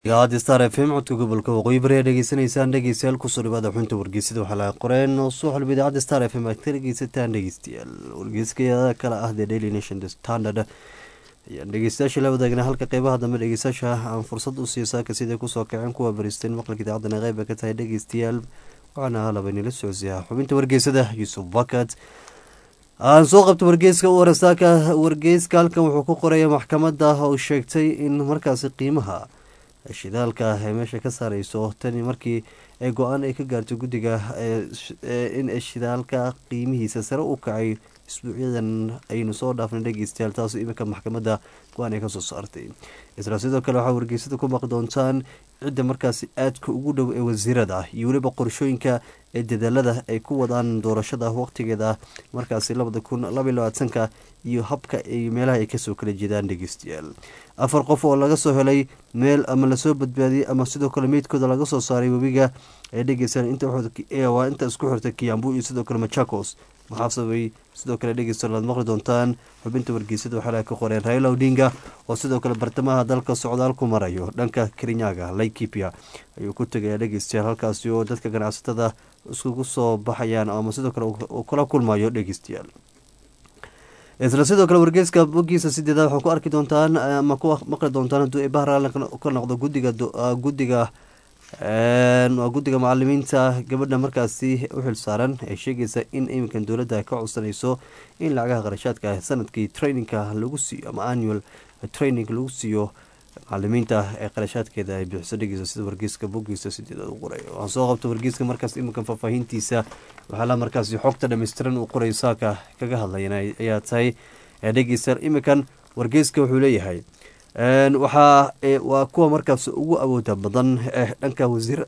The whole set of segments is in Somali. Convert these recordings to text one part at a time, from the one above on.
idaacadda star f m codka gobolka waqooyi bari aad dhegeysanaysaan dhegeystayaal kusoo dhawaada xunta wargeysada waxaa laga qoreen oo soo xulba idaacadda star f m aad ka dhegeysataan dhegeystayaal wargeyskayada kale ah the daily nation the standard ayaan dhegeystayaasha la wadaagna halka qeybaha dambe dhegeystayaasha aan fursad u siiyo saaka siday kusoo kaceen kuwa baristeen maqalka idaacadana qeyba ka tahay dhegeystayaal waxaana halabaynila socodsiyaa xubinta wargeysada yuusuf bakat aan soo qabto wargeyska u warasaaka wargeyska halkan wuxuu ku qoraya maxkamadda oo sheegtay in markaasi qiimaha shidaalka ay meesha ka saareyso tani markii ay go-aan ay ka gaartay guddiga in shidaalka qiimihiisa sare u kacay isbuucyadan aynu soo dhaafnay dhegeystayaal taas iminka maxkamadda go-aan ay kasoo saartay isla sidoo kale waxaa wargeysada ku maqli doontaan cidda markaasi aadka ugu dhow ee wasiirada iyo weliba qorshooyinka ee dadaalada ay ku wadaan doorashada waqtigeeda markaasi labada kun labaiy labaatanka iyo habka ay meelaha ay kasoo kala jeedaan dhegeystayaal afar qof oo laga soo helay meel ama lasoo badbaadiyey ama sidoo kale meydkooda laga soo saaray webiga ee dhegeystaan waa inta isku xirta kiyambu iyo sidoo kale machakos maxaa sababay sidoo kale dhegeystayaal aad maqli doontaan xubinta wargeysada waxaa ka qoreen raila odinga oo sidoo kale bartamaha dalka socdaal ku marayo dhanka kerinyaga laikipia ayuu ku tegaya dhegeystayaal halkaasi oo dadka ganacsatada iskugu soo baxayaan ama sidoo kale uu kula kulmayo dhegeystayaal isla sidoo kale wargeyska bogiisa sideedaad waxaa ku arki doontaan ama ku maqli doontaan hadduu bahraal ka noqdo gudiga guddiga waa guddiga macalimiinta gabadha markaasi u xil saaran ee sheegaysa in iminkan dowladda ka codsanayso in lacagaha qarashaadka sanadkii trainingka lagu siiyo ama annual training lagu siiyo macalimiinta ee qarashaadkeeda ay bixiso dhegeysa sida wargeyska bogiisa sideedaad u qoray waxaan soo qabta wargeyska markaas iminkan faahfaahintiisa waxaala markaasi xogta dhammaystiran uu qoray saaka kaga hadlayan ayaa tahay dhegeysta iminkan wargeyska wuxuu leeyahay waxaa waa kuwa markaas ugu awooda badan ee dhanka wasiir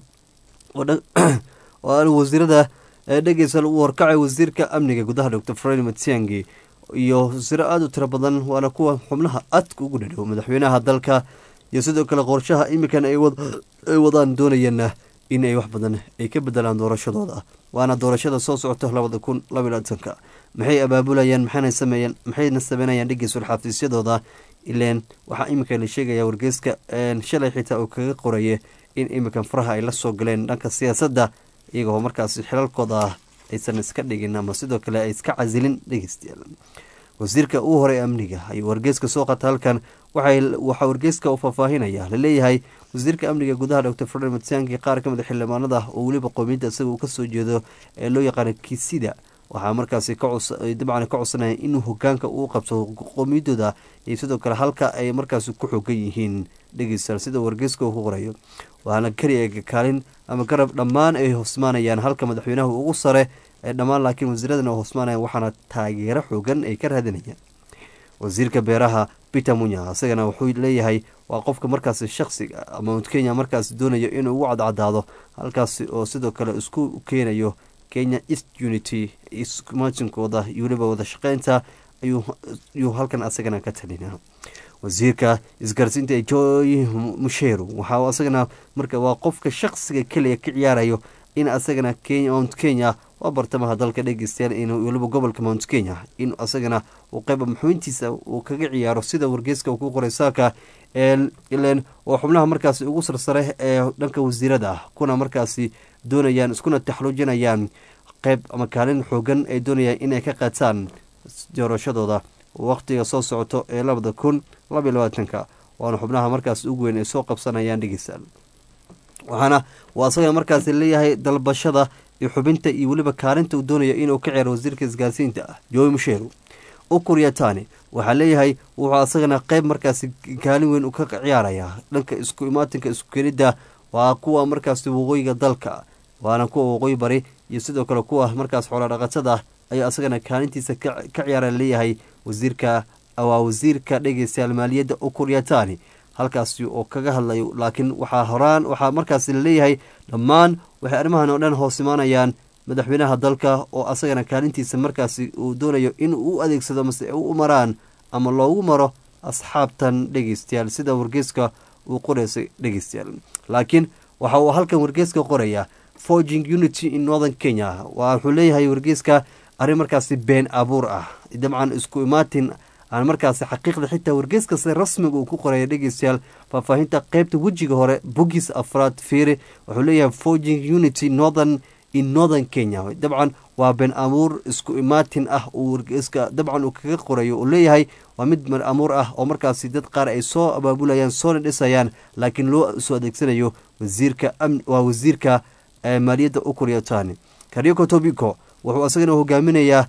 wasiirada dhegeysa u warkacay wasiirka amniga gudaha doctor fred matiangi iyo wasiiro aada u tiro badan waana kuwa xubnaha adka ugu dhadhow madaxweynaha dalka iyo sidoo kale qorshaha iminkan ay wadaan doonayeenna in ay wax badan ay ka bedelaan doorashadooda waana doorashada soo socota labada kun labaiy labaatanka maxay abaabulayaan maxayna sameeyeen maxayna sameynayaan dhegeysul xafiisyadooda ileen waxaa iminka la sheegaya wargeyska shalay xitaa uu kaga qoraye in iminkan faraha ay la soo galeen dhanka siyaasadda iyagoo markaasi xilalkooda aysan iska dhigin ama sidoo kale ay iska casilin dhegeystayaal wasiirka uu horay amniga ayuu wargeyska soo qata halkan waxaa wargeyska uu faahfaahinaya laleeyahay wasiirka amniga gudaha doctor fred matsangi qaar kamid a xildhibaanada oo weliba qoomiyadda isaga uu kasoo jeedo ee loo yaqaano kisida waxaa markaasi dabcan ka codsanaya inuu hogaanka uu qabto qoomiyadooda iyo sidoo kale halka ay markaasi ku xogan yihiin dhegeystayaal sida wargeyska uu ku qorayo waana keliya kaalin ama garab dhammaan ay hosmaanayaan halka madaxweynaha ugu sare ee dhammaan laakiin wasiiradan hosmaanayaan waxaana taageero xoogan ay ka raadinayaan wasiirka beeraha peter munya isagana wuxuu leeyahay waa qofka markaasi shaksiga mount kenya markaasi doonayo inuu ugu cadcadaado halkaasi oo sidoo kale isku keenayo kenya east unity ismaatinkooda iyo weliba wada shaqeynta ayuu halkan asagana ka talina wasiirka isgaarsiinta ee joy musheru waxaa asagana marka waa qofka shaksiga keliya ka ciyaarayo in asagana mount kenya waa bartamaha dalka dhegeystayaal in weliba gobolka mount kenya in asagana uu qeyba maxuyntiisa uu kaga ciyaaro sida wargeyska uu ku qoray saaka ilen waa xubnaha markaasi ugu sarsare ee dhanka wasiirada ah kuna markaasi doonayaan iskuna taxluujinayaan qeyb ama kaalin xoogan ay doonayaan inay ka qaataan doorashadooda waqtiga soo socoto ee labada kun labaiy labaatanka waana xubnaha markaas ugu weyn ay soo qabsanayaan dhegeystayaal waxaana waa asaga markaasi leeyahay dalbashada iyo xubinta iyo weliba kaalinta uu doonayo inuu ka ceero wasiirka isgaarsiinta ah joy musheru ukuryatani waxaa leeyahay wuxuu asagana qeyb markaasi kaalin weyn ka ciyaaraya dhanka isku imaatinka isku kenidda waa kuwa markaasi waqooyiga dalka waana kuwa waqooyi bari iyo sidoo kale kuwa markaas xoolodhaqatada ayaa asagana kaalintiisa ka ciyaara leeyahay wasiirka waa wasiirka dhegeystayaal maaliyadda ukuryatani halkaasi oo kaga hadlayo laakiin waxaa horaan waxaa markaasi laleeyahay dhammaan waxay arrimahan oo dhan hoos imaanayaan madaxweynaha dalka oo asagana kaalintiisa markaasi uu doonayo in u adeegsado mase u maraan ama loogu maro asxaabtan dhegeystayaal sida wargeyska uu qoraysay dhegeystayaal laakiin waxa uu halkan wargeyska qorayaa forging unity in northern kenya wuxuu leeyahay wargeyska arrin markaasi been abuur ah dabcan isku imaatin aan markaasi xaqiiqda xitaa wargeyskasta rasmiga uu ku qoraya dhegeystayaal faahfaahinta qeybta wejiga hore bogis afraad fiiri wuxuu leeyahay forging unity northern in northern kenya dabcan waa been amuur isku imaatin ah uu wargeyska dabcan uu kaga qorayo uu leeyahay waa mid mar amuur ah oo markaasi dad qaar ay soo abaabulayaan soona dhisayaan laakiin loo soo adeegsanayo wasiirka waa wasiirka maaliyadda ukuriyatani karyoko tobiko wuxuu isagana hogaaminayaa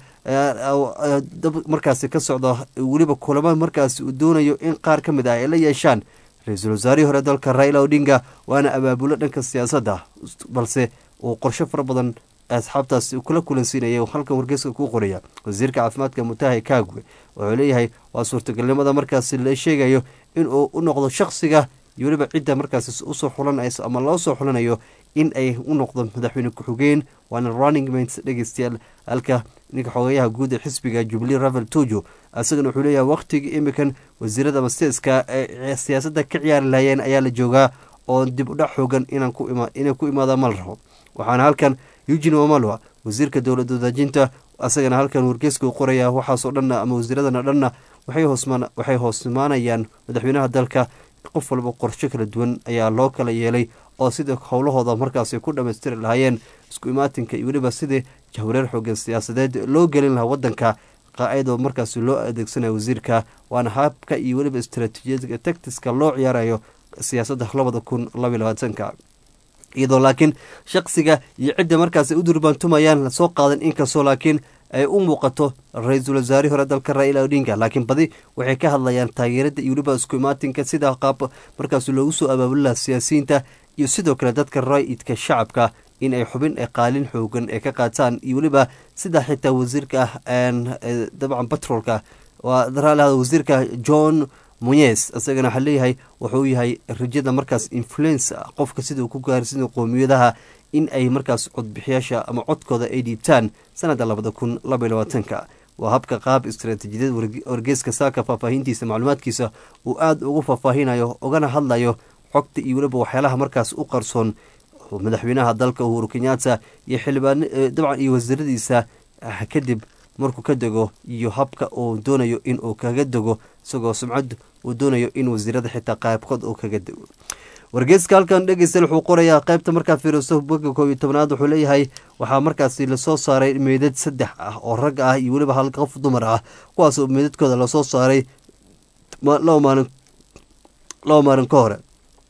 markaasi ka socda weliba kulamo markaasi uu doonayo in qaar ka mid ah ay la yeeshaan ra-iisul wasaarihii hore dalka raila odinga waana abaabulo dhanka siyaasadda balse uu qorsho fara badan asxaabtaasi kula kulansiinaya halkan wargeyska ku qoraya wasiirka caafimaadka mutahi kagwe wuxuu leeyahay waa suurtagalnimada markaasi la sheegayo inuu u noqdo shaksiga iyo weliba cidda markaasi usoo xulanayso ama loo soo xulanayo in ay u noqdo madaxweyne ku-xigeen waana running mates dhegeystayaal halka ninka xogeyaha guud ee xisbiga jubilee ravel tojo isagana wuxuu leeyahay wakhtiga imikan wasiirada masteeska ee siyaasadda ka ciyaari lahayeen ayaa la joogaa oo dib udhac xoogan inay ku imaada ma la rabo waxaana halkan eugin wamalwa wasiirka dowlad wadaajinta isagana halkan wargeeska u qoraya waxaasoo dhanna ama wasiiradana dhanna waxay hoosmaanayaan madaxweynaha dalka qof walba qorsho kala duwan ayaa loo kala yeelay oo sida howlahooda markaasi ku dhammaystiri lahaayeen isku imaatinka iyo weliba sidii jahwareer xoogan siyaasadeed loo gelin lahaa wadanka qaacidoo markaasi loo adeegsanaya wasiirka waana habka iyo weliba istaraatiijiyadka tactiska loo ciyaarayo siyaasadda labada kun labaiy labaatanka iyadoo laakiin shaksiga iyo cidda markaasi u durbaantumayaan lasoo qaadan inkastoo laakiin ay u muuqato ra-iisul wasaarihii hore dalka raila odinga laakiin badi waxay ka hadlayaan taageerada iyo weliba isku imaatinka sida qaab markaasi loogu soo abaabuli laha siyaasiyiinta iyo sidoo kale dadka raa-idka shacabka in ay xubin ee qaalin xoogan ee ka qaataan iyo weliba sida xitaa wasiirka dabcan batroolka waa wasiirka john muyes isagana waxaa leeyahay wuxuu yahay rajada markaas influence qofka sida uu ku gaarsiina qoomiyadaha in ay markaas codbixiyaasha ama codkooda ay dhiibtaan sanadda labada kun labaiy labaatanka waa habka qaab istaraatiijiyad wargeeska saaka faahfaahintiisa macluumaadkiisa uu aada ugu faahfaahinayo ugana hadlayo xogta iyo weliba waxyaalaha markaas u qarsoon madaxweynaha dalka uhuru kenyatta iyo xildhibaan dabcan iyo wasiiradiisa kadib markuu ka dego iyo habka uu doonayo in uu kaga dego isagoo sumcad uu doonayo in wasiirada xitaa qaybkood uu kaga dego wargeeska halkan dhegeysta wuxuu qorayaa qaybta markaad fiiriso boga koob iyo tobnaad wuxuu leeyahay waxaa markaasi lasoo saaray meydad saddex ah oo rag ah iyo weliba hal qof dumar ah kuwaasoo meydadkooda lasoo saaray laba maalin laba maalin ka hore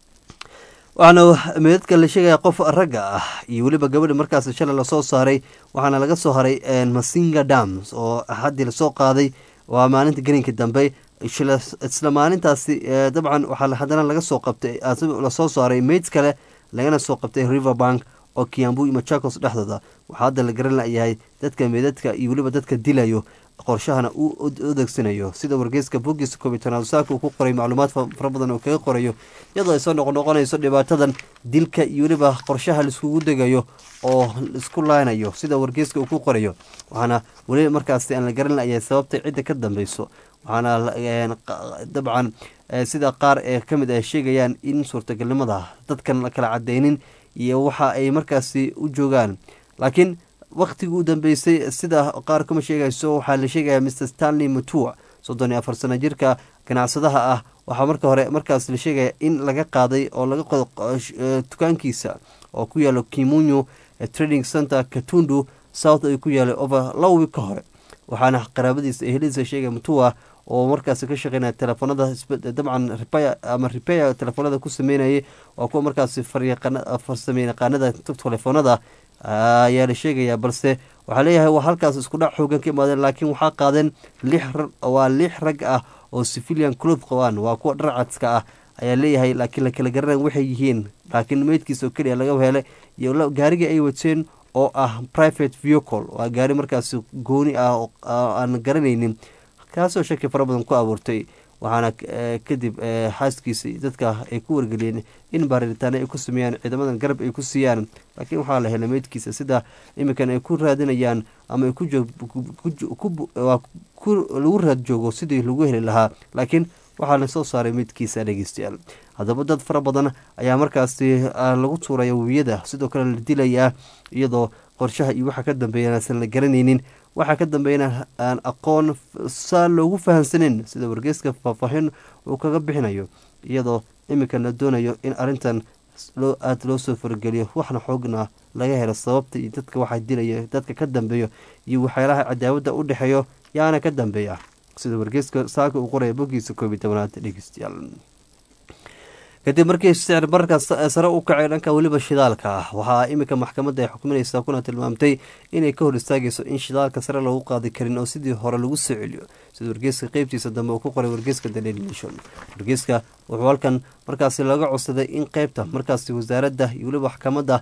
waxaana meydadka la sheegaya qof ragga ah iyo weliba gabadha markaas shalay lasoo saaray waxaana laga soo haray masinga dams oo haddii lasoo qaaday waa maalinta gelinka dambe isla maalintaasi dabcan waxaa haddana laga soo qabtay lasoo saaray meyd kale lagana soo qabtay river bank oo kiambu iyo machakos dhexdooda waxaa hadda la garan layahay dadka meydadka iyo weliba dadka dilayo qorshahana uu adeegsanayo sida wargeyska bogiska koobiy saaka uu ku qoray macluumaad fara badan oo kaga qorayo iyadoo ay soo noqonoqonayso dhibaatadan dilka iyo weliba qorshaha laiskugu degayo oo isku laanayo sida wargeyska uu ku qorayo waxaana weli markaasi aan la garan layahay sababta cidda ka dambeyso waxaana dabcan sida qaar ee kamid ah sheegayaan in suurtagalnimada dadkan la kala cadeynin iyo waxa ay markaasi u joogaan laakiin wakhtigii u dambeysay sida qaar kuma sheegayso waxaa la sheegaya mr stanley mutua soddon iyo afar sano jirka ganacsadaha ah waxaa marka hore markaas la sheegaya in laga qaaday oo laga qodo dukaankiisa oo ku yaalo kimunyo trading center katundu south ay ku yaalay over laba wiig ka hore waxaana qaraabadiisa eheladiisa sheegaya mutua oo markaas ka shaqeynaya telefoonada dabcan repair ama repair telefoonada ku sameynayay waa kuwa markaas farsame yaqaanada telefoonada ayaa la sheegaya balse waxaa leeyahay waa halkaas isku dhac xoogan ka imaadeen laakiin waxaa qaadeen lix waa lix rag ah oo civilian cloth qabaan waa kuwa dharcadska ah ayaa leeyahay laakiin la kala garanay waxay yihiin laakiin meydkiisa oo keliya laga helay iyo gaarigii ay wateen oo ah private vehicle waa gaari markaas gooni ah oo aan garanaynin kaasoo shaki fara badan ku abuurtay waxaana kadib xaaskiisa dadka ay ku wargeliyeen in baaritaano ay ku sameeyaan ciidamadan garab ay ku siiyaan laakiin waxaa la helay meydkiisa sida iminkan ay ku raadinayaan ama ay lagu raad joogo sidii lagu heli lahaa laakiin waxaa la soo saaray meydkiisa dhegeystayaal haddaba dad fara badan ayaa markaasi lagu tuuraya webiyada sidoo kale la dilayaa iyadoo qorshaha iyo waxa ka dambeeya aysan la garanaynin waxaa ka dambeeyana aan aqoon saa loogu fahamsanin sida wargeyska faahfaahin uu kaga bixinayo iyadoo iminkan la doonayo in arrintan loo aada loo soo fargeliyo waxna xoogna laga helo sababta iyo dadka waxaa dilaya dadka ka dambeeyo iyo waxyaalaha cadaawadda u dhexeeyo yaana ka dambeeya sida wargeyska saaka uu qoraya boggiisa koob iyo tobanaad dhegeystayaal kadib markii sicir bararka sare u kacay dhanka weliba shidaalka ah waxaa iminka maxkamadda ay xukuminaysaa kuna tilmaamtay inay ka hor istaagayso in shidaalka sare lagu qaadi karin oo sidii hore lagu soo celiyo sida wargeyska qeybtiisa dambe uu ku qoray wargeyska the daily nation wargeyska wuxuu halkan markaasi laga codsaday in qeybta markaasi wasaaradda iyo weliba maxkamadda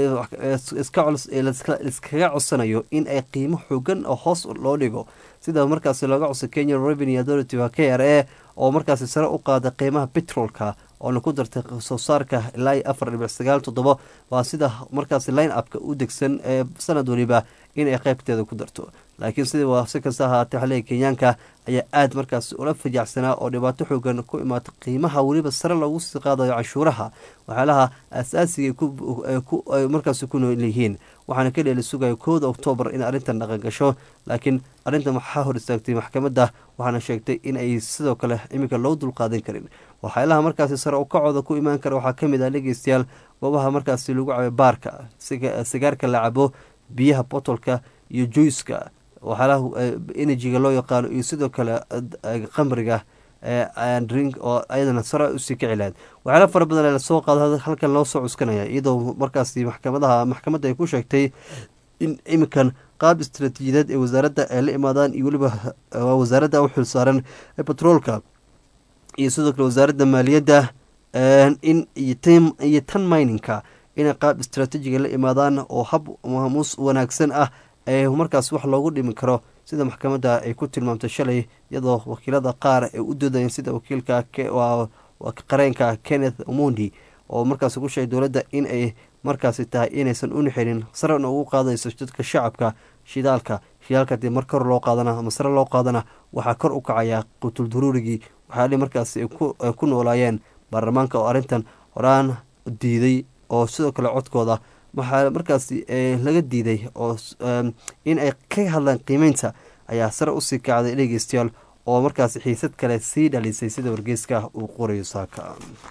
iskaga codsanayo in ay qiimo xoogan oo hoos loo dhigo sida markaasi looga codsa kenya revenue authority waa k r a oo markaasi sare u qaada qiimaha petrolka oona ku dartay soo saarka ilaa iyo afar dhibic sagaal toddobo waa sida markaasi line upka u degsan ee sanad waliba inay qeybteeda ku darto laakiin sida waa si kasta ahaatee xaliga kenyaanka ayaa aada markaasi ula fajaacsanaa oo dhibaato xoogan ku imaatay qiimaha weliba sare loogu sii qaadayo canshuuraha waxyaalaha asaasiga ay markaasi ku nool yihiin waxaana ka dheeli sugaya kooda oktoobar in arrintan dhaqan gasho laakiin arrintan waxaa hor istaagtay maxkamadda waxaana sheegtay in ay sidoo kale iminka loo dulqaadan karin waxyaalaha markaasi sare ukacooda ku imaan kara waxaa kamid ah dhegeystayaal goobaha markaasi lagu cabo baarka sigaarka la cabo biyaha botolka iyo juiska waxyaalaha enerjiga loo yaqaano iyo sidoo kale qamriga drink oo ayadana sare usii kici lahayd waxyaala fara badan lasoo qaado halkan loo soo cuskanaya iyadoo markaasi maxkamadaha maxkamadda ay ku sheegtay in iminkan qaab istaraatiijiyadeed ee wasaaradda ay la imaadaan iyo weliba wasaaradda u xilsaaran batroolka iyo sidoo kale wasaaradda maaliyadda in iyo tan mininka inay qaab istraatiijiga la imaadaan oo hab maamuus wanaagsan ah ee markaas wax loogu dhimi karo sida maxkamadda ay ku tilmaamtay shalay iyadoo wakiilada qaar ay u doodayeen sida wakiilka qareenka kenneth omondi oo markaas ku sheegay dowladda in ay markaasi tahay inaysan u nixinin sarena ugu qaadayso dadka shacabka shidaalka shidaalka hadii mar kor loo qaadana ama sare loo qaadana waxaa kor u kacaya qutul duruurigii waxyaali markaasi ay ku noolaayeen baarlamaanka oo arrintan horaan diiday oo sidoo kale codkooda waxaa markaasi laga diiday oo in ay ka hadlaan qiimeynta ayaa sare usii kacday dhegeystayaal oo markaasi xiisad kale sii dhalisay sida wargeyska uu qorayo saaka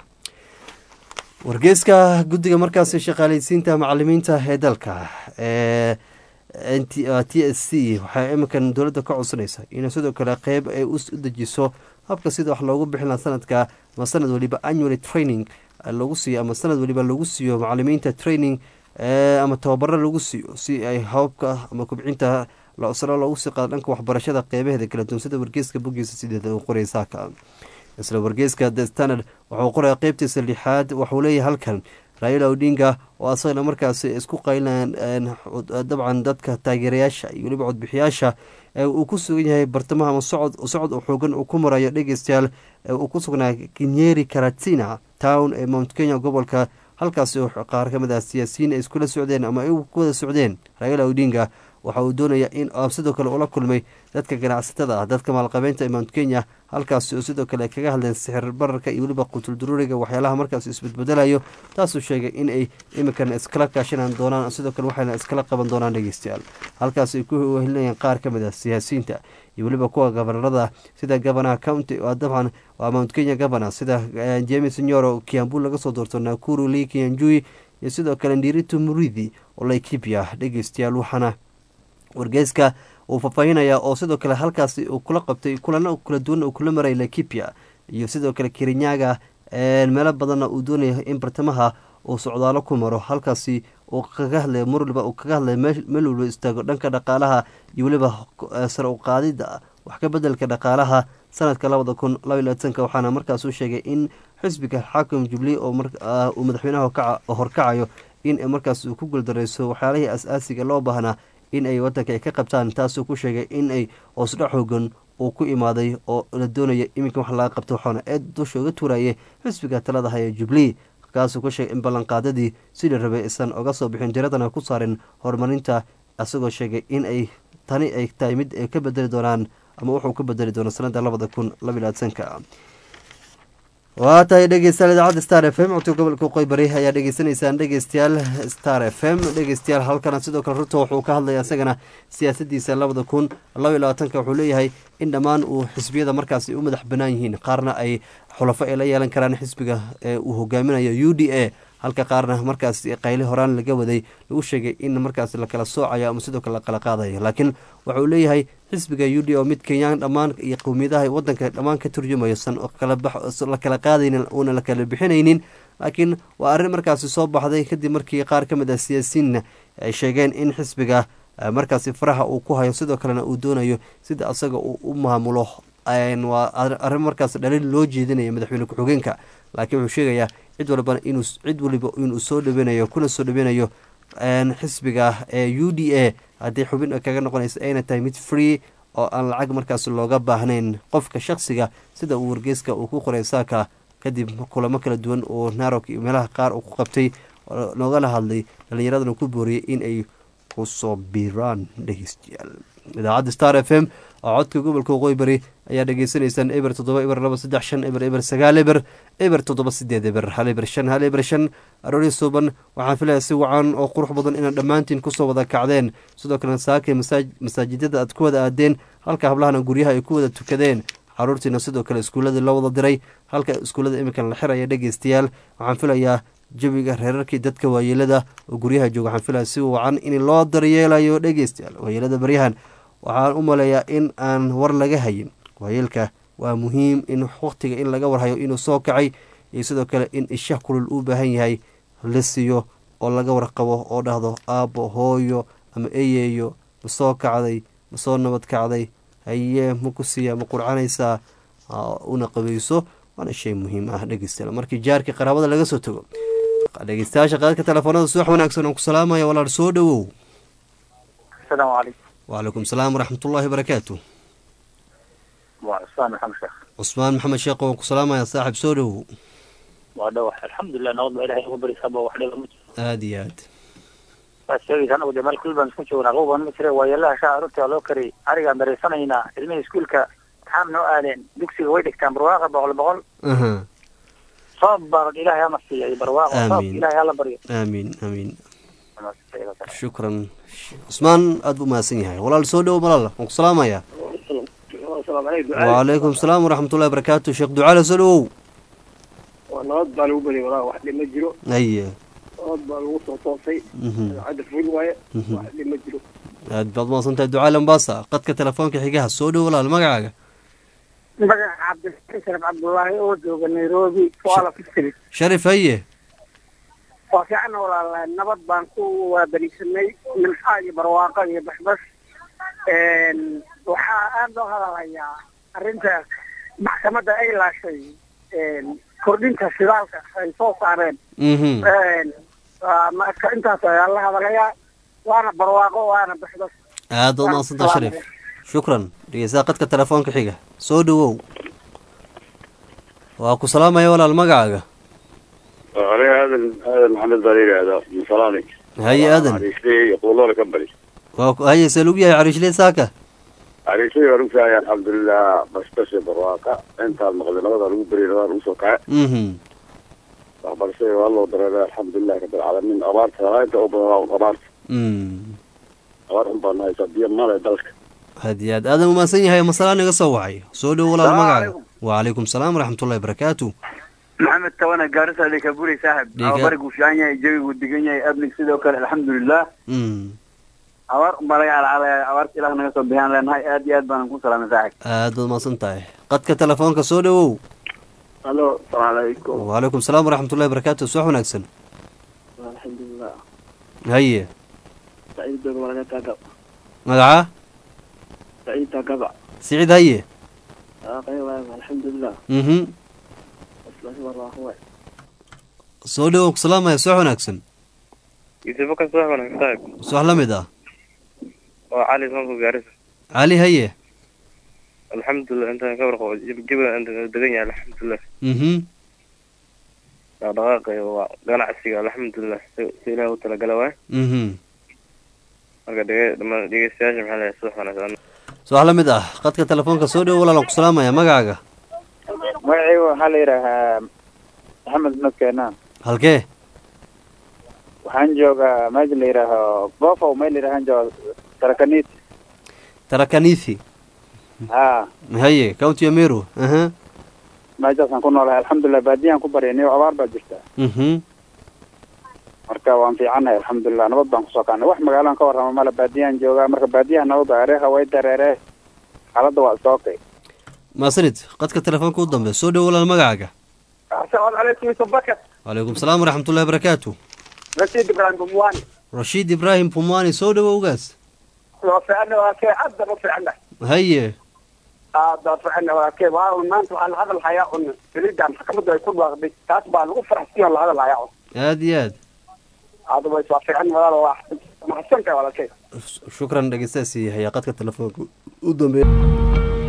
wargeyska guddiga markaasi shaqaaleysiinta macalimiinta ee dalka ee t s c waxay iminkan dowladda ka codsanaysa inay sidoo kale qeyb ay u dejiso habka sida wax loogu bixin laha sanadka ama sanad waliba annually training lagu siiyo ama sanad waliba lagu siiyo macalimiinta training ama tababaro lagu siiyo si ay hababka ama kubcinta sare loogu sii qaado dhanka waxbarashada qeybaheeda kala duwan sida wargeyska boggiisa sideeda uu qoray saaka isla wargeyska the standard wuxuu qoraya qeybtiisa lixaad waxuu leeyahay halkan raila odinga oo asagana markaasi isku qaylinayaan dabcan dadka taageerayaasha iyo weliba codbixiyaasha uu ku sugan yahay bartamaha ama socod socod xoogan uu ku marayo dhegeystayaal uu ku sugnaa kinyeri karatina town ee mount kenya gobolka halkaasi oo qaar ka mid ah siyaasiyiin ay iskula socdeen ama ay ku wada socdeen raila odinga waxa uu doonaya in sidoo kale ula kulmay dadka ganacsatada ah dadka maalqabeynta ee mount kenya halkaasi oo sidoo kale kaga hadleen sixir bararka iyo weliba qutul duruuriga waxyaalaha markaas isbedbedelayo taasuu sheegay in ay iminkan iskala kaashanaan doonaan sidoo kale waxayna iskala qaban doonaan dhegeystayaal halkaas ay ku wehelinayaan qaar ka mid ah siyaasiyiinta iyo weliba kuwa gobanarada sida gabanaha county dabcan waa mount kenya governor sida james nyoro kiambu laga soo doorto nakuru lee kianjui iyo sidoo kale ndiritu muridi oo laikipia dhegeystayaal waxaana wargeyska uu faahfaahinaya oo sidoo kale halkaasi uu kula qabtay kulano kala duwan uu kula maray laikipia iyo sidoo kale kirinyaga meelo badanna uu doonaya in bartamaha uu socdaalo ku maro halkaasi uu kaga hadlay mar waliba uu kaga hadlay meel waliba istaago dhanka dhaqaalaha iyo weliba sare u qaadida wax ka bedelka dhaqaalaha sanadka labada kun laba iyo labaatanka waxaana markaas u sheegay in xisbiga xaakim jubli oo uu madaxweynaha horkacayo in markaas uu ku guuldareyso waxyaalihii as-aasiga loo baahnaa in ay wadanka ay ka qabtaan taasuu ku sheegay in ay hoosdha xoogan uu ku imaaday oo la doonaya iminka wax laga qabto waxaana eed dusha uga tuurayay xisbiga talada haya jubli kaasuu ku sheegay in ballanqaadadii sidii rabay isan oga soo bixin diradana ku saarin horumarinta isagoo sheegay in ay tani ay tahay mid ay ka bedeli doonaan ama wuxuu ka bedeli doono sanada labada kun labaiy labaatanka waa tahay dhegeystayaal idaacadda star f m codka gobolka qoybari ayaa dhegeysanaysaan dhegeystayaal star f m dhegeystayaal halkana sidoo kale ruto wuxuu ka hadlaya isagana siyaasadiisa labada kun laba iyo labaatanka wuxuu leeyahay in dhammaan uu xisbiyada markaasi u madax banaan yihiin qaarna ay xulafo ay la yeelan karaan xisbiga ee uu hogaaminayo u d a halka qaarna markaas qayli horaan laga waday lagu sheegay in markaas lakala soocayo ama sidoo kale lakala qaadayo laakiin waxa uu leeyahay xisbiga u d oo mid kenyaan dhammaan iyo qowmiyadaha wadanka dhammaan ka turjumayo san la kala qaadaynin uuna la kala bixinaynin laakiin waa arrin markaasi soo baxday kadib markii qaar ka mid ah siyaasiyiinna ay sheegeen in xisbiga markaasi faraha uu ku hayo sidoo kalena uu doonayo sida asaga uu u maamulo waa arrin markaas dhaliil loo jeedinaya madaxweyne ku-xigeenka laakiin wuxuu sheegayaa cid walbana inuu cid waliba inuu soo dhaweynayo kuna soo dhaweynayo xisbiga ee u d a haddii xubin kaga noqonaysa ayna tahay mid free oo aan lacag markaas looga baahnayn qofka shaksiga sida uu wargeyska uu ku qoray saaka kadib kulamo kala duwan oo narok iyo meelaha qaar uu ku qabtay loogala hadlay dhallinyaradana ku booriyay in ay kusoo biiraan dhegeystayaal idaacadda star f m oo codka gobolka waqooyi bari ayaa dhegeysanaysaan eber toddoba eber laba saddex shan eber eber sagaal eber eber toddoba sideed eber hal eber shan hal eber shan aroori suuban waxaan filaya si wacan oo qurux badan inaad dhammaantiin kusoo wada kacdeen sidoo kalena saakay masaajidada aad ku wada aadeen halka hablahana guryaha ay ku wada tukadeen caruurtiina sidoo kale iskuuladii loo wada diray halka iskuullada iminkan la xiraya dhegeystayaal waxaan filayaa jawiga reerarkii dadka waayeelada oo guryaha jooga waxaan filaya si wacan in loo daryeelayo dhegeystayaal waayeelada baryahan waxaan u maleeyaa in aan war laga hayin waayeelka waa muhiim in wakhtiga in laga warhayo inuu soo kacay iyo sidoo kale in isha kulul uu baahan yahay la siiyo oo laga warqabo oo dhahdo aabbo hooyo ama eyeeyo ma soo kacday ma soo nabad kacday hayee ma ku siiya ma qurcanaysaa una qabayso waana shay muhiim ah dhegeystayaal markii jaarkii qaraabada laga soo tago dhegeystayaasha qaadka telefoonada subax wanaagsan aan ku salaamaya walaal soo dhowow asalaamu calaykum wcalaykum salaam waraxmatullaahi barakaatu waa cusmaan maxamed sheekh cusmaan maxamed sheekh waan ku salaamaya saaxib soo dhowow waa dhawax alxamdulilah nabad baa ilahay ugu barisaaba wax dhiba ma jiro aada iyo aad waad sheegaysa anagu dee meel kulli baan isku joognaa qowban ma jira waayeelaha shaa aroortii loo kariyay arigaan dareysanaynaa ilmihii iskuulka maxaam noo aadeen dugsiga way dhigtaan barwaaqa boqol boqol aha soob baa ilaahay hama siiya iyo barwaaqo soob Amiin. ilaahay hala baryo aamiin aamiin shukran cusmaan aada bu mahadsan yahay walaal soo dhowow malaal waan ku salaamaya wcalaykum salaam waraxmatullahi barakaatu sheekh ducaale soo dhowow waa nabad baa lagu bari walaa wax dhib ma jiro aye nabad baa lagu soo toosay mhm cadda ful waaye Mhm. wax dhib ma jiro aad baad mahadsantahay ducaale ambasa qadka telefoonka xigaha soo dhow walaal magacaaga magaca cabdilxasan sharaf cabdullaahi oo jooga nairobi fuala fistri sharif haye waa fiicana walaalahay nabad baan ku waabarisanay milxaa iyo barwaaqo iyo basbas waxaa aada loo hadalayaa arrinta maxkamadda ay laashay kordhinta shidaalka ay soo saareen mhm waa marka intaas ayaa la hadalayaa waana barwaaqo waana basbas aad baad mahadsantahay sharif shukran dhegeystaha qadka telefoonka xiga soo dhowow waa ku salaamaya walaal magacaaga aniga aadan aadan maxamed baa la yidhaahdaa musalaani haye aadan cariishley iyo quuloole ka bari waa ku- haye see lagu yahay cariishley saaka cariishley waa lagu saaya alxamdulilah basbashe barwaaqa intaan maqlay nabadaa lagu beri nabadaa lagu soo kace mhm waxbarashada waa loo dareeray alxamdulilah rabilcaalamiin abaarta inta u badan waa abaarta mm abaar un baan haysaa biyo male dalka aad iyo aad aadan umahadsan yahay masalaan iga soo wacay soo dhow walaal Salaamu magacaaga calaykum. wacalaykum salaam waraxmatullahi barakaatu maxamed tawana gaarisa lekaburi saaxib Dhiga- abarigu fiican yahay jawigu degan yahay abnig sidoo kale alxamdulilah mm abaar unbaa laga calacalaya abaarta ilaah naga soo bixiyaan leenahay aad iyo aad baanan ku salaamay saaxib aad baad mahadsan tahay qadka telefoonka soo dhowow halo salaamu calaykum wacalaykum salaam waraxmatullahi barakaatu subax wanaagsan alxamdulilah haye saciid doga malaga taagab magaca saciid taagaba siciid haye aqay waay alxamdulilah mhm basbas barwaaqo waay soo dhowow ku salaamaya subax wanaagsan yuusufo ka soo wanaagsan saaxib subax la mid ah oo cali soonku gaarisa cali haye alxamdulilah intaan ka warqabo jabiga intaan degan yahay alxamdulilah mhm dhaqdhaqaaqa iyo waa ganacsiga alxamdulilah si si ilaah u talagala waay mhm marka dhege dhamaan dhegeystayaasha maxaa leeyahay subax wanaagsan subax la mid ah qadka telefoonka soo dhowow walaalan ku salaamaya magacaaga magacayga waxaa la yidhaahaa maxamed nadkeenaan halkee waxaan joogaa meesha la yidhaaho bofow meel la yidhahaan jooga tarakaniit tarakanithi ha haye county ameru aha meeshaasaan ku noolahay alxamdulilah baadiyaan ku baryay niyo abaar baa jirta mhm marka waan fiicannahay alxamdulilah nabad baan kusoo kaanay wax magaalaan ka warrama male baadiyaan joogaa marka baadiyaha nabad areeha way dareeree xaaladda waa iska okay maasanid qadka telefoonka u dambe soo dhow walaal magacaaga asalaamu calaykum yusuf bakar calaykum salaam waraxmatullahi barakaatu rasiid ibraahim bumwani rashiid ibraahim pumwani soo dhowowgaas waa fiicana waa kee aad baan u fiicana haye aad baan fiicana waa kee waa un maanta waxaa la hadal hayaa un saliidan maxkamaddu ay ku dhaaqday taas baa lagu faraxsiyo la hadal hayaa un aad iyo aad otherwise waa fiican walaal waa maxsantahay walaalkay shukran dhegeystaasi hayaa qadka telefoonka u dambeeya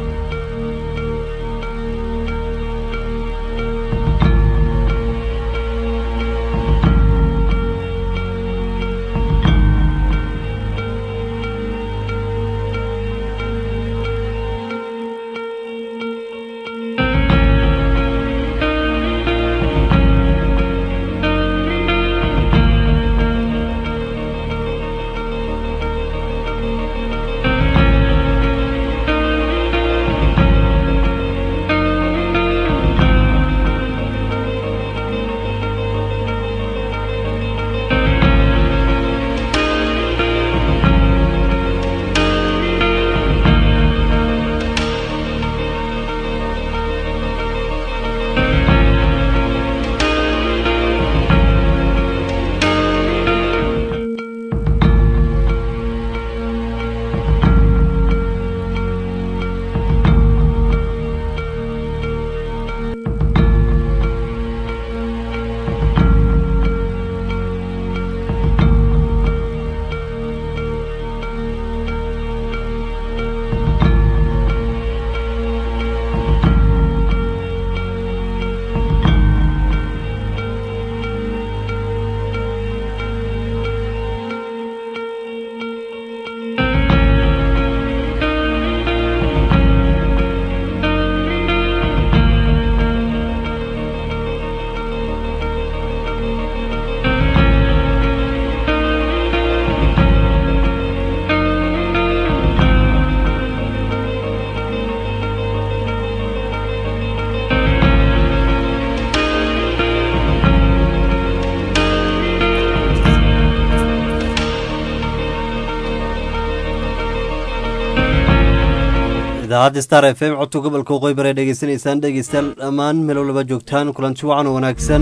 idaacadda star f m codka gobolka waqooyi bare dhegeysanaysaan dhegeystayaal dhammaan meel walba joogtaan kulanti wacan oo wanaagsan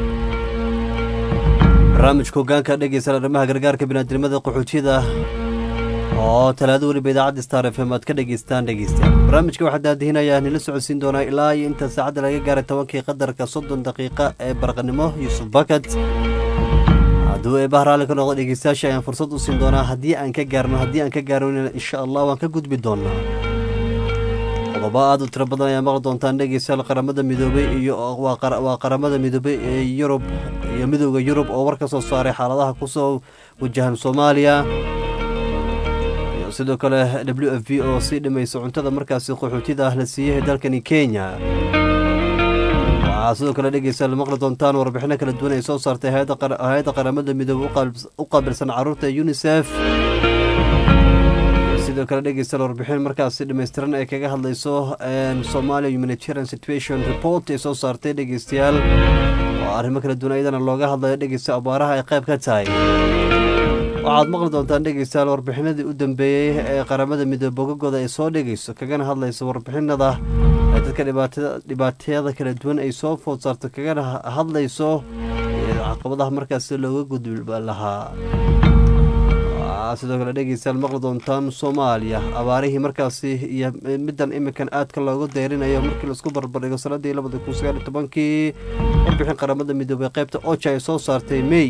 barnaamijka hogaanka dhegeystayaal arrimaha gargaarka biniaadamada qaxootiyada oo talaado weliba idaacadda star f m aad ka dhegeystaan dhegeystayaal barnaamijka waxaa daadihinaya nila socodsiin doonaa ilaa iyo inta saacadda laga gaaray tobankii qadarka soddon daqiiqa ee barqanimo yuusuf bakat hadduu eebaha raalli ka noqdo dhegeystayaasha ayaan fursad u siin doonaa haddii aan ka gaarno haddii aan ka gaarno insha allah waan ka gudbi doonaa qodobo aada u tiro badan ayaa maqli doontaan dhegeystayaal qaramada midoobay iyo waa qaramada midoobay ee yurub iyo midooda yurub oo war ka soo saaray xaaladaha kusoo wajahan soomaaliya iyo sidoo kale w f v oo sii dhimaysa cuntada markaasi qaxootida ah la siiyey dalkani kenya waxaa sidoo kale dhegeystayaal maqli doontaan warbixino kala duwan ay soo saartay hay-adda qaramada midoobey u qaabilsan caruurta unisef sidoo kale dhegeystayaal warbixin markaasi dhammaystiran ay kaga hadlayso somalia humanitarian situation report ay soo saartay dhegeystayaal oo arrimo kala duwan ayadana looga hadlayo dhegeysta abaaraha ay qayb ka tahay waxaad maqli doontaan dhegeystayaal warbixinadii u dambeeyey ee qaramada midoobe bogagooda ay soo dhegeyso kagana hadlayso warbixinada ee dadka dhibaatayada kala duwan ay soo food saarto kagana hadlayso caqabadaha markaasi looga gudbi lahaa sidoo kale dhegeystayaal maqli doontaan soomaaliya abaarihii markaasi iyo middan iminkan aadka loogu deyrinayo markii laisku barbardhigo sanadii labada kun sagaal iyo tobankii warbixin qaramada midoobey qaybta oja ay soo saartay may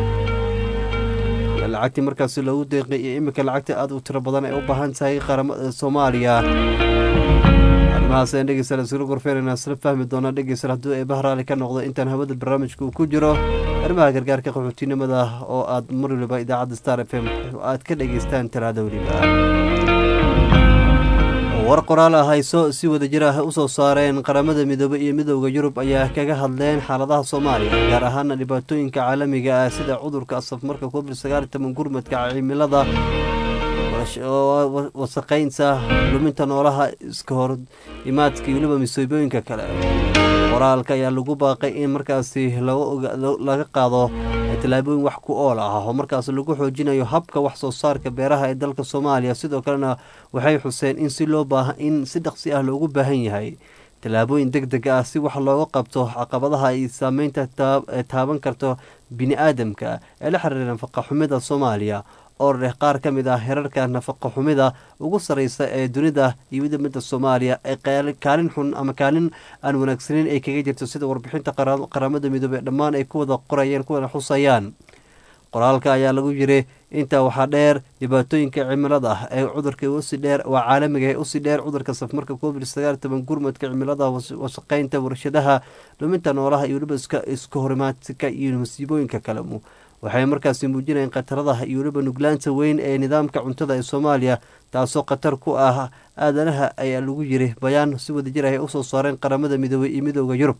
iyo lacagtii markaasi loogu deeqay iyo iminka lacagta aada u tiro badan ay u baahan tahay qaramada soomaaliya arrimahaas ayaan dhegeystayaal iskula gorfeynayna isla fahmi doonaa dhegeystayaal hadduu eebaha raali ka noqdo intaan hawada barnaamijka uu ku jiro arrimaha gargaarka qaxootinimada oo aad mar waliba idaacadda star f m aad ka dhegeystaan talaada weliba war qoraal ah ay soo si wadajir ah usoo saareen qaramada midoobey iyo midowda yurub ayaa kaga hadleen xaaladaha soomaaliya gaar ahaana dhibaatooyinka caalamiga ah sida cudurka safmarka covid sagaal toban gurmadka cimilada wasaqeynta luminta noolaha iska hor imaadka iyo weliba masiibooyinka kale qoraalka ayaa lagu baaqay in markaasi laga qaado tallaabooyin wax ku ool ah oo markaas lagu xoojinayo habka wax soo saarka beeraha ee dalka soomaaliya sidoo kalena waxay xuseen in si loo baaha in si dhaqsi ah loogu baahan yahay tallaabooyin deg deg ah si wax looga qabto caqabadaha ay saameynta taaban karto bini aadamka ee la xiriira nafaqa xumida soomaaliya oo leh qaar ka mid ah herarka nafaqa xumida ugu sarreysa ee dunida iyo midamida soomaaliya ee kaalin xun ama kaalin aan wanaagsaneyn ay kaga jirto sida warbixinta qaramada midoobey dhammaan ay ku wada qorayeen kuwana xusayaan qoraalka ayaa lagu yiri intaa waxaa dheer dhibaatooyinka cimilada ah ee cudurka usii dheer waa caalamiga ee usii dheer cudurka safmarka covid sagaal toban gurmadka cimilada wasaqeynta warshadaha dhuminta noolaha iyo weliba iska horimaadka iyo masiibooyinka kale waxay markaasi muujinayeen khataradaha iyo weliba nuglaanta weyn ee nidaamka cuntada ee soomaaliya taasoo khatar ku ah aadanaha ayaa lagu yiri bayaan si wadajir ah ay usoo saareen qaramada midoobey iyo midooda yurub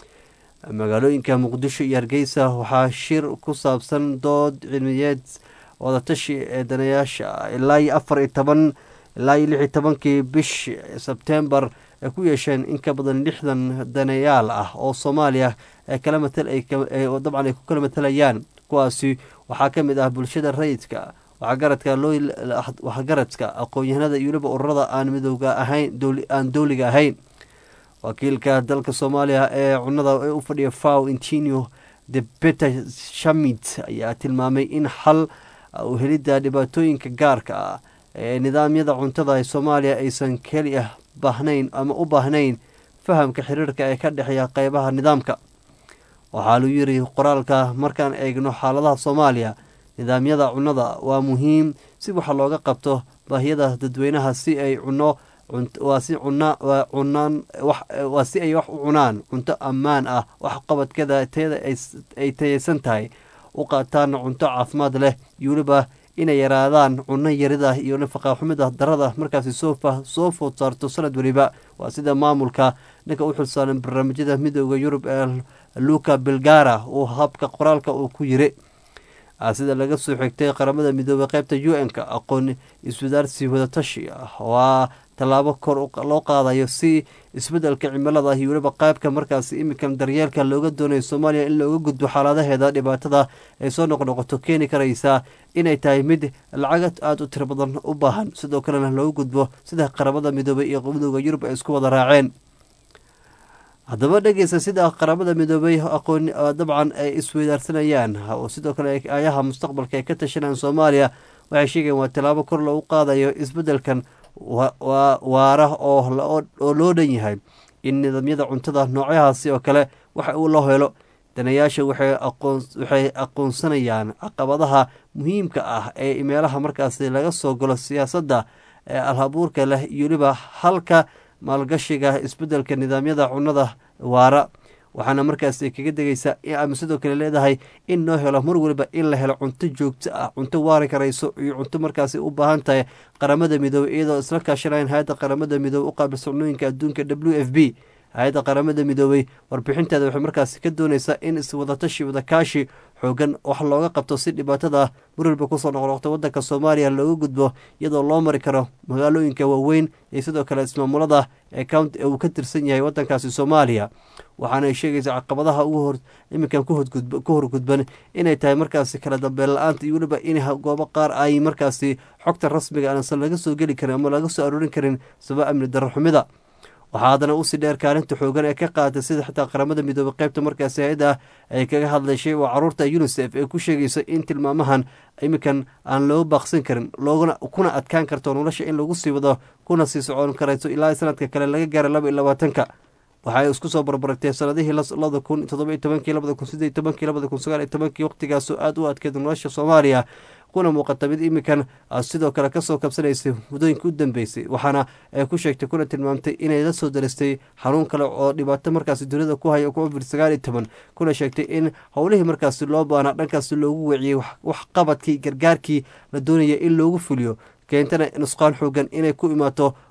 magaalooyinka muqdisho iyo hargeysa waxaa shir ku saabsan dood cilmiyeed wadatashi ee danayaasha ilaa iyo afar iyo toban ilaa iyo lix iyo tobankii bish sebtembar ay ku yeesheen in ka badan lixdan daneyaal ah oo soomaaliya ee kala matal dabcan ay ku kala matalayaan kuwaasi waxaa ka mid ah bulshada rayidka waxgaradka waxgaradka aqoon-yahanada iyo weliba ururada aan midooga ahayn aan dowliga ahayn wakiilka dalka soomaaliya ee cunada ee u fadhiya faw intinio de peter shamit ayaa tilmaamay in xal helidda dhibaatooyinka gaarka ah ee nidaamyada cuntada ee soomaaliya aysan keliya baahnayn ama u baahnayn fahamka xiriirka ee ka dhexeeya qeybaha nidaamka waxaa lu yiri qoraalka markaan eegno xaaladaha soomaaliya nidaamyada cunnada waa muhiim si waxa looga qabto baahiyada dadweynaha si ay cuno waa si cunaan waa si ay wax u cunaan cunto ammaan ah wax qabadkeeda teeda ay tayeysan tahay u qaataan cunto caafimaad leh iyo weliba inay yaraadaan cunno yarida iyo nafaqaxumida darada markaasi soo food saarto sanad weliba waa sida maamulka ninka u xilsaaran barnaamijyada midooda yurub ee luka belgara uu habka qoraalka uu ku yiri sida laga soo xigtay qaramada midoobey qeybta u n-ka aqoon iswadaarsi wadatashi ah waa tallaabo kor loo qaadayo si isbedelka cimilada iyo weliba qaybka markaasi imikan daryeelka looga doonayo soomaaliya in looga gudbo xaaladaheeda dhibaatada ay soo noqnoqoto keeni karaysa inay tahay mid lacagad aada u tiro badan u baahan sidoo kalena looga gudbo sida qaramada midoobey iyo midooda yurub ay isku wada raaceen haddaba dhegeysa sida qaramada midoobey aqoon dabcan ay isweydaarsanayaan oo sidoo kale ayaha mustaqbalka ay ka tashanayaan soomaaliya waxay sheegeen waa tallaabo kor loogu qaadayo isbedelkan waara oo loo dhan yahay in nidaamyada cuntada noocyahaasi oo kale waxa uu loo helo danayaasha waxay aqoonsanayaan caqabadaha muhiimka ah ee meelaha markaasi laga soo galo siyaasadda ee alhabuurka leh iyo weliba halka maalgashiga isbedelka nidaamyada cunnada waara waxaana markaasi kaga degaysaa ama sidoo kale leedahay in noo helo mar waliba in la helo cunto joogto ah cunto waari karayso iyo cunto markaasi u baahan tahay qaramada midoobey iyadoo isla kaashanayan hay-adda qaramada midoobey u qaabilsan cunooyinka adduunka w f b hay-adda qaramada midoobey warbixinteeda waxay markaasi ka dooneysaa in iswadatashi wadakaashi xoogan wax looga qabto si dhibaatada marwalba kusoo noqnoqto wadanka soomaaliya looga gudbo iyadoo loo mari karo magaalooyinka waaweyn iyo sidoo kale ismaamulada ee county uu ka tirsan yahay wadankaasi soomaaliya waxaana ay sheegaysaa caqabadaha ugu hor iminkan ku horgudban inay tahay markaasi kala dambeyn la-aanta iyo weliba in goobo qaar ay markaasi xogta rasmiga aansan laga soo geli karin ama laga soo aroorin karin sabab amni darro xumida waxaa haddana usii dheer kaalinta xoogan ee ka qaadatay sida xitaa qaramada midoobey qeybta markaasi hay-adda ay kaga hadlashay oo caruurta unisef ee ku sheegaysa in tilmaamahan iminkan aan loo baaqsan karin looguna kuna adkaan karto nolosha in lagu sii wado kuna sii socon karayso ilaa sanadka kale laga gaaray laba iyo labaatanka waxaay isku soo barbaragtay sanadihii labada kun todoba iyo tobankii labada kun sideed iyo tobankii labada kun sagaal iyo tobankii waqtigaasoo aada u adkeeda nolosha soomaaliya kuna muuqata mid iminkan sidoo kale kasoo kabsanaysay muddooyinka u dambeysay waxaana ay ku sheegtay kuna tilmaamtay inay la soo daristay xanuun kale oo dhibaato markaasi dunida ku haya covid sagaal iyo toban kuna sheegtay in howlihii markaasi loo baanaa dhankaasi loogu weeciyey wax qabadkii gargaarkii la doonaya in loogu fuliyo keentana nusqaan xoogan inay ku imaato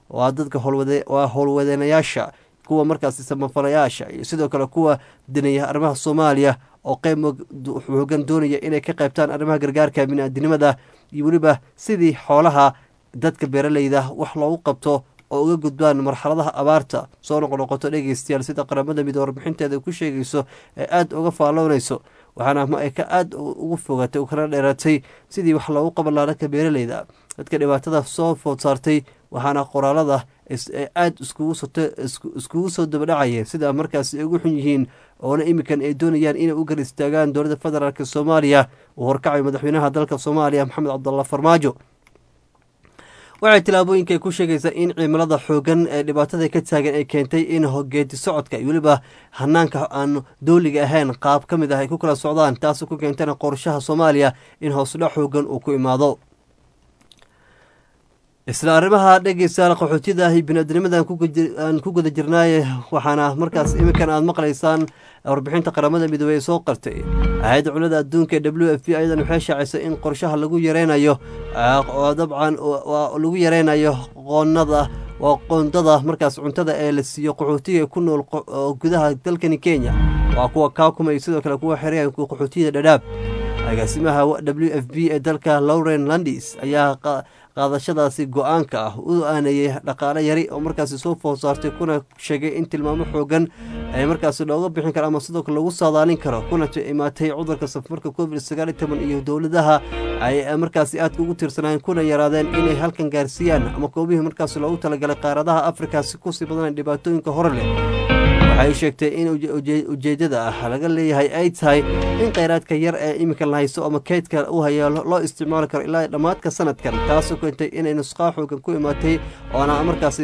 waa dadka waa howlwadeenayaasha kuwa markaasi samafalayaasha iyo sidoo kale kuwa dinaya arrimaha soomaaliya oo qeyb xoogan doonaya inay ka qaybtaan arrimaha gargaarka bini-aadinimada iyo weliba sidii xoolaha dadka beeraleyda wax loogu qabto oo uga gudbaan marxaladaha abaarta soo noqnoqoto dhegeystayaal sida qaramada midoobe warbixinteeda ku sheegayso ee aada uga faalloonayso waxaana ma ay ka aada ugu fogatay kana dheeratay sidii wax loogu qaban lahaa dhanka beeraleyda dadka dhibaatada soo food saartay waxaana qoraalada aada iskugu soo dabadhacayeen sida markaas ay ugu xun yihiin oona iminkan ay doonayaan inay u gar istaagaan dowladda federaalk soomaaliya uu horkacayo madaxweynaha dalka soomaaliya maxamed cabdalla farmaajo waxay tilaabooyinka ay ku sheegaysaa in cimilada xoogan ee dhibaatada ka taagan ay keentay in geedi socodka iyo weliba hanaanka aan dowliga ahayn qaab ka mid ah ay ku kala socdaan taas ku keentana qorshaha soomaaliya in hoosdhac xoogan uu ku imaado isla arrimaha dhegeystayaal qaxootiyada iyo bini-aadnimada aan ku guda jirnaaye waxaana markaas iminkan aada maqlaysaan warbixinta qaramada midoobey ee soo qartay hay-adda cunnada adduunka ee w f b ayadan waxay shaacisay in qorshaha lagu yareynayo dabcan lagu yareynayo qoonada waa qoondada markaas cuntada ee la siiyo qaxootiga ku nool gudaha dalkani kenya waa kuwa kaakuma iyo sidoo kale kuwa xeryaha qaxootiyada dhadhaab agaasimaha w f b ee dalka lauren landis ayaa qaadashadaasi go-aanka ah u aanayey dhaqaale yari oo markaasi soo food saartay kuna sheegay in tilmaamo xoogan ay markaasi looga bixin karo ama sidoo kale lagu saadaalin karo kuna imaatay cudurka safarka covid sagaal iyo toban iyo dowladaha ay markaasi aadka ugu tiirsanaayen kuna yaraadeen inay halkan gaarsiiyaan ama koobihii markaasi loogu talagalay qaaradaha afrika si kusii badanay dhibaatooyinka hore leh waxay sheegtay in ujeedada ah laga leeyahay ay tahay in kheyraadka yar ee iminka la haysto ama keydka u haya loo isticmaali karo ilaa dhammaadka sanadkan taasoo keentay inay nusqaa xoogan ku imaatay oona markaasi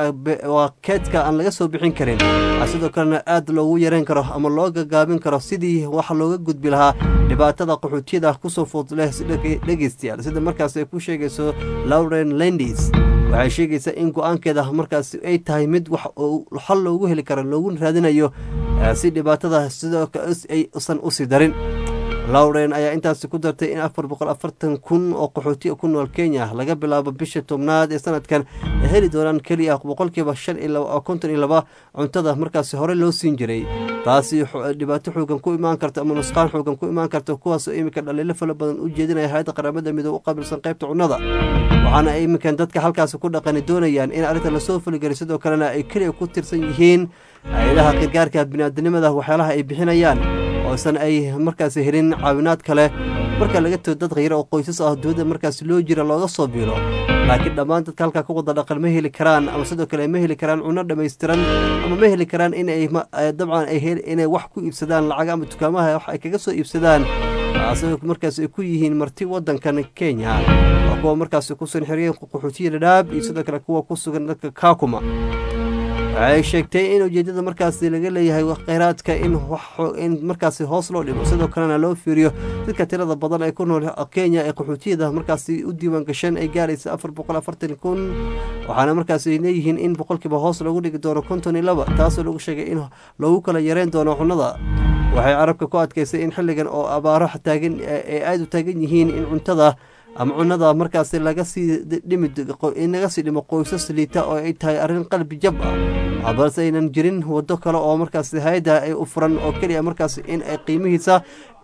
waa keydka aan laga soo bixin karin sidoo kalena aad loogu yareyn karo ama loo gagaabin karo sidii wax looga gudbi lahaa dhibaatada qaxootiyada kusoo food leh dhegeystayaal sida markaas ay ku sheegayso lauren lendis waxay sheegaysaa in go-aankeeda markaas ay tahay mid wax xal loogu heli karo looguna raadinayo si dhibaatada sidoo ay usan usii darin lauren ayaa intaasi ku dartay in afar boqol afartan kun oo qaxootiya ku nool kenya laga bilaabo bisha tobnaad ee sanadkan ay heli doonaan keliya boqolkiiba shan iyo konton iyo laba cuntada markaasi hore loo siin jiray taasi dhibaato xoogan ku imaan karta ama nusqaan xoogan ku imaan karta kuwaasoo iminka dhaliilo fala badan u jeedinaya hay-adda qaramada midoobe u qaabilsan qaybta cunnada waxaana iminkan dadka halkaasi ku dhaqani doonayaan in arrinta lasoo fuligeliy sidoo kalena ay keliya ku tirsan yihiin hay-adaha gargaarka biniaadinimada waxyaalaha ay bixinayaan oosan ay markaasi helin caawinaad kale marka laga too dad khayra oo qoysas ah dowladda markaasi loo jira looga soo biilo laakiin dhammaan dadka halkaa ku wada dhaqan ma heli karaan ama sidoo kale ma heli karaan cunno dhammaystiran ama ma heli karaan inay dabcan inay wax ku iibsadaan lacag ama dukaamaha wax ay kaga soo iibsadaan taasoo markaas ay ku yihiin marti wadankan kenya waa kuwa markaasi ku sugan xeryaen qaxootiya dhadhaab iyo sidoo kale kuwa ku sugan dadka kaakuma waxay sheegtay in ujeedada markaasi laga leeyahay kheyraadka in in markaasi hoos loo dhigo sidoo kalena loo fiiriyo dadka tirada badan ee ku nool kenya ee qaxootiyada markaasi u diiwaan gasheen ay gaaraysa afar boqol afartan kun waxaana markaasi leeyihiin in boqolkiiba hoos loogu dhigi doono konton iyo laba taasoo lagu sheegay in loogu kala yareyn doono cunnada waxay carabka ku adkaysay in xilligan oo abaaro taagan ay aada u taagan yihiin in cuntada ama cunnada markaasi laga sii dhimi in laga sii dhimo qoysas liita oo ay tahay arrin qalbi jab ah balse aynan jirin waddo kale oo markaasi hay-adda ay u furan oo keliya markaasi in ay qiimihiisa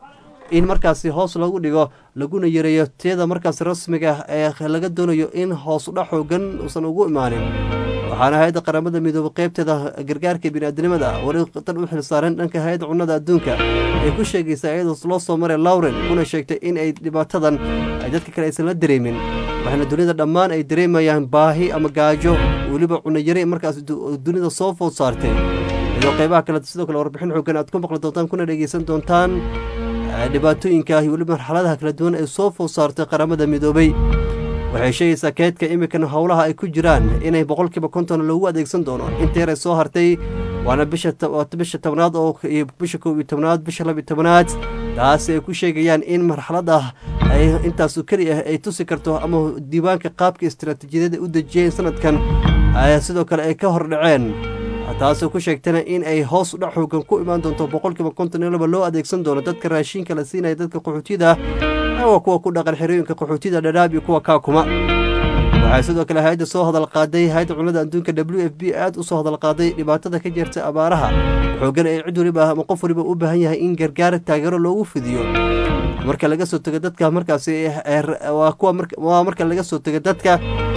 in markaasi hoos lagu dhigo laguna yareeyo tiyada markaasi rasmiga ee laga doonayo in hoos udha xoogan uusan ugu imaanin waxaana hay-adda qaramada midoobey qeybteeda gargaarka biniaadinimada weli dan u xilsaaran dhanka hay-adda cunnada adduunka ay ku sheegaysaa iyadoo loo soo maray lauren kuna sheegtay in ay dhibaatadan ay dadka kale aysan la dareemin waxaana dunida dhammaan ay dareemayaan baahi ama gaajo weliba cunayare markaas dunida soo food saartay iyadoo qeybaha kale sidoo kale warbixin xoogan aad ku maqli doontaan kuna dhegeysan doontaan dhibaatooyinka iyo weliba marxaladaha kala duwan ee soo food saartay qaramada midoobey waxay sheegaysaa keedka iminkan howlaha ay ku jiraan inay boqolkiiba konton loogu adeegsan doono inteeray soo hartay waana bisha tobnaad oo bisha kow iyo tobnaad bisha laba iyo tobnaad taasi ay ku sheegayaan in marxalada ay intaasu keli ah ay tusi karto ama diiwaanka qaabka istaraatiijiyadada u dejiyeen sanadkan sidoo kale ay ka hordhaceen taasoo ku sheegtana in ay hoos udhac xoogan ku imaan doonto boqolkiiba konton iyo laba loo adeegsan doono dadka raashiinka la siinaya dadka qaxootiyada waa kuwa ku dhaqan xerooyinka qaxootiyada dhadhaab iyo kuwa kaakuma waxay waxay sidoo kale hay-adda soo hadal qaaday hay-adda cunnada adduunka w f b aada u soo hadal qaaday dhibaatada ka jirta abaaraha xoogan ee cid waliba ama qof waliba u baahan yahay in gargaar taageero loogu fidiyo marka laga soo tego dadka markaasi waa kuwa waa marka laga soo tego dadka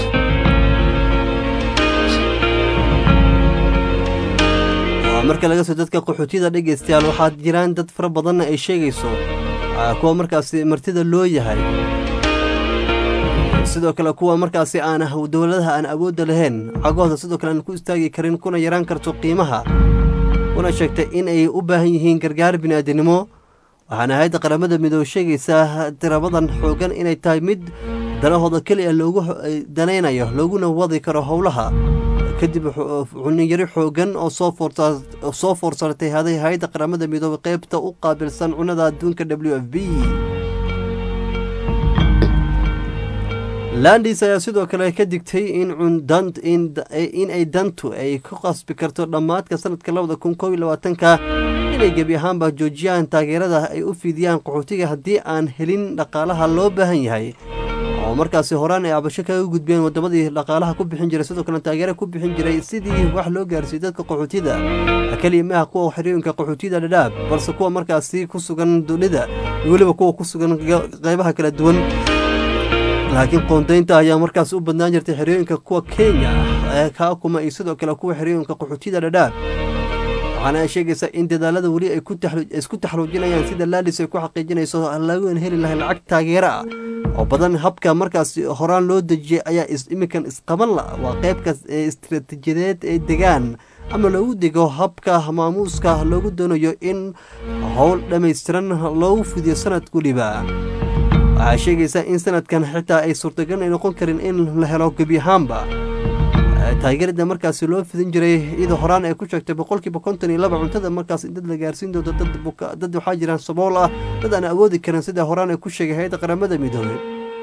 marka laga soo dadka qaxootiyada dhegeystayaal waxaa jiraan dad fara badanna ay sheegayso kuwa markaasi martida loo yahay sidoo kale kuwa markaasi aan dowladaha aan awoodda lahayn cagooda sidoo kale aan ku istaagi karin kuna yaraan karto qiimaha kuna sheegtay in ay u baahan yihiin gargaar bini'aadanimo waxaana hay-adda qaramada midoobe sheegaysaa tirabadan xoogan inay tahay mid danahooda keliya loogu danaynayo looguna wadi karo howlaha kadib cunniyari xoogan oo soo foorsartay haday hay-adda qaramada midoobe qeybta u qaabilsan cunnada adduunka w f b landis ayaa sidoo kale ka digtay in ay dantu ay ku qasbi karto dhammaadka sanadka labada kun kob iyo labaatanka inay gebi ahaanba joojiyaan taageerada ay u fidiyaan qaxootiga haddii aan helin dhaqaalaha loo baahan yahay oo markaasi horaan ay cabasho kaga gudbeen wadamadii dhaqaalaha ku bixin jiray sidoo kale taageera ku bixin jiray sidii wax loo gaarsiiyey dadka qaxootida keliya maaha kuwa xiriirinka qaxootida dhadhaab balse kuwa markaasi ku sugan dunida weliba kuwa ku sugan qeybaha kala duwan laakiin qoondaynta ayaa markaas u badnaan jirtay xerooyinka kuwa kenya ee kaakuma iyo sidoo kale kuwa xerooyinka qaxootida dhadhaab waxaana ay sheegaysaa in dadaalada weli ay isku taxluujinayaan sida laadis ay ku xaqiijinayso lagan heli lahay lacag taageero ah oo badan habka markaas horaan loo dejiyey ayaa iminkan isqaban la waa qeybka istiraatiijiyadeed ee degaan ama loogu dego habka maamuuska loogu doonayo in howl dhammaystiran loogu fidiyo sanad weliba waxay sheegaysaa in sanadkan xitaa ay suurtagal ay noqon karin in la helo gebi ahaanba taageerada markaasi loo fidin jiray iyadoo horaan ay ku sheegtay boqolkiiba konton iyo laba cuntada markaas dad la gaarsiin doonto dad waxaa jiraan sabool ah dad aan awoodi karin sida horaan ay ku sheegay hay-adda qaramada midoobey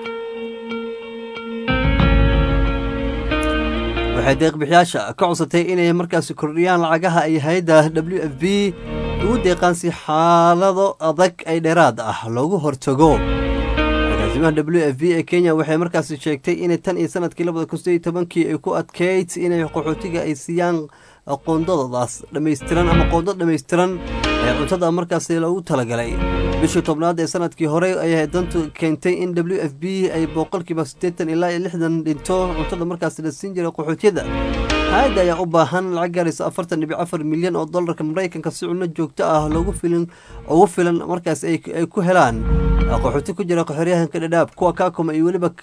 waxay deeqbixiyaasha ka codsatay inay markaasi kordhiyaan lacagaha ay hay-adda w f b ugu deeqaan si xaalado adag ay dheeraad ah loogu hortago agaasimaha w f b ee kenya waxay markaasi sheegtay inay tan iyo sanadkii labada kun sideed iyo tobankii ay ku adkeyd inay qaxootiga ay siiyaan qoondadoodaas dhammaystiran ama qoondad dhammaystiran ee cuntada markaasi loogu talagalay bishii tobnaad ee sanadkii hore ayay dantu keentay in w f b ay boqolkiiba siddeetan ilaa iyo lixdan dhinto cuntada markaasi la siin jiray qaxootiyada hay-adda ayaa u baahan lacag gaaraysa afartan dhibic afar milyan oo dollarka maraykanka si cunno joogto ah loogu filin ugu filan markaas ay ku helaan qaxooti ku jira qaxoryahanka dhadhaab kuwa kaakuma iyo weliba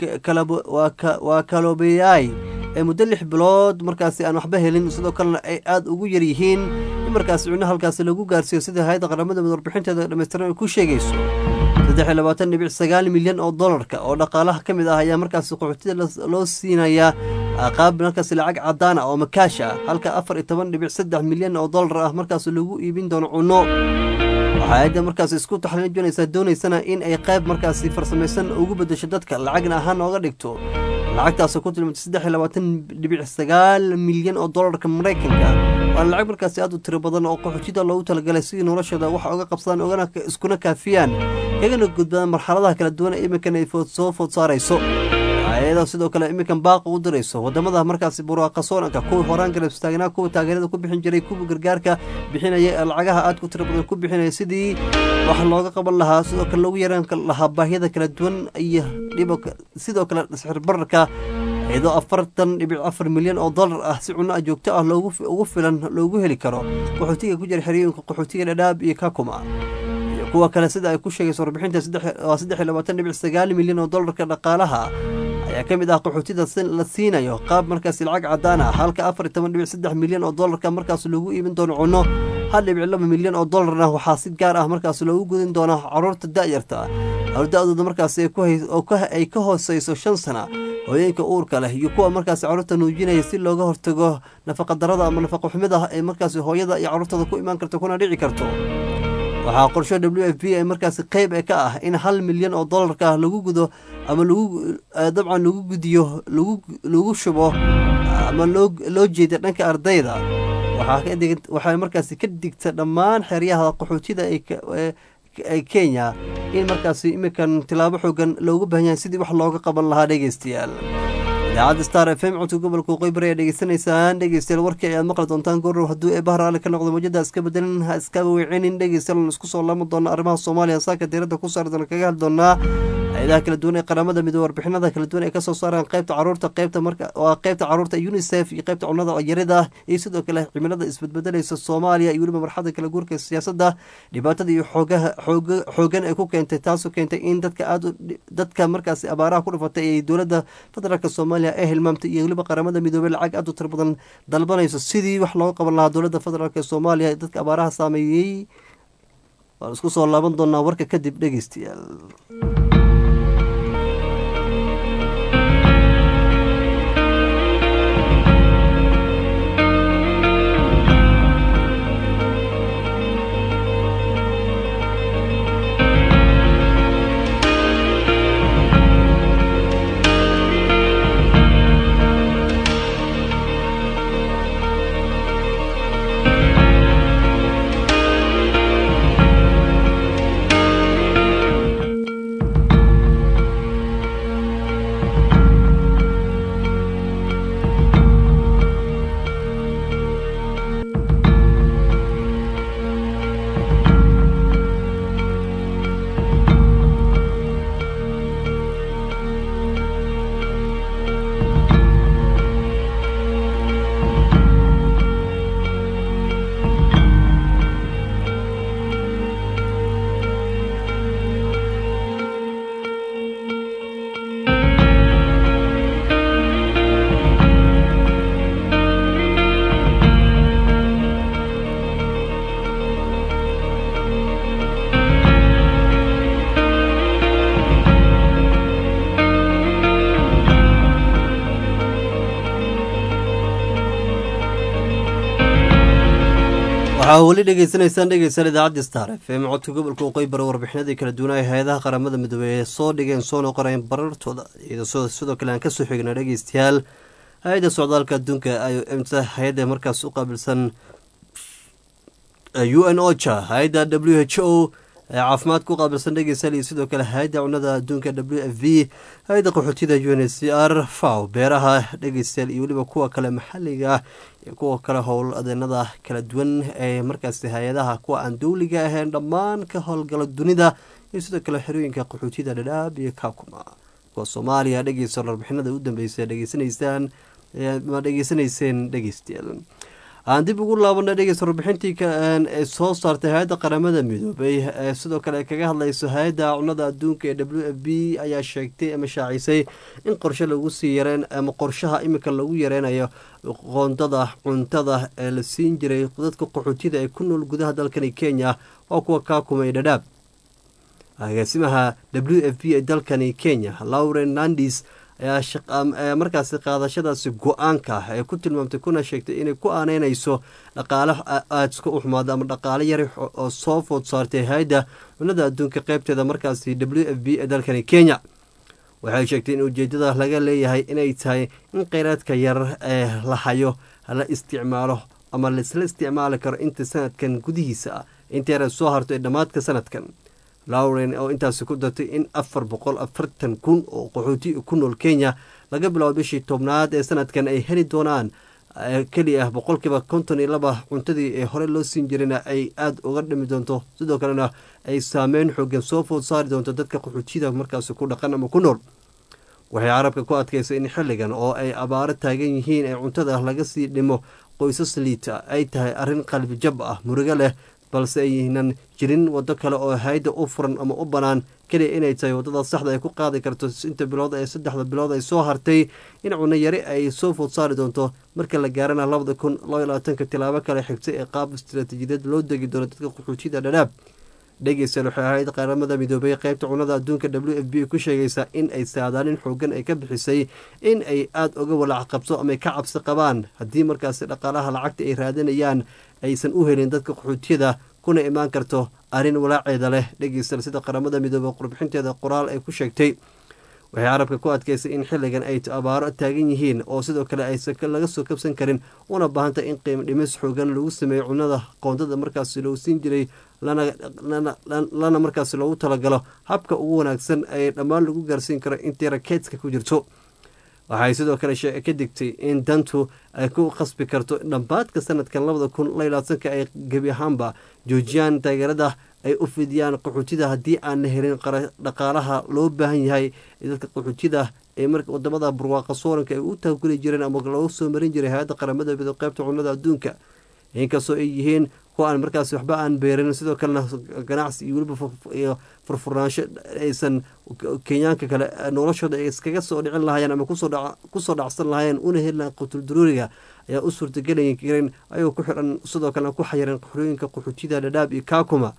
waa kaloobeyaay ee muddo lix bilood markaasi aan waxba helin sidoo kalena ay aada ugu yar yihiin in markaasi cunno halkaasi lagu gaarsiiyo sida hay-adda qaramada mid warbixinteeda dhammaystiran ay ku sheegayso saddex iyo labaatan dhibic sagaal milyan oo dollarka oo dhaqaalaha ka mid ah ayaa markaasi qaxootida loo siinayaa qaab markaasi lacag cadaan ah oo makaash ah halka afar iyo toban dhibic saddex milyan oo dollar ah markaas lagu iibin doono cunno waxaa ayadda markaas isku taxliijinaysaa doonaysana in ay qayb markaasi farsamaysan ugu beddesho dadka lacagna ahaan ooga dhigto lacagtaasoo ku tilmaantay saddex iyo labaatan dhibic sagaal milyan oo dollarka maraykanka waana lacag markaasi aad u tiro badan oo qaxootida loogu talagalay sidii noloshooda wax oga qabsadaan ogana iskuna kaafiyaan kagana gudbadaan marxaladaha kala duwan ee iminkan ay soo food saarayso ayadoo sidoo kale iminkan baaqa u dirayso wadamada markaasi buraaqa soonanka kuwa horaan garab istaagnaa kuwa taageerada ku bixin jiray kuwa gargaarka bixinaya ee lacagaha aad ku tiro badan ku bixinaya sidii wax looga qaban lahaa sidoo kale loogu yaraan lahaa baahiyada kala duwan iyo dhib sidoo kale sixir bararka iyadoo afartan dhibic afar milyan oo dollar ah si cunno joogto ah loogu ugu filan loogu heli karo qaxootiga ku jira xeriyooyinka qaxootiga dhadhaab iyo kakuma kuwa kale sida ay ku sheegayso warbixinta waa saddex iyo labaatan dhibic sagaal milyan oo dollarka dhaqaalaha ayaa ka mid ah qaxootida la siinayo qaab markaasi lacag cadaan ah halka afar iyo toban dhibic saddex milyan oo dollarka markaas loogu iibin doono cunno hal dhibic laba milyan oo dollarna waxaa si gaar ah markaas loogu gudin doona caruurta da'yarta da-dooda markaasi ay ka hooseyso shan sana hooyeenka uurka leh iyo kuwa markaasi carruurta nuujinaya si looga hortago nafaqadarada ama nafaqa xumida ee markaasi hooyada iyo carruurtooda ku imaan karto kuna dhici karto waxaa qorsho w f b ay markaasi qeyb ee ka ah in hal milyan oo dollarka lagu gudo ama lagu dabcan lagu gudiyo lagu shubo ama loo jeeda dhanka ardayda waxay markaasi ka digta dhammaan xeryaha qaxootida ee kenya in markaasi iminkan tilaabo xoogan loogu baahan yahay sidii wax looga qaban lahaa dhegeystayaal idaacadda star f m codka gobolka waqooyi ayaa dhegeysanaysaan dhegeystayaal warkii ayaad maqli doontaan goordhow hadduu ee bahar alle ka noqdo mawjada iska bedelin ha iskaba weecinin dhegeystayaal aan isku soo laaban doona arrimaha soomaaliya saaka diiradda ku saardan kaga hadli doonaa hay-adaha kala duwan ee qaramada midoobe warbixinada kala duwan ee kasoo saaraan qeybta caruurta qeybta marka waa qeybta caruurta unicef iyo qeybta cunnada yarida iyo sidoo kale cimilada isbedbedelaysa soomaaliya iyo weliba marxada kala guurka siyaasadda dhibaatada iyo xoogaha xooga xoogan ay ku keentay taasoo keentay in dadka aad dadka markaasi abaaraha ku dhifatay ee dowladda federaalk soomaaliya ee hilmaamtay iyo weliba qaramada midoobey lacag aad u tiro badan dalbanayso sidii wax looga qaban lahaa dowladda federaalk ee soomaaliya dadka abaaraha saameeyey waan isku soo laaban doonaa warka kadib dhegeystayaal waxaa weli dhegeysanaysaan dhegeysan idaacadda star f m codka gobolka waqooyi bare warbixinadii kala duwanaa hay-adaha qaramada midoobey ee soo dhigeen soona qoreen barartooda iyadoo sidoo kale aan kasoo xigna dhegeystayaal hay-adda socdaalka adduunka i o m ta hay-adda markaas u qaabilsan u n ocha hay-adda w h o caafimaadka u qaabilsan dhegeystayaal iyo sidoo kale hay-adda cunada adduunka w f v hay-adda qaxootida u n c r faw beeraha dhegeystayaal iyo weliba kuwa kale maxaliga ah iyo kuwa kale howl adeenada kala duwan ee markaasi hay-adaha kuwa aan dowliga ahayn dhammaan ka howlgala dunida iyo sidoo kale xerooyinka qaxootida dhadhaab iyo kakuma kuwa soomaaliya dhegeysta warbixinada u dambeysa dhegeysanaysaan ma dhegeysanayseen dhegeystayaal aan dib ugu laabana dhegeysta warbixintii ee soo saartay hay-adda qaramada midoobay ee sidoo kale kaga hadlayso hay-adda cunada adduunka ee w f b ayaa sheegtay ama shaacisay in qorshe lagu sii yareen ama qorshaha imika lagu yareynayo qoondada cuntada ee la siin jiray dadka qaxootida ee ku nool gudaha dalkani kenya waa kuwa kaakumay dhadhaab agaasimaha w f b ee dalkani kenya lauren nandis ayaa markaasi qaadashadaasi go-aanka ah ee ku tilmaamtay kuna sheegtay inay ku aaneynayso dhaqaale aadska u xumaada ama dhaqaale yari oo soo food saartay hay-adda cunada adduunka qeybteeda markaasi w f b ee dalkani kenya waxay sheegtay in ujeedada laga leeyahay inay tahay in kheyraadka yar ee la hayo la isticmaalo ama laisla isticmaali karo inta sanadkan gudihiisa ah inta yara soo harto ee dhammaadka sanadkan lauren oo intaasi ku dartay in afar boqol afartan kun oo qaxooti ku nool kenya laga bilaabo bishii tobnaad ee sanadkan ay heli doonaan keli ah boqolkiiba konton iyo laba cuntadii ee hore loo siin jirayna ay aada uga dhimi doonto sidoo kalena ay saameyn xoogan soo food saari doonto dadka qaxootiyada markaasi ku dhaqan ama ku nool waxay carabka ku adkaysay in xilligan oo ay abaaro taagan yihiin ee cuntada laga sii dhimo qoysas liita ay tahay arrin qalbi jab ah murugo leh balse aynan jirin waddo kale oo hay-adda u furan ama u bannaan keliya inay tahay waddada saxda ay ku qaadi karto inta bilood ee saddexda bilood ay soo hartay in cunno yari ay soo food saari doonto marka la gaarana labada kun laba labaatanka tilaabo kale xigtay ee qaab istaraatiijiyadeed loo degi doono dadka qaxootiyada dhadhaab dhegeystayaal waxay ahayd qaramada midoobay qeybta cunada adduunka w f b ku sheegaysaa in ay saadaalin xoogan ay ka bixisay in ay aada uga walaac qabto ama ay ka cabsi qabaan haddii markaasi dhaqaalaha lacagta ay raadinayaan aysan u helin dadka qaxootiyada kuna imaan karto arrin walaaceeda leh dhegeystayaal sida qaramada midoobey qurbixinteeda qoraal ay ku sheegtay waxay carabka ku adkaysay in xilligan ay abaaro taagan yihiin oo sidoo kale aysan laga soo kabsan karin una baahantay in qiimo dhimis xoogan lagu sameeyo cunada qoondada markaasi loo siin jiray lana markaasi loogu talagalo habka ugu wanaagsan ee dhammaan lagu gaarsiin karo intii rakeedska ku jirto waxay sidoo kale ka digtay in dantu ay ku qasbi karto dhammaadka sanadkan labada kun laylaadsanka ay gebi ahaanba joojiyaan taageerada ay u fidiyaan qaxootida haddii aan la helin dhaqaalaha loo baahan yahay dadka qaxootida ee marka wadamada barwaaqa sooranka ay u taaguli jireen ama loogu soo marin jiray hay-adda qaramada mido qeybta cunnada adduunka inkastoo ay yihiin kuwa aan markaas waxba aan beerin sidoo kalena ganacsi iyo weliba iyo furfurnaansho aysan kenyaanka kale noloshooda ay iskaga soo dhicin lahaayeen ama kusoo dhacsan lahaayeen una heli lahayn qutul-duruuriga ayaa u suurtagelay karin ayagoo ku xiran sidoo kalena ku xayireen qaxooyinka qaxootida dhadhaab iyo kaakuma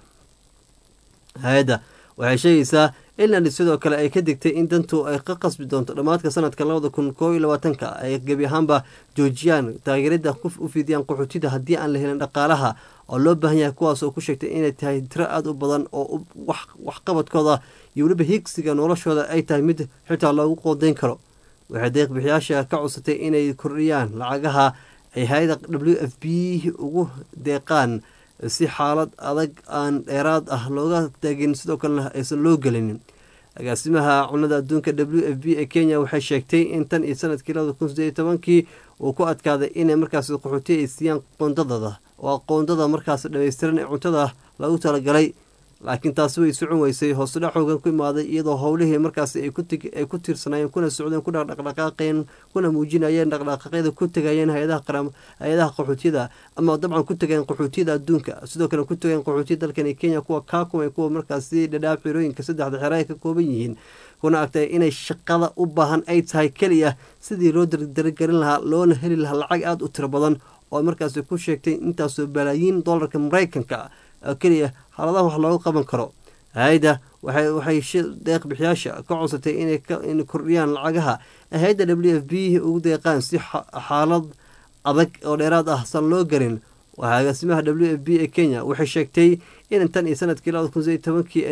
hay-adda waxay sheegaysaa inland sidoo kale ay ka digtay in dantu ay ka qasbi doonto dhammaadka sanadka labada kun koo iyo labaatanka ay gebi ahaanba joojiyaan taageerada u fidiyaan qaxootida haddii aan la helin dhaqaalaha oo loo baahan yahay kuwaas oo ku sheegtay inay tahay tiro aada u badan oo waxqabadkooda iyo weliba higsiga noloshooda ay tahay mid xitaa loogu qoodayn karo waxay deeqbixiyaasha ka codsatay inay kordhiyaan lacagaha ay hay-ada w f b ugu deeqaan si xaalad adag aan dheeraad ah looga taagin sidoo kalena aysan loo gelinin agaasimaha cunada adduunka w f b ee kenya waxay sheegtay in tan iyo sanadkii labada kun sideed iyo tobankii uu ku adkaaday inay markaas qaxootiya ay siiyaan qoondadada oo qoondada markaas dhammaystiran ee cuntada lagu talagalay laakiin taasi way socon weysay hoosudhac xoogan ku imaaday iyadoo howlihii markaas ay ku tiirsanayeen kuna socdeen kuna dhaqdhaqaaqeen kuna muujinayeen dhaqdhaqaaqyada ku tegayeen hay-adaha qaxootiyada ama dabcan ku tegeen qaxootiyada adduunka sidoo kale ku tegeen qaxootiyada dalkani kenya kuwa kaakum ee kuwa markaasi dhadhaab xirooyinka saddexda xero ay ka kooban yihiin kuna agtay inay shaqada u baahan ay tahay keliya sidii loo dardargelin lahaa loona heli lahaa lacag aada u tiro badan oo markaasi ku sheegtay intaasoo balaayiin dollarka maraykanka keliya xaaladaha wax looga qaban karo hay-adda waxay deeq bixiyaasha ka codsatay inay kordhiyaan lacagaha hay-adda w f b ugu deeqaan si xaalad adag oo dheeraad ah san loo gelin agaasimaha w f b ee kenya waxay sheegtay in tan iyo sanadkii labada kun sideed tobankii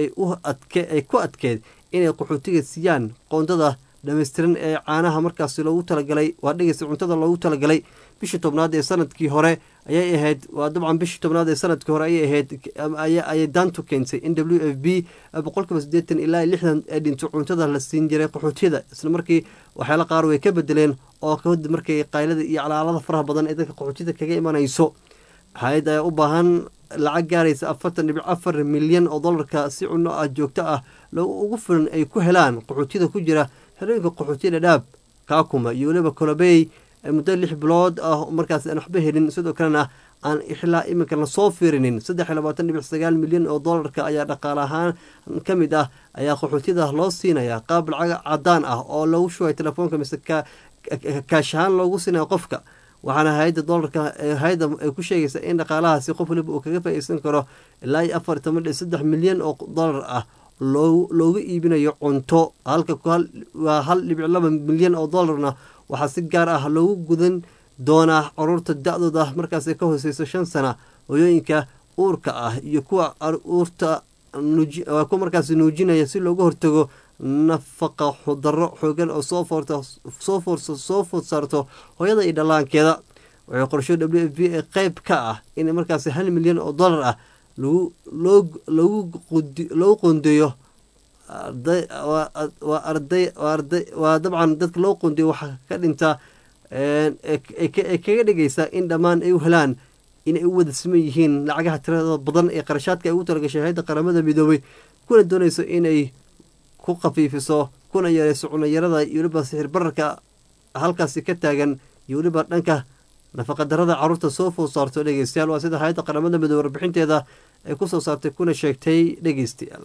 ay ku adkeed inay qaxootiga siiyaan qoondada dhammaystiran ee caanaha markaasi loogu talagalay waa dhegeysa cuntada loogu talagalay bishii tobnaad ee sanadkii hore ayay ahayd waa dabcan bishii tobnaad ee sanadkii hore ayay ahayd ayay daantu keentay in w f b boqolkiiba siddeetan ilaa lixdan ee dhinto cuntada la siin jiray qaxootiyada isla markii waxyaala qaar way ka bedeleen oo kadib markay qaylada iyo calaalada faraha badan ee dadka qaxootiyada kaga imanayso hay-ad ayaa u baahan lacag gaaraysa afartan dhibic afar milyan oo dollarka si cunno ah joogto ah ugu filan ay ku helaan qaxootiyada ku jira xerooyinka qaxootiya dhadhaab kaakuma iyo weliba kolobey muddo lix bilood ah markaas aan waxba helin sidoo kalena aan ilaa iminka lasoo fiirinin saddex iyo labaatan dhibic sagaal milyan oo dollarka ayaa dhaqaale ahaan ka mid ah ayaa qaxootiyada loo siinaya qaab lacag cadaan ah oo lagu shubay telefoonka mise kaash ahaan loogu siinaya qofka waxaana hay-adda dolarka hay-adda ay ku sheegaysaa in dhaqaalahaasi qof waliba uu kaga faa-iidsan karo ilaa iyo afar toban dhibic saddex milyan oo dollar ah loo loogu iibinayo cunto halka waa hal dhibic laba milyan oo dollarna waxaa si gaar ah loogu gudan doonaa caruurta da-dooda markaas ka hooseyso shan sana hoyooyinka uurka ah iyo kuwa uurta kuwa markaas nuujinaya si looga hortago nafaqa daro xoogan oo soo foorta soo foorsa soo food saarto hooyada iyo dhallaankeeda waxay qorsho w f b ee qeyb ka ah in markaas hal milyan oo dollar ah lagu loo lagu loogu qondeeyo waa arday arday waa dabcan dadka loo qondeeyo waxaa ka dhinta ee kaga dhigaysa in dhammaan ay u helaan inay u wada siman yihiin lacagaha tirada badan ee qarashaadka ay ugu talagashay hay-adda qaramada midoobay kuna doonayso inay ku khafiifiso kuna yareyso cunayarada iyo weliba sixir bararka halkaasi ka taagan iyo weliba dhanka nafaqadarada caruurta soo food saarto dhegeystayaal waa sida hay-adda qaramada midoobe warbixinteeda ay ku soo saartay kuna sheegtay dhegeystayaal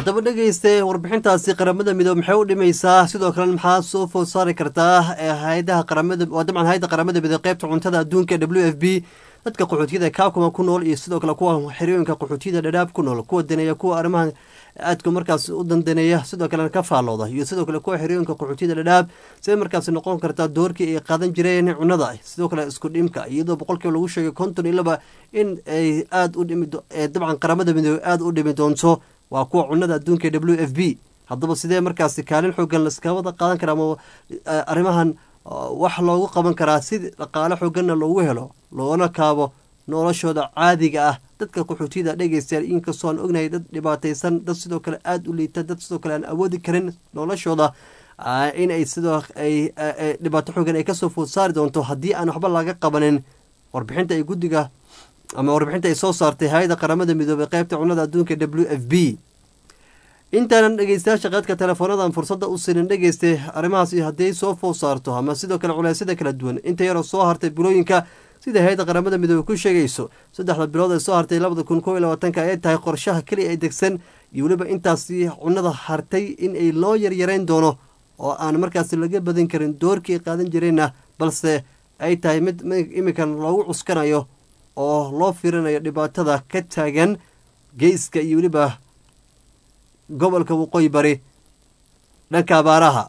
haddaba dhegeyste warbixintaasi qaramada midoobe maxay u dhimaysaa sidoo kale maxaa soo food saari kartaa hay-adaha qaramada waa dabcan hay-adda qaramada midoobe qeybta cuntada adduunka w f b dadka qaxootiyada kaakuma ku nool iyo sidoo kale kuwa xerooyinka qaxootiyada dhadhaab ku nool kuwa daneeya kuwa arrimaha aadka markaas u dandaneeya sidoo kalena ka faallooda iyo sidoo kale kuwa xerooyinka qaxootiyada dhadhaab siday markaas noqon kartaa doorkii ay qaadan jireen cunada sidoo kale isku dhimka iyadoo boqolkiiba lagu sheegay konton iyo laba in ay aada u dhimi dabcan qaramada midoobe aada u dhimi doonto waa kuwa cunada adduunka w f b haddaba sidee markaasi kaalin xoogan laska wada qaadan karaa ama arrimahan wax loogu qaban karaa si dhaqaale xooganna loogu helo loona kaabo noloshooda caadiga ah dadka qaxootiyada dhegeystayaal inkastoo aan ognahay dad dhibaataysan dad sidoo kale aada u liita dad sidoo kale aan awoodi karin noloshooda in ay sidoo ay dhibaato xoogan ay kasoo food saari doonto haddii aan waxba laga qabanin warbixinta ay guddiga ama warbixinta ay soo saartay hay-ada qaramada midoobey qeybta cunada adduunka w f b intaanan dhegeystayaasha qaadka teleefoonadan fursadda u sinin dhegeystay arrimahaas hadday soo food saarto ama sidoo kale culeysyada kala duwan inta yaroo soo hartay bilooyinka sida hay-adda qaramada midoobe ku sheegayso saddexda bilood ee soo hartay labada kun kob iyo labaatanka ayay tahay qorshaha keliya ay degsan iyo weliba intaasi cunada hartay in ay loo yaryarayn doono oo aan markaasi laga badan karin doorkii ay qaadan jireenna balse ay tahay mid iminkan loogu cuskanayo oo loo fiirinayo dhibaatada ka taagan geeska iyo weliba gobolka waqooyi bari dhanka abaaraha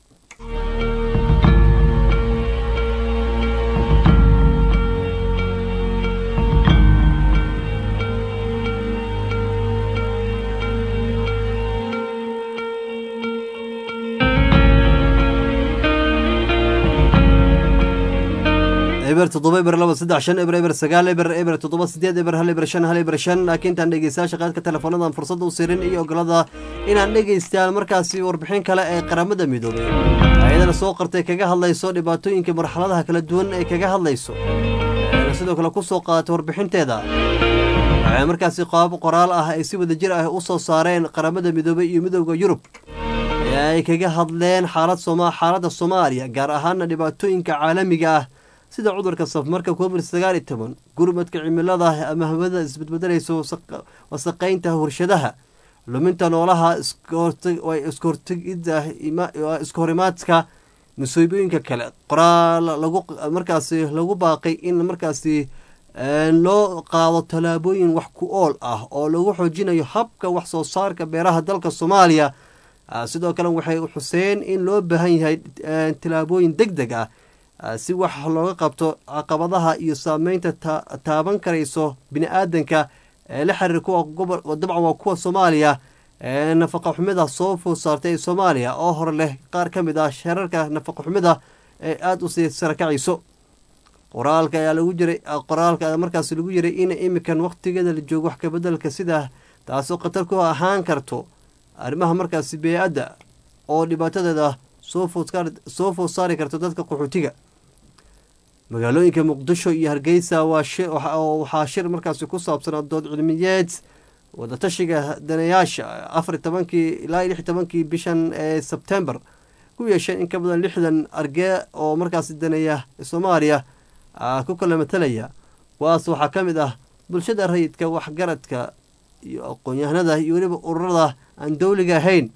eber toddoba eber laba saddex shan eber eber sagaal eber eber toddoba sideed eber hal eber shan hal eber shan laakiin intaan dhegeystayaasha qaadka teleefoonadan fursadda u sirin iyo ogolada inaan dhegeystaan markaasi warbixin kale ee qaramada midoobey ayadana soo qartay kaga hadlayso dhibaatooyinka marxaladaha kala duwan ee kaga hadlayso sidoo kale kusoo qaadatay warbixinteeda waxay markaasi qaab qoraal ah ay si wadajir ah u soo saareen qaramada midoobey iyo midooda yurub ee ay kaga hadleen xaalad soma xaaladda soomaaliya gaar ahaana dhibaatooyinka caalamiga ah sida cudurka safmarka covid sagaal iyo toban gurmadka cimilada ama hawada isbedbedelayso wasaqaynta warshadaha luminta noolaha iskahortegida iskahorimaadka musiibooyinka kale qoraal lagu markaasi lagu baaqay in markaasi loo qaado tallaabooyin wax ku ool ah oo lagu xoojinayo habka wax soo saarka beeraha dalka soomaaliya sidoo kale waxay xuseen in loo baahan yahay tallaabooyin deg deg ah si wax looga qabto caqabadaha iyo saameynta taaban karayso bini aadanka ee la xiriir kuwa gobol dabcan waa kuwa soomaaliya ee nafaqa xumida soo food saartay ee soomaaliya oo hore leh qaar ka mid ah shararka nafaqa xumida ee aada u sii sarakacayso qoraalka ayaa lagu jiray qoraalka markaas lagu yiray in imikan waqtigeeda la joogo wax kabedelka sida taasoo khatar ku ahaan karto arrimaha markaasi bee-adda oo dhibaatadeeda soo soo food saari karto dadka qaxootiga magaalooyinka muqdisho iyo hargeysa waxaa shir markaasi ku saabsanaa dood cilmiyeed wadatashiga daneyaasha afar tobankii ilaa lix tobankii bishan ee sebtembar ku yeesheen in ka badan lixdan argee oo markaasi daneeya soomaaliya ku kala matalaya kuwaas waxaa ka mid ah bulshada rayidka waxgaradka iyo aqoon-yahanada iyo weliba ururada aan dowliga ahayn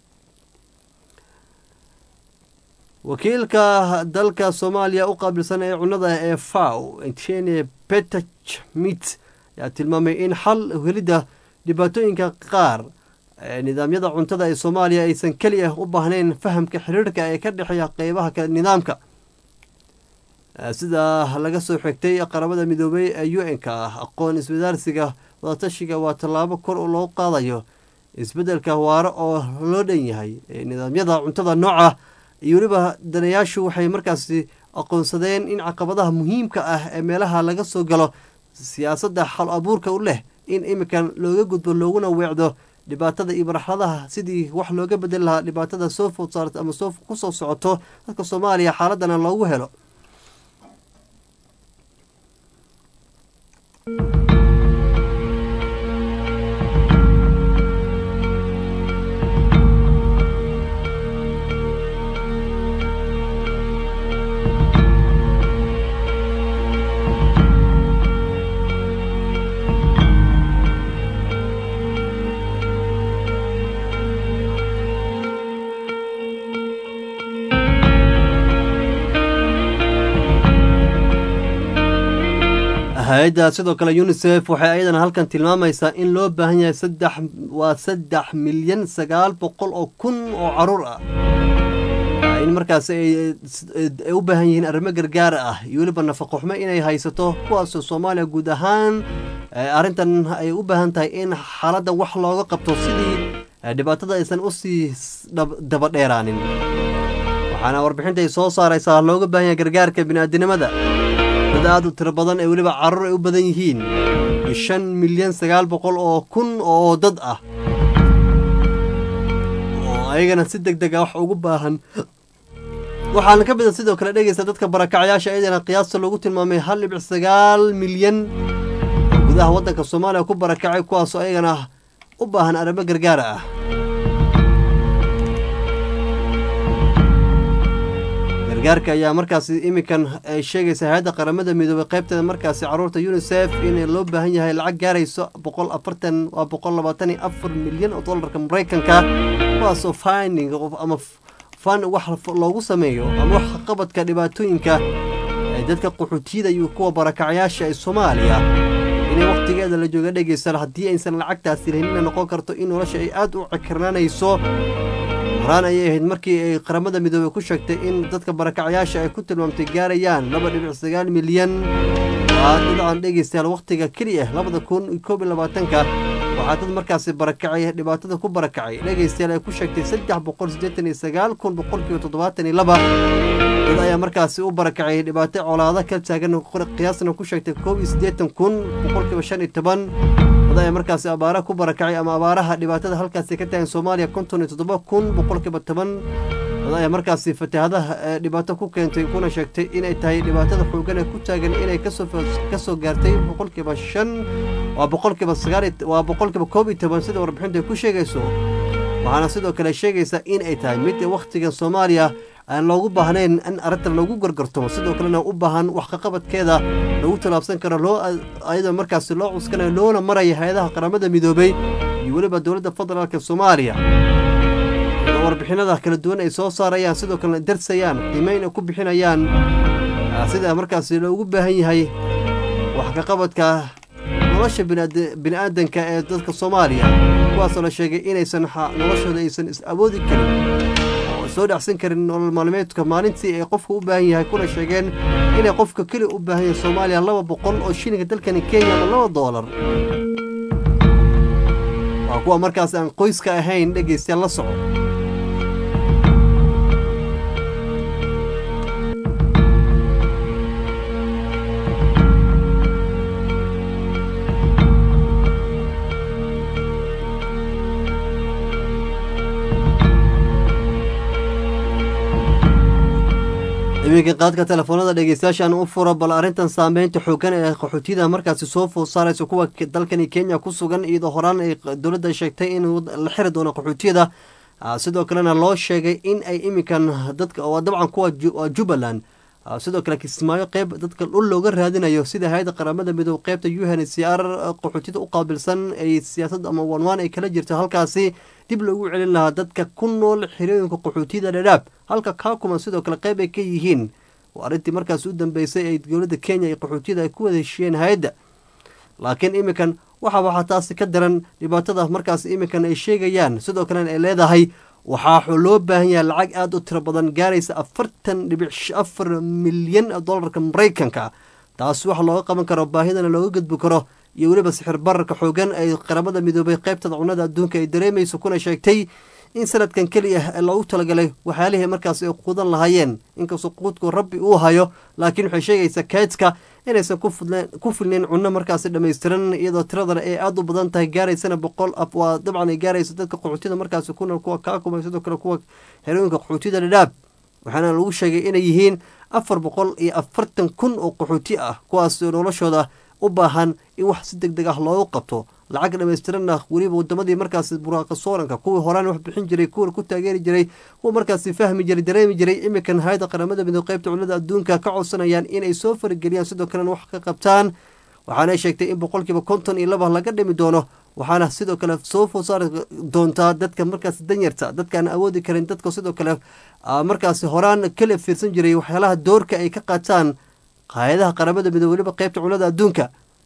wakiilka dalka soomaaliya u qaabilsan ee cunada ee faw ntene petach mit ayaa tilmaamay in xal helidda dhibaatooyinka qaar nidaamyada cuntada ee soomaaliya aysan keliya u baahnayn fahamka xiriirka ee ka dhexeeya qeybaha kale nidaamka sida laga soo xigtay qaramada midoobey ee u n-ka ah aqoon iswadaarsiga wadatashiga waa tallaabo kor loo qaadayo isbeddelka waaro oo loo dhan yahay nidaamyada cuntada nooca iyo weliba danayaashu waxay markaasi aqoonsadeen in caqabadaha muhiimka ah ee meelaha laga soo galo siyaasadda xal abuurka u leh in iminkan looga gudbo looguna weecdo dhibaatada iyo marxaladaha sidii wax looga bedeli lahaa dhibaatada soo food saarta ama soo kusoo socoto dadka soomaaliya xaaladana loogu helo hay-adda sidoo kale unisef waxay ayadana halkan tilmaamaysaa in loo baahan yahay saddex waa saddex milyan sagaal boqol oo kun oo caruur ah in markaas ay ay u baahan yihiin arrimo gargaar ah iyo weliba nafaqo xumo inay haysato kuwaasoo soomaaliya guud ahaan arrintan ay u baahan tahay in xaaladda wax looga qabto sidii dhibaatada aysan usii daba dheeraanin waxaana warbixinta ay soo saaraysaa looga baahan yahay gargaarka bini'aadinimada dad aad u tiro badan ee weliba carruur ay u badan yihiin shan milyan sagaal boqol oo kun oo dad ah oo ayagana si deg deg ah wax ugu baahan waxaana ka mida sidoo kale dhegeysta dadka barakacayaasha ayadana qiyaasta lagu tilmaamay hal dhibic sagaal milyan oo gudaha waddanka soomaaliya ku barakacay kuwaasoo ayagana u baahan arrimo gargaar ah gargaarka ayaa markaasi iminkan ay sheegaysa hay-adda qaramada midoobay qaybteeda markaasi carruurta unisef in loo baahan yahay lacag gaarayso boqol afartan waa boqol labaatan iyo afar milyan oo dollarka maraykanka kuwaasoo finding ama fan wax loogu sameeyo ama wax qabadka dhibaatooyinka dadka qaxootiyada iyo kuwa barakacayaasha ee soomaaliya inay wakhtigeeda la jooga dhegeysan haddii aysan lacagtaasi lahayn inay noqon karto in nolosha ay aada u cikirnaanayso horaan ayay ahayd markii ay qaramada midoobey ku sheegtay in dadka barakacayaasha ay ku tilmaamtay gaarayaan laba dhibic sagaal milyan waa dabcan dhegeystayaal wakhtiga keliya labada kun koob iyo labaatanka waxaa dad markaasi barakacay dhibaatada ku barakacay dhegeystayaal ay ku sheegtay saddex boqol siddeetan iyo sagaal kun boqolkiiba toddobaatan iyo laba dad ayaa markaasi u barakacay dhibaato colaado ka taagan qiyaasna ku sheegtay koob iyo siddeetan kun boqolkiiba shan iyo toban dad ayaa markaasi abaara ku barakacay ama abaaraha dhibaatada halkaasi ka taagan soomaaliya konton iyo toddoba kun boqolkiiba toban dad ayaa markaasi fatahaadaha dhibaato ku keentay kuna sheegtay inay tahay dhibaatada xoogan ee ku taagan inay kasoo kasoo gaartay boqolkiiba shan waa boqolkiiba sagaal waa boqolkiiba koob iyo toban sida warbixintu ay ku sheegayso waxaana sidoo kale sheegaysaa in ay tahay mid wakhtigan soomaaliya aan loogu baahnayn in arrintan lagu gargartamo sidoo kalena u baahan wax kaqabadkeeda lagu tallaabsan karo loo ayadoo markaasi loo cuskanayo loona maraya hay-adaha qaramada midoobay iyo weliba dowladda federaalka soomaaliya warbixinada kala duwan ay soo saarayaan sidoo kalena darsayaan qiimeyn ay ku bixinayaan sida markaasi loogu baahan yahay wax kaqabadka nolosha bini'aadanka ee dadka soomaaliya kuwaasoo la sheegay inaysan noloshooda aysan is awoodi karin oo soo dhacsan karin nolol maalmeedka maalintii ay qofka u baahan yahay kuna sheegeen inay qofka keli u baahan yahay soomaaliya laba boqol oo shilinka dalkani kenya ama laba doolar waa kuwa markaas aan qoyska ahayn dhegeystayaal la soco iminka qaadka telefoonada dhegeystayaashaan u furo bal arrintan saameynta xoogan ee qaxootiyada markaasi soo food saaraysa kuwa dalkani kenya ku sugan iyadoo horaan ay dowladda sheegtay in la xiri doono qaxootiyada sidoo kalena loo sheegay in ay iminkan dadka waa dabcan kuwa jubbaland sidoo kale kismaayo qeyb dadka dhul looga raadinayo sida hay-adda qaramada midoob qeybta u n c r qaxootiyada u qaabilsan ay siyaasad ama wanwaan ay kala jirto halkaasi dib loogu celin lahaa dadka ku nool xirooyinka qaxootiyada dhadhaab halka kaakuman sidoo kale qeyb ay ka yihiin waa arrintii markaas u dambeysay ay dowladda kenya iyo qaxootiyada ay ku wada heshiiyeen hay-adda laakiin iminkan waxa waxaa taasi ka daran dhibaatada markaas iminkan ay sheegayaan sidoo kalena ay leedahay waxaa loo baahan yahay lacag aada u tiro badan gaaraysa afartan dhibic afar milyan dollarka maraykanka taas waxa looga qaban karo baahidana looga gudbi karo iyo weliba sixir bararka xoogan ay qaramada midoobay qaybtada cunada adduunka ay dareemayso kuna sheegtay in sanadkan keliya ee loogu talagalay waxyaalihii markaas ay quudan lahaayeen inkastoo quudku rabbi uu hayo laakiin waxay sheegaysaa kaydka inaysan ku filnayn cunno markaasi dhammaystiran iyadoo tiradana ay aada u badan tahay gaaraysana boqol af waa dabcan ay gaarayso dadka qaxootiyada markaasi ku nool kuwa kaakuma sidoo kale kuwa xerooyinka qaxootiyada dhadhaab waxaana lagu sheegay inay yihiin afar boqol iyo afartan kun oo qaxooti ah kuwaas noloshooda u baahan in wax si deg deg ah loogu qabto lacag dhamaystiranna weliba wadamadii markaasi buraaqa sooranka kuwii horaan wax bixin jiray kuwa ku taageeri jiray kuwa markaasi fahmi jiray dareemi jiray iminkan hay-adda qaramada midoob qaybta culimada adduunka ka codsanayaan inay soo farageliyaan sidoo kalena wax ka qabtaan waxaana sheegtay in boqolkiiba konton iyo laba laga dhimi doono waxaana sidoo kale soo food saari doontaa dadka markaasi danyarta dadkaan awoodi karin dadka sidoo kale markaasi horaan kala fiirsan jiray waxyaalaha doorka ay ka qaataan hay-adaha qaramada midoob weliba qaybta culimada adduunka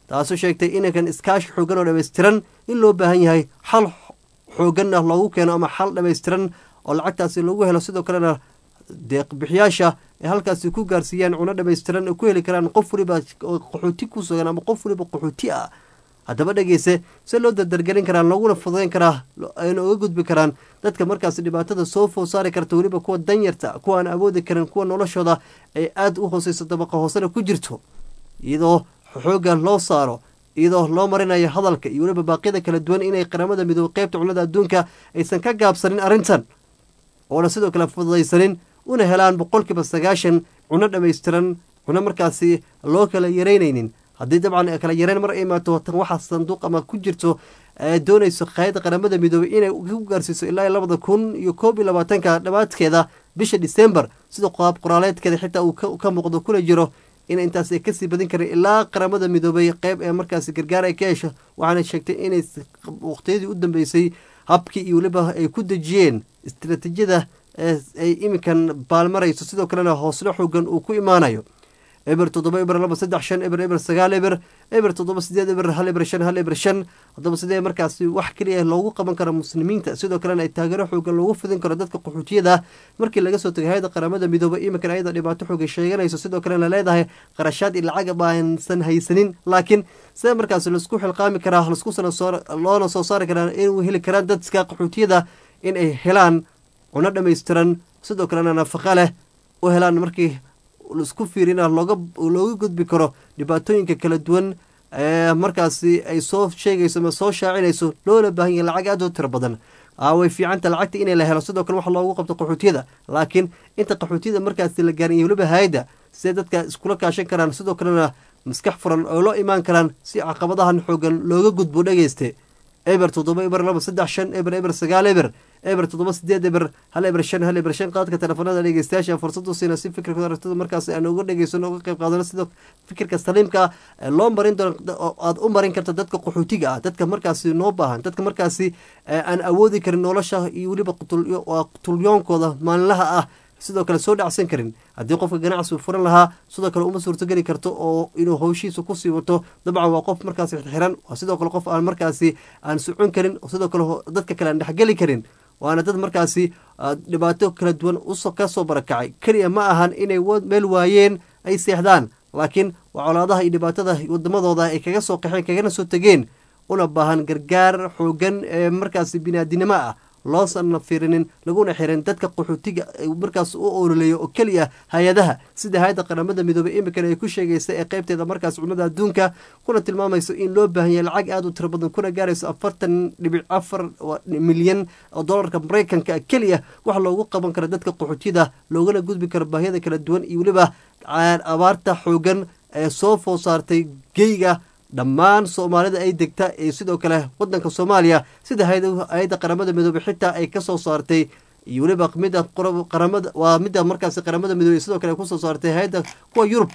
taasoo sheegtay inankan iskaashi xoogan oo dhammaystiran in loo baahan yahay xal xooganna loogu keeno ama xal dhammaystiran oo lacagtaasi lagu helo sidoo kalena deeqbixiyaasha ay halkaasi ku gaarsiiyaan cuno dhammaystiran ay ku heli karaan qof waliba oo qaxooti ku sugan ama qof waliba qaxooti ah haddaba dhegeyse se loo dardargelin karaa looguna fududeyn karaa ayna uga gudbi karaan dadka markaasi dhibaatada soo food saari karta weliba kuwa danyarta kuwa aan awoodi karin kuwa noloshooda ay aada u hooseyso dabaqa hoosena ku jirto iyadoo xoogga loo saaro iyadoo loo marinayo hadalka iyo weliba baaqyada kala duwan inay qaramada midoobe qeybta cunnada adduunka aysan ka gaabsanin arrintan oona sidoo kale fududaysanin una helaan boqolkiiba sagaashan cuno dhammaystiran cuno markaasi loo kala yaraynaynin haddii dabcan kala yareyn mar ay imaato tan waxaa sanduuq ama ku jirto doonayso qaayadda qaramada midoobey inay ku gaarsiiso ilaa labada kun iyo koob iyo labaatanka dhammaadkeeda bisha december sida qaab qoraaleedkeeda xitaa uu ka muuqdo kuna jiro in intaas ay kasii badin karin ilaa qaramada midoobey qeyb ee markaasi gargaar ay ka hesho waxaana sheegtay inay waqtiyadii u dambeysay habkii iyo weliba ay ku dejiyeen istaraatiijiyada ay iminkan baalmarayso sidoo kalena hooslo xoogan uu ku imaanayo eber toddoba eber laba saddex shan eber eber sagaal eber eber toddoba sideed eber hal eber shan hal eber shan haddaba sidee markaasi wax keliya loogu qaban karo muslimiinta sidoo kalena ay taageero xoogan loogu fidin karo dadka qaxootiyada markii laga soo tegay hay-ada qaramada midoobe iminkan ayada dhibaato xoogay sheeganayso sidoo kalena leedahay qarashaad iyo lacag baansan haysanin laakiin sidee markaasi laisku xilqaami karaa laisku loona soo saari karaa inuu heli karaan dadka qaxootiyada in ay helaan cuno dhammaystiran sidoo kalena nafaqa leh u helaan markii laisku fiirina looga looga gudbi karo dhibaatooyinka kala duwan ee markaasi ay soo sheegayso ama soo shaacinayso loona baahan yahay lacag aad u tiro badan way fiicanta lacagta inay la helo sidoo kale wax loogu qabto qaxootiyada laakiin inta qaxootiyada markaasi la gaarin iyo weliba hay-adda siday dadka iskula kaashan karaan sidoo kalena maskax furan oo loo imaan karaan si caqabadahan xoogan looga gudbo dhegeyste eber toddoba eber laba saddex shan eber eber sagaal eber eber toddoba sideed eber hal eber shan hal eber shan qaadka telefoonada dhegeystayaasha fursadu siina si fikirka aragtida markaas aan uga dhegeysano uga qayb qaadano sida fikirka saliimka loo marin doono aad u marin karta dadka qaxootiga ah dadka markaasi noo baahan dadka markaasi aan awoodi karin nolosha iyo weliba qutulyoonkooda maalinlaha ah sidoo kale soo dhacsan karin haddii qofka ganacsi furan lahaa sidoo kale uma suurtogeli karto oo inuu howshiisa kusii wato dabcan waa qof markaasi xiran waa sidoo kale qof aan markaasi aan socon karin sidoo kale dadka kale aan dhexgeli karin waana dad markaasi dhibaato kala duwan ka soo barakacay keliya ma ahan inay meel waayeen ay seexdaan laakiin waa colaadaha iyo dhibaatada wadamadooda ay kaga soo qaxeen kagana soo tegeen una baahan gargaar xoogan ee markaasi biniaadinimo ah loosanna fiirinin laguna xirin dadka qaxootiga markaas u ololeeyo oo keliya hay-adaha sida hay-adda qaramada midoobey imikan ay ku sheegaysa ee qeybteeda markaas cunnada adduunka kuna tilmaamayso in loo baahan yahay lacag aada u tiro badan kuna gaarayso afartan dhibic afar milyan oo dollarka maraykanka keliya wax loogu qaban karo dadka qaxootiyada loogana gudbi karo baahiyada kala duwan iyo weliba abaarta xoogan ee soo food saartay geyga dhammaan soomaalida ay degta ee sidoo kale wadanka soomaaliya sida hay-adda qaramada midoobey xitaa ay kasoo saartay iyo weliba mida qaramada waa midda markaasi qaramada midoobey sidoo kale kusoo saartay hay-adda kuwa yurub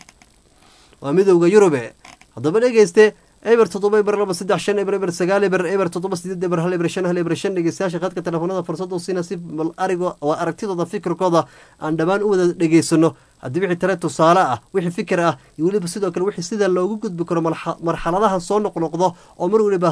waa midowda yurube haddaba dhegeyste eber toddoba eber laba saddex shan eber eber sagaal eber eber toddoba sideed eber hal eber shan hal eber shan dhegeystayaasha khadka telefoonada fursadu siina si bal arigo waa aragtidooda fikirkooda aan dhammaan u wada dhegeysano haddii wixii tale tusaale ah wixii fikir ah iyo weliba sidoo kale wixii sida loogu gudbi karo marxaladaha soo noqnoqdo oo mar weliba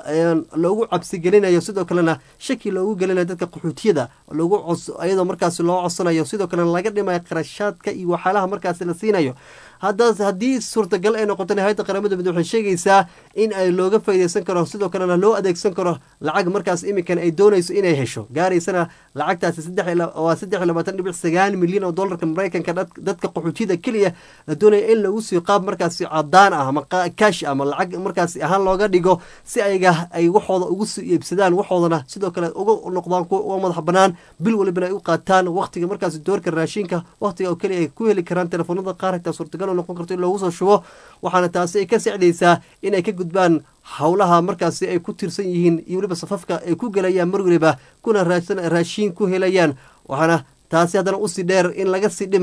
loogu cabsi gelinayo sidoo kalena shaki loogu gelinayo dadka qaxootiyada loogu iyadoo markaasi loo codsanayo sidoo kalena laga dhimayo qarashaadka iyo waxyaalaha markaasi la siinayo haddaas haddii suurtagal ay noqotona hay-adda qaramada midoobe waxay sheegaysaa in ay looga faaideysan karo sidoo kalena loo adeegsan karo lacag markaas iminkan ay doonayso inay hesho gaaraysana lacagtaasi waa saddex iyo labaatan dhibic sagaal milyan oo dollarka maraykanka dadka qaxootiyada keliya la doonaya in lagu sii qaab markaasi cadaan ah ama kaash ama lacag markaasi ahaan looga dhigo si ayaga ay waxooda ugu sii iibsadaan waxoodana sidoo kale uga noqdaan kuwa uga madax banaan bil walibana ay u qaataan waqtiga markaasi doorka raashinka waqtiga oo keliya ay ku heli karaan telefoonada qaar xitaa suurtagal noqon karto in loogu soo shubo waxaana taasi ay ka sacdaysaa inay ka gudbaan howlaha markaasi ay ku tirsan yihiin iyo weliba safafka ay ku gelayaan mar weliba kuna raashiin ku helayaan waxaana taasi haddana usii dheer in laga sii dhimayo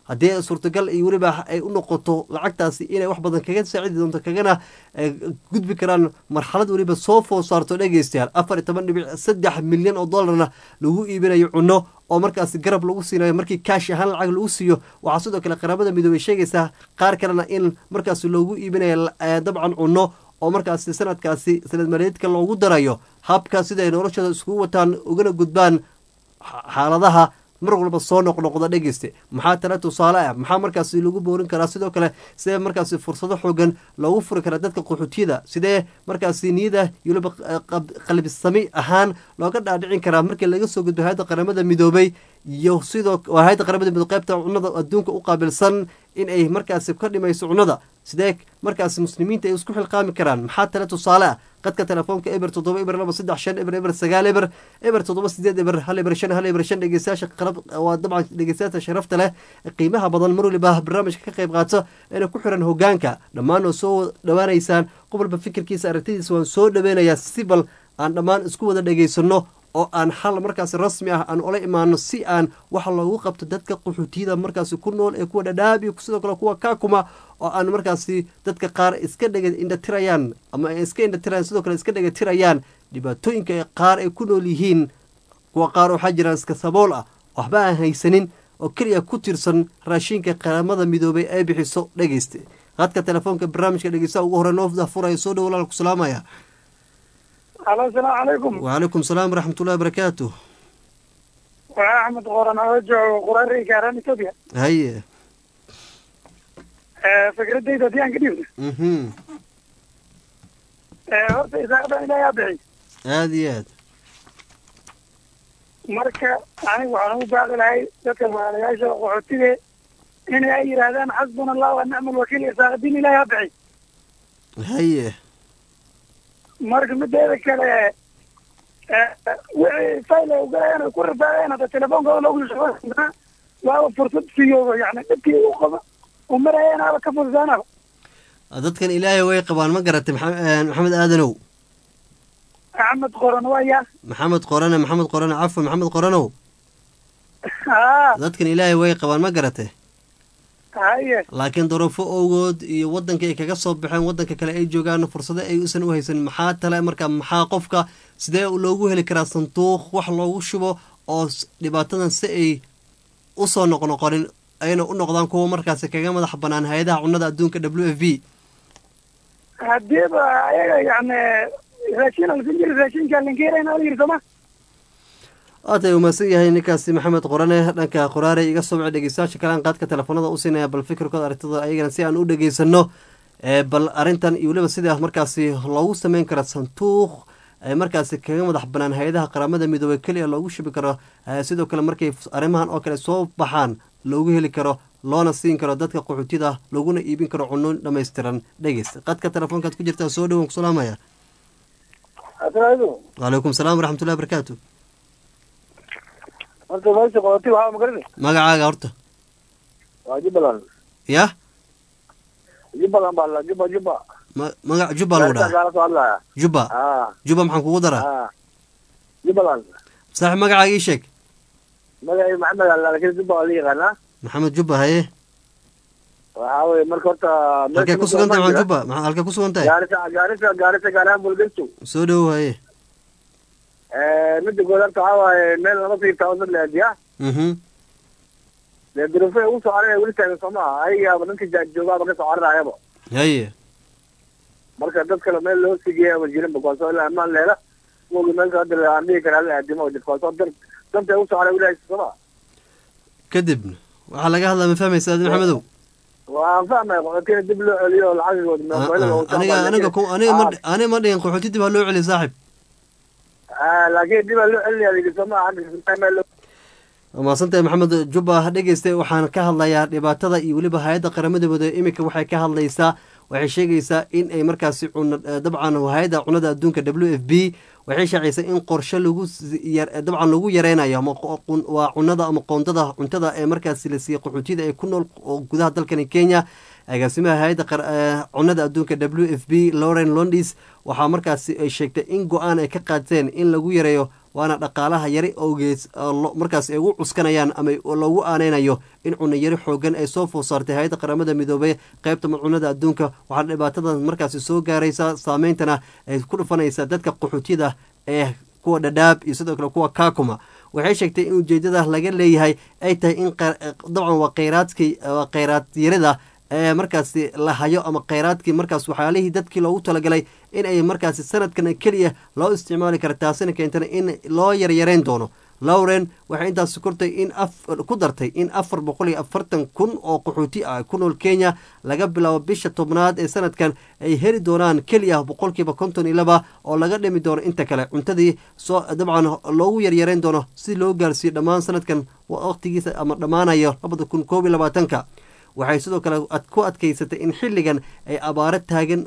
haddii suurtagal iyo weliba ay u noqoto lacagtaasi inay wax badan kaga saacidi doonto kagana gudbi karaan marxalad weliba soo food saarto dhegeystayaal afar iyo toban dhibic saddex milyan oo dollarna lagu iibinayo cunno oo markaasi garab lagu siinayo markii kaash ahaan lacag lagu siiyo waxaa sidoo kale qaramada midoobey sheegaysaa qaar kalena in markaasi loogu iibinayo dabcan cunno oo markaasi sanadkaasi sanad maaliyeedka loogu darayo habka sida ay noloshooda iskugu wataan ugana gudbaan xaaladaha mar walba soo noqnoqda dhegeyste maxaa tale tusaale ah maxaa markaasi lagu boorin karaa sidoo kale sidee markaasi fursado xoogan loogu furi karaa dadka qaxootiyada sidee markaasi niyada iyo waliba qalbisami ahaan looga dhaadhicin karaa markii laga soo gudbo hay-adda qaramada midoobay iyo sidoo hay-adda qaramada midoobe qaybta cunada adduunka u qaabilsan in ay markaasi ka dhimayso cunada sidee markaasi muslimiinta ay isku xilqaami karaan maxaa tale tusaale ah qadka telefoonka eber toddoba eber laba saddex shan eber eber sagaal eber eber toddoba sideed eber hal eber shan hal eber shan dhegeystayaasha qalab waa dabcan dhegeystayaasha sharafta leh qiimaha badan mar waliba barnaamijka ka qayb qaato eena ku xiran hogaanka dhammaan oo soo dhawaanaysaan qof walba fikirkiisa aragtidiisa waan soo dhaweynayaa si bal aan dhammaan isku wada dhegeysano oo aan xal markaasi rasmi ah aan ula imaano si aan waxa loogu qabto dadka qaxootiyada markaasi ku nool ee kuwa dhadhaab iyo sidoo kale kuwa kaakuma oo aan markaasi dadka qaar iska dhega indhatirayaan ama ay iska indhatirayaan sidoo kale iska dhegatirayaan dhibaatooyinka qaar ay ku nool yihiin kuwa qaar waxaa jiraan iska sabool ah waxba aan haysanin oo keliya ku tirsan raashinka qaramada midoobay ay bixiso dhegeyste qadka telefoonka barnaamijka dhegeystaha ugu hore noo furaya soo dhow walaal ku salaamaya alo asalaamu calaykum wacalaykum salaam waraxmatullahi barakaatu waa axmed qoran oo joogo qurari gaaran ethoobia haye fikradayda haddii aan ka dhiibno mhm horta isaaqdan ilaahay bixi aada iyo aad marka anigu waxaan ugu baaqi lahay dadka walaalayaasha qaxootige inay ay yidhaahdaan xasbuna allah wa nicma alwakiil isaaqadiin ilaahay ha bixi haye marka mideeda kale wixii fayl ay ugalayaan ay ku rafaadeen hadda telefoonkooda loogu shaqo waaba fursad siiyo yani dhibkii u qaba u marayeen aba ka fursaanaba dadkan ilaahay way qabaan ma garatay maxamed aadanow axmed qoran waya maxamed qorane maxamed qorane cafwan maxamed qoranow haa dadkan ilaahay way qabaan ma garatay haye laakiin duruufo owgood iyo waddanka ay kaga soo baxeen waddanka kale ay joogaan fursado ay usan u haysan maxaa tale marka maxaa qofka sidee loogu heli karaa sanduuq wax loogu shubo oo dhibaatadan si ay usoo noqnoqonin ayna u noqdaan kuwa markaasi kaga madax banaan hay-adaha cunada adduunka w f v hadiiba ayaga yani raashin alsin jiri raashinka linkeerayna la yiri sooma waatay umaasan yahay ninkaasi maxamed qorane dhanka qoraare iga soo wici dhegeystayaasha kalean qaadka telefoonada u siinaya bal fikirkooda aragtida ayagana si aan u dhegeysano bal arrintan iyo weliba sida markaasi loogu sameyn karo sanduuq markaasi kaga madax banaan hay-adaha qaramada midoobey keliya loogu shubi karo sidoo kale markay arrimahan oo kale soo baxaan loogu heli karo loona siin karo dadka qaxootida laguna iibin karo cuno dhamaystiran dhegeysta qadka telefoonkaad ku jirtaa soo dhawan kusalaamaya wacalaykum salaam waraxmatullahi barakaatu horta meesha qooti waxaa magarani magacaaga horta waa jubbaland yah jubbaland baa la jubba jubba ma- magac jubba lagu dhaha gaala soo hadlaya jubba ah jubba maxaan kugu daraa ah jubbaland saaxib magacaaga ii sheeg magacii maxamed alla laakiin jubba waa la yaqaanaa maxamed jubba haye waxaa weye marka horta halkee ku sugan tahay maxamed jubba maxaa halkee ku sugan tahay gaarisa gaarisa gaarisa gaaraan bulgesto soo dhowow haye midda good horta waxaa waaye meel lama siirtaa wadad leediya mhm dee duruufay ugu soo cararaya weli taagan soo maaha ayagaaba ninka jaa- joogaaba ka soo cararayaba haye marka dad kale meel loo sigeeya ma jirin bakwaasoo ilaa amaan leela wogi meelka hadda aan dhihi karaa la aadimo bakwaasoo dar dantay ugu soo caray weli haysa soo maa kadibna waxaa laga hadlaa ma fahmaysa adi maxamedow waan fahmaya qaxootiga dib loo celiyo oo lacagigooda Ah, meelka ah, aniga aniga ku- aniga ma aniga ma dhihin qaxooti dib ha loo celiyo saaxib laakiin dib aa loo celinaya ligi soo maa xagga meel loo waa mahadsantahay maxamed jubba dhegeystay waxaan ka hadlayaa dhibaatada iyo weliba hay-adda qaramada midoobey iminka waxay ka hadlaysaa waxay sheegaysaa in ay markaasi cuna dabcan hay-adda cunada adduunka w f b waxay shaacisay in qorshe lagu s- yar- dabcan lagu yareynayo ama qo- qun- waa cunada ama qoondada cuntada ee markaasi la siiyey qaxootiyada ee ku nool oo gudaha dalkani kenya agaasimaha hay-adda qar- eh, cunada adduunka w f b lauren londis waxaa markaasi ay sheegtay in go-aan ay ka qaateen in lagu yareeyo waana dhaqaalaha yari owgeed markaas ay ugu cuskanayaan ama loogu aaneynayo in cunno yari xoogan ay soo food saartay hay-adda qaramada midoobey qaybta cunada adduunka waxaana dhibaatadan markaasi soo gaaraysa saameyntana ay ku dhufanaysaa dadka qaxootiyada ee kuwa dhadhaab iyo sidoo kale kuwa kaakuma waxay sheegtay in ujeedada laga leeyahay ay tahay in dabcan waa kheyraadkii waa kheyraad yarida ee markaasi la hayo ama kheyraadkii markaas waxyaalihii dadkii loogu talagalay in ay markaasi sanadkan keliya loo isticmaali kara taasina keentana in loo yaryareyn doono lawren waxay intaasi kortay in ku dartay in afar boqol iyo afartan kun oo qaxooti ah ku nool kenya laga bilaabo bisha tobnaad ee sanadkan ay heli doonaan keliya boqolkiiba konton iyo laba oo laga dhimi doono inta kale cuntadii soo dabcan loogu yaryareyn doono si loo gaarsiiyo dhammaan sanadkan waqtigiisa ama dhammaanayo labada kun koob iyo labaatanka waxay sidoo kale ku adkaysatay in xilligan ay abaaro taagan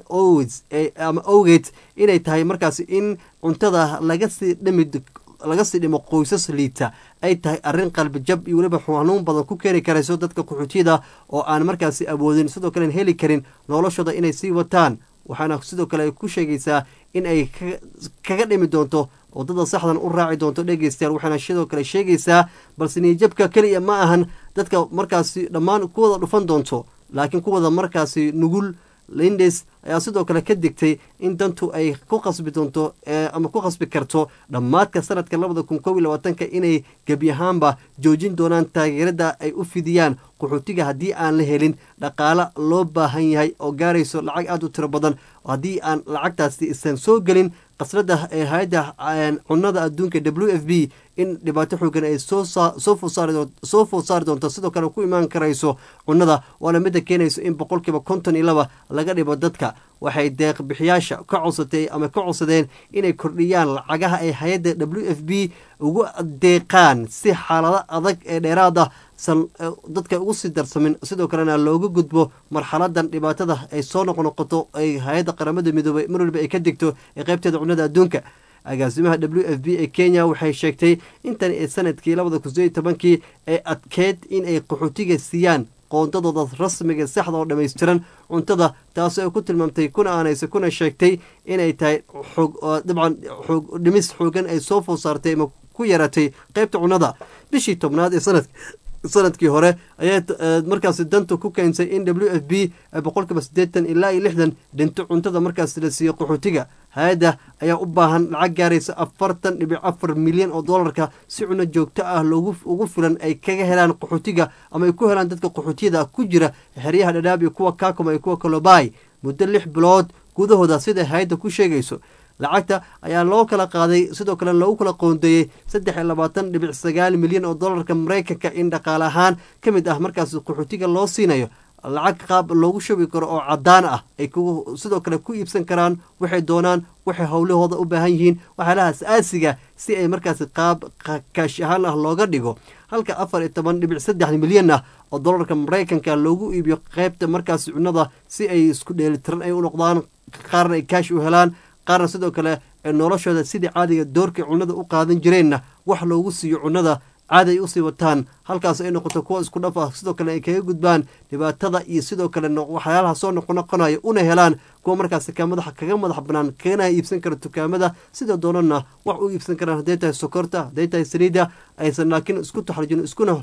ama owgeed inay tahay markaasi in cuntada laga sii dhimi laga sii dhimo qoysas liita ay tahay arrin qalbijab iyo weliba xanuun badan ku keeni karayso dadka qaxootiyada oo aan markaasi awoodin sidoo kalen heli karin noloshooda inay sii wataan waxaana sidoo kale ay ku sheegaysaa in ay kaga dhimi doonto wadada saxdan u raaci doonto dhegeystayaal waxaana sidoo kale sheegaysaa balse niyajabka keliya ma ahan dadka markaasi dhammaan kuwada dhufan doonto laakiin kuwada markaasi nugul lindes ayaa sidoo kale ka digtay in dantu ay ku qasbi doonto ama ku qasbi karto dhammaadka sanadka labada kun koob iyo labaatanka inay gebi ahaanba joojin doonaan taageerada ay u fidiyaan qaxootiga haddii aan la helin dhaqaalo loo baahan yahay oo gaarayso lacag aada u tiro badan haddii aan lacagtaasi isan soo gelin qasrada ee hay-adda cunada adduunka w f b in dhibaato xoogan ay soo food saari doonto sidoo kale ku imaan karayso cunada waana midda keenayso in boqolkiiba konton iyo laba laga dhibo dadka waxay deeq bixiyaasha ka codsatay ama ka codsadeen inay kordhiyaan lacagaha ay hay-adda w f b ugu deeqaan si xaalado adag ee dheeraada san dadka ugu sii darsamin sidoo kalena looga gudbo marxaladan dhibaatada ay soo noqnoqoto ay hay-adda qaramada midoobey mar waliba ay ka degto ee qaybteeda cunada adduunka agaasimaha w f b ee kenya waxay sheegtay intan ee sanadkii labada kun sideed iyo tobankii ee adkeyd in ay qaxootiga siiyaan qoondadooda rasmiga saxda oo dhammaystiran cuntada taasoo ay ku tilmaamtay kuna aanaysa kuna sheegtay inay tahay xoog dabcan xoog dhimis xoogan ay soo food saartay ama ku yaratay qaybta cunada bishii tobnaad ee sanad sanadkii hore ayaa markaasi danta ku keensay in w f b boqolkiiba siddeetan ilaa iyo lixdan dhinto cuntada markaasi la siiyo qaxootiga hay-adda ayaa u baahan lacag gaaraysa afartan dhibic afar milyan oo dollarka si cuno joogto ah loogu ugu filan ay kaga helaan qaxootiga ama ay ku helaan dadka qaxootiyada ku jira xeryaha dhadhaab iyo kuwa kaakuma iyo kuwa kalobay muddo lix bilood gudahooda siday hay-adda ku sheegayso lacagta ayaa loo kala qaaday sidoo kale loogu kala qoondeeyey saddex iyo labaatan dhibic sagaal milyan oo dollarka maraykanka in dhaqaale ahaan ka mid ah markaas qaxootiga loo siinayo lacag qaab loogu shubi karo oo cadaan ah ay sidoo kale ku iibsan karaan waxay doonaan waxay howlahooda u baahan yihiin waxyaalahaas aasiga si ay markaasi qaab kaash ahaan ah looga dhigo halka afar iyo toban dhibic saddex milyan ah oo dollarka maraykanka loogu iibiyo qaybta markaasi cunada si ay isku dheelitiran ay u noqdaan qaarna ay kaash u helaan qaarna sidoo kale noloshooda sidii caadiga doorkay cunada u qaadan jireenna wax loogu siiyo cunada caadi ay usii wataan halkaas ay noqoto kuwa isku dhaf ah sidoo kale ay kaga gudbaan dhibaatada iyo sidoo kale waxyaalaha soo noqonoqonayo una helaan kuwa markaasi ka madaxa kaga madax banaan kagana iibsan kara dukaamada sida doonana wax u iibsan karaan hadday tahay sokorta hadday tahay saliida aysan laakiin isku taxrujin iskuna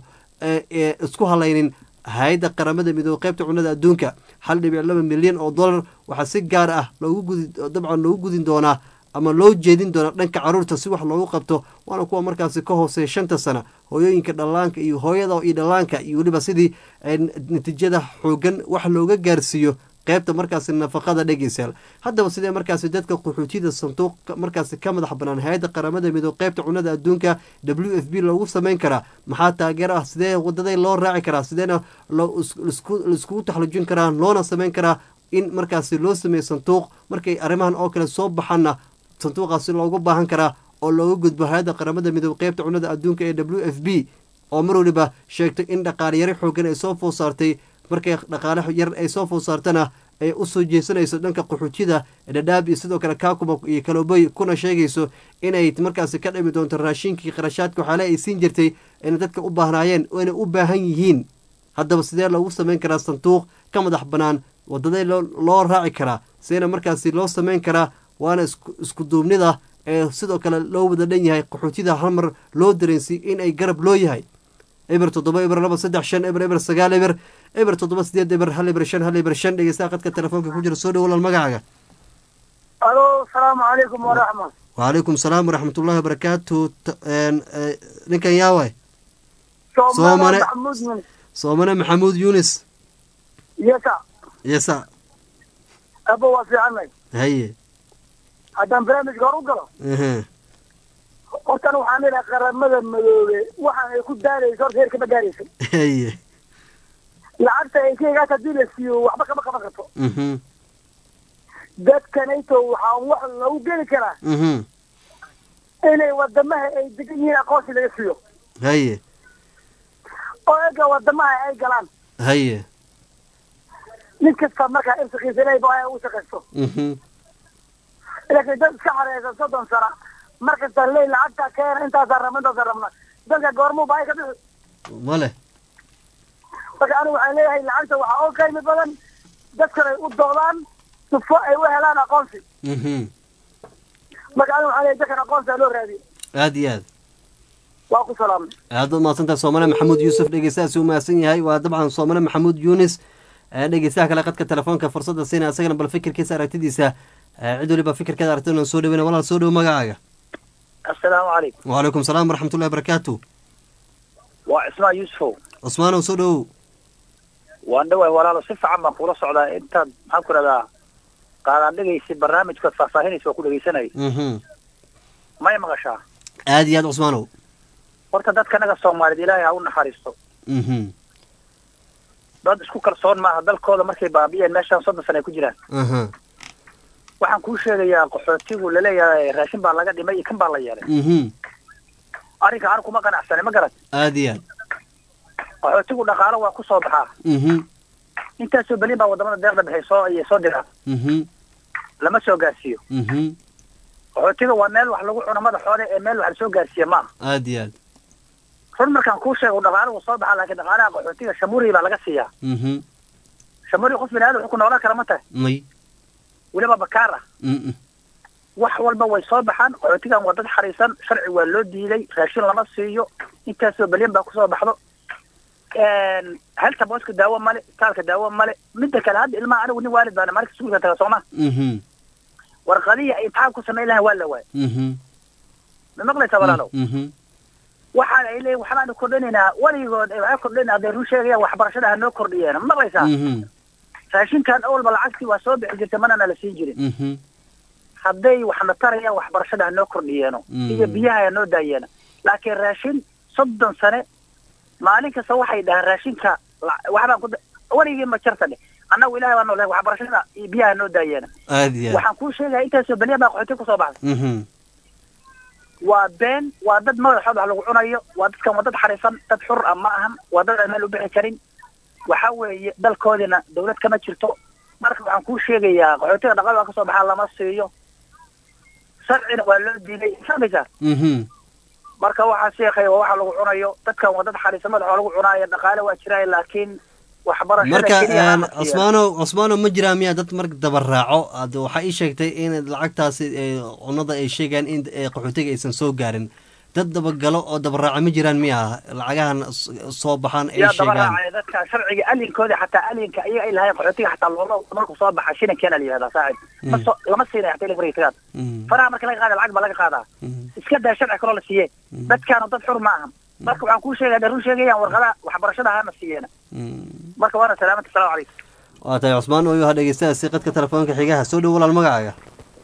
isku halaynin hay-adda qaramada midoobe qaybta cunada adduunka hal dhibic laba milyan oo dollar waxaa si gaar ah loogu gudi dabcan loogu gudin doonaa ama loo jeedin doonaa dhanka caruurta si wax loogu qabto waana kuwa markaasi ka hooseeya shanta sana hooyooyinka dhallaanka iyo hooyada iyo dhallaanka iyo weliba sidii natiijada xoogan wax looga gaarsiiyo qaybta markaasi nafaqada dhegeysayaal haddaba sidee markaasi dadka qaxootiyada sanduuq markaasi ka madax banaan hay-adda qaramada midoobe qaybta cunada adduunka w f b loogu sameyn karaa maxaa taageero ah sidee wadaday loo raaci karaa sideena laiskugu taxlujin karaa loona sameyn karaa in markaasi loo sameeyo sanduuq markay arrimahan oo kale soo baxaanna sanduuqaasi loogu baahan karaa oo looga gudbo hay-adda qaramada midoobe qaybta cunada adduunka ee w f b oo mar waliba sheegtay in dhaqaale yari xoogan ay soo food saartay markay dhaqaale yar ay soo food saartana ay usoo jeesanayso dhanka qaxootiyada dhadhaab iyo sidoo kale kaakuma iyo kalobey kuna sheegayso inay markaasi ka dhimi doonto raashinkii qarashaadka waxaale ay siin jirtay inay dadka u baahnaayeen oo inay u baahan yihiin haddaba sidee loogu sameyn karaa sanduuq ka madax bannaan wadadee loo raaci karaa sideena markaasi loo sameyn karaa waana isku duubnida ee sidoo kale loo wada dhan yahay qaxootida hal mar loo dareensiy in ay garab loo yahay eber toddoba eber laba saddex shan eber eber sagaal eber eber toddoba sideed eber hal eber shan hal eber shan dhegeystaha qadka telefoonka ku jira soo dhow walaal magacaaga alo asalaamu calaykum waraxmat wacalaykum salaam waraxmatullahi wabarakaatu T- een, ee, ninkan yaaway soomane Soomane. maxamuud min soomane maxamuud yunis yesa yesa aba waa fiicanay haye haddaan barnaamijka hor u galo ehe hortan waxaan idhaha qaramada madoobe waxaan ay ku daarayso horta heer kama gaaraysa haye lacagta ay kaygaas haddii la siiyo waxba kama qaban karto mhm dadkanayto waxaa wax lagu geli karaa mhm inay wadamaha ay degan yihiin aqoonsi laga siiyo haye oo ega wadamaha ay galaan haye nin kasta markaa irsikiisa inay baa u shaqaysto mhm laakiin dad iska xareysan soddon sana markasta ley lacagta keena intaasaan rabna intaasaan rabna dadka goormuu baa ka bixi male marka anigu waxaan leeyahay lacagta waxaa oo qiimi badan dadkan ay u doodaan sufo ay u helaan aqoonsi mhm marka anigu waxaan leeyahay dadkan aqoonsi loo raadiyo aad iyo aad waa ku salaamay aad u mahadsantahay soomane maxamuud yuusuf dhegeystahaasi u mahadsan yahay waa dabcan soomane maxamuud yunis ee dhegeystaha kale qadka telefoonka fursadda siina isagana bal fikirkiisa aragtidiisa ee cid waliba fikirkeeda aragtida soo dhaweyna walaal soo dhowo magacaaga assalaamu calaykum wacalaykum salaam waraxmatullahi wabarakaatu waa cismaan yuusufow cusmaanow soo dhowow waan dhawaay walaalo si fiican baan kula socdaa intaad maxaan ku dhahdaa qaadaan dhegaysa barnaamijkood faahfaahinaysa waa ku dhegaysanay mhm may maqashaa aad iyo aad cusmaanow horta dadka naga soomaaliyeed ilaahay ha u naxariisto mhm dad isku kalsoon maaha dalkooda markay baabi'een meeshaan soddon sana ay ku jiraan aha waxaan kuu sheegayaa qaxootigu laleeyahay raashin baa laga dhimay iyo kan baa la yeelay mhm arrinka aan kuma qanacsanay ma garat aad iyo aad qaxootigu dhaqaalo waa ku soo baxaa mhm intaasoo belin baa wadamada deeqda bixay soo iyo soo diraan mhm lama soo gaarsiiyo mhm qaxootiga waa meel wax lagu cuno madaxooda ee meel wax lasoo gaarsiiya maaha aad iyo aad run markaan kuu sheego dhaqaalo wuu soo baxaa laakiin dhaqaalaha qaxootiga shamuri baa laga siiyaa mhm shamuri qof bini aadam wuxuu ku noolaan kara ma tahay may weliba bakaar ah mhm wax walba way soo baxaan qaxootigan waa dad xariisan sharci waa loo diiday raashin lama siiyo intaasoo belyan baa kusoo baxdo halta booska daawo male istaalka daawo male midda kale hadda ilmaha anigu nin waalid baana maalinka iskuulka taga sooma mhm warqadihii ay imtixaan ku samayn lahayn waa la waayay mhm ma maqlaysaa walaalow mhm waxaan ay leeyihin waxbaanu kordhinaynaa weligood ay waxay kordhinaynaa hadday run sheegayaan waxbarashada ha noo kordhiyeen ma maqlaysaa mhm raashinkan awalba lacagtii waa soo bixi jirtay manana la siin jirin mhm hadday waxna tarayaan waxbarashada ha noo kordhiyeeno Mm. iyo biyaha ha noo daayeeno laakiin raashin soddon sane maalin kasta waxay dhahaan raashinka la- waxbaan ku da- weligii ma jarta dheh annagu ilahay baa noolahay waxbarashada iyo biyaha ha noo daayeena aad iyo aad waxaan kuu sheegaya intaasoo beliya baa qaxooti kusoo baxday mhm waa been waa dad madaxooda wax lagu cunayo waa dadkan waa dad xariisan dad xur ah ma ahan waa dad aan meel u bixi karin waxa weeye dalkoodina dawlad kama jirto marka waxaan kuu sheegayaa qaxootiga dhaqaal waa kasoo baxaa lama siiyo sharcina waa loo diiday fahmaysaa mhm marka waxaa sheekhay waa waxa lagu cunayo dadkan waa dad xariisan madaxoo lagu cunaayo dhaqaale waa jiraayo laakiin waxbarashada marka keliya ha een, la siiyo. cusmaano cusmaano ma jiraa miyaa dad marka dabaraaco ad waxaa ii sheegtay in lacagtaasi ee, cunada ay sheegaan in ee, qaxootiga aysan soo gaarin dad dabagalo oo dabaraaca ma jiraan miyaa lacagahan s- soo baxaan ay yaa daba sheegaan raacay dadka sharciga alinkooda xataa alinka iyaga ay lahayn qaxootiga xataa looma markuu soo baxa shilinkeena la yihahdaa saacid ma Mm. soo lama siinaya xataa ilaa tagaad Mhm, faraha marka laga qaada lacag baa laga qaadaa mhm, iska daa sharci kaloo la siiye Mm. dadkaanu dad xur ma ahan marka waxaan kuu sheegaya run sheegayaan warqadaha waxbarashada hana siiyeena mhm. marka waana salaamata asalamu calaykum waa tahay cusmaan oo yaha dhegeystahaasi qadka telefoonka xigaha soo dhow walaal magacaaga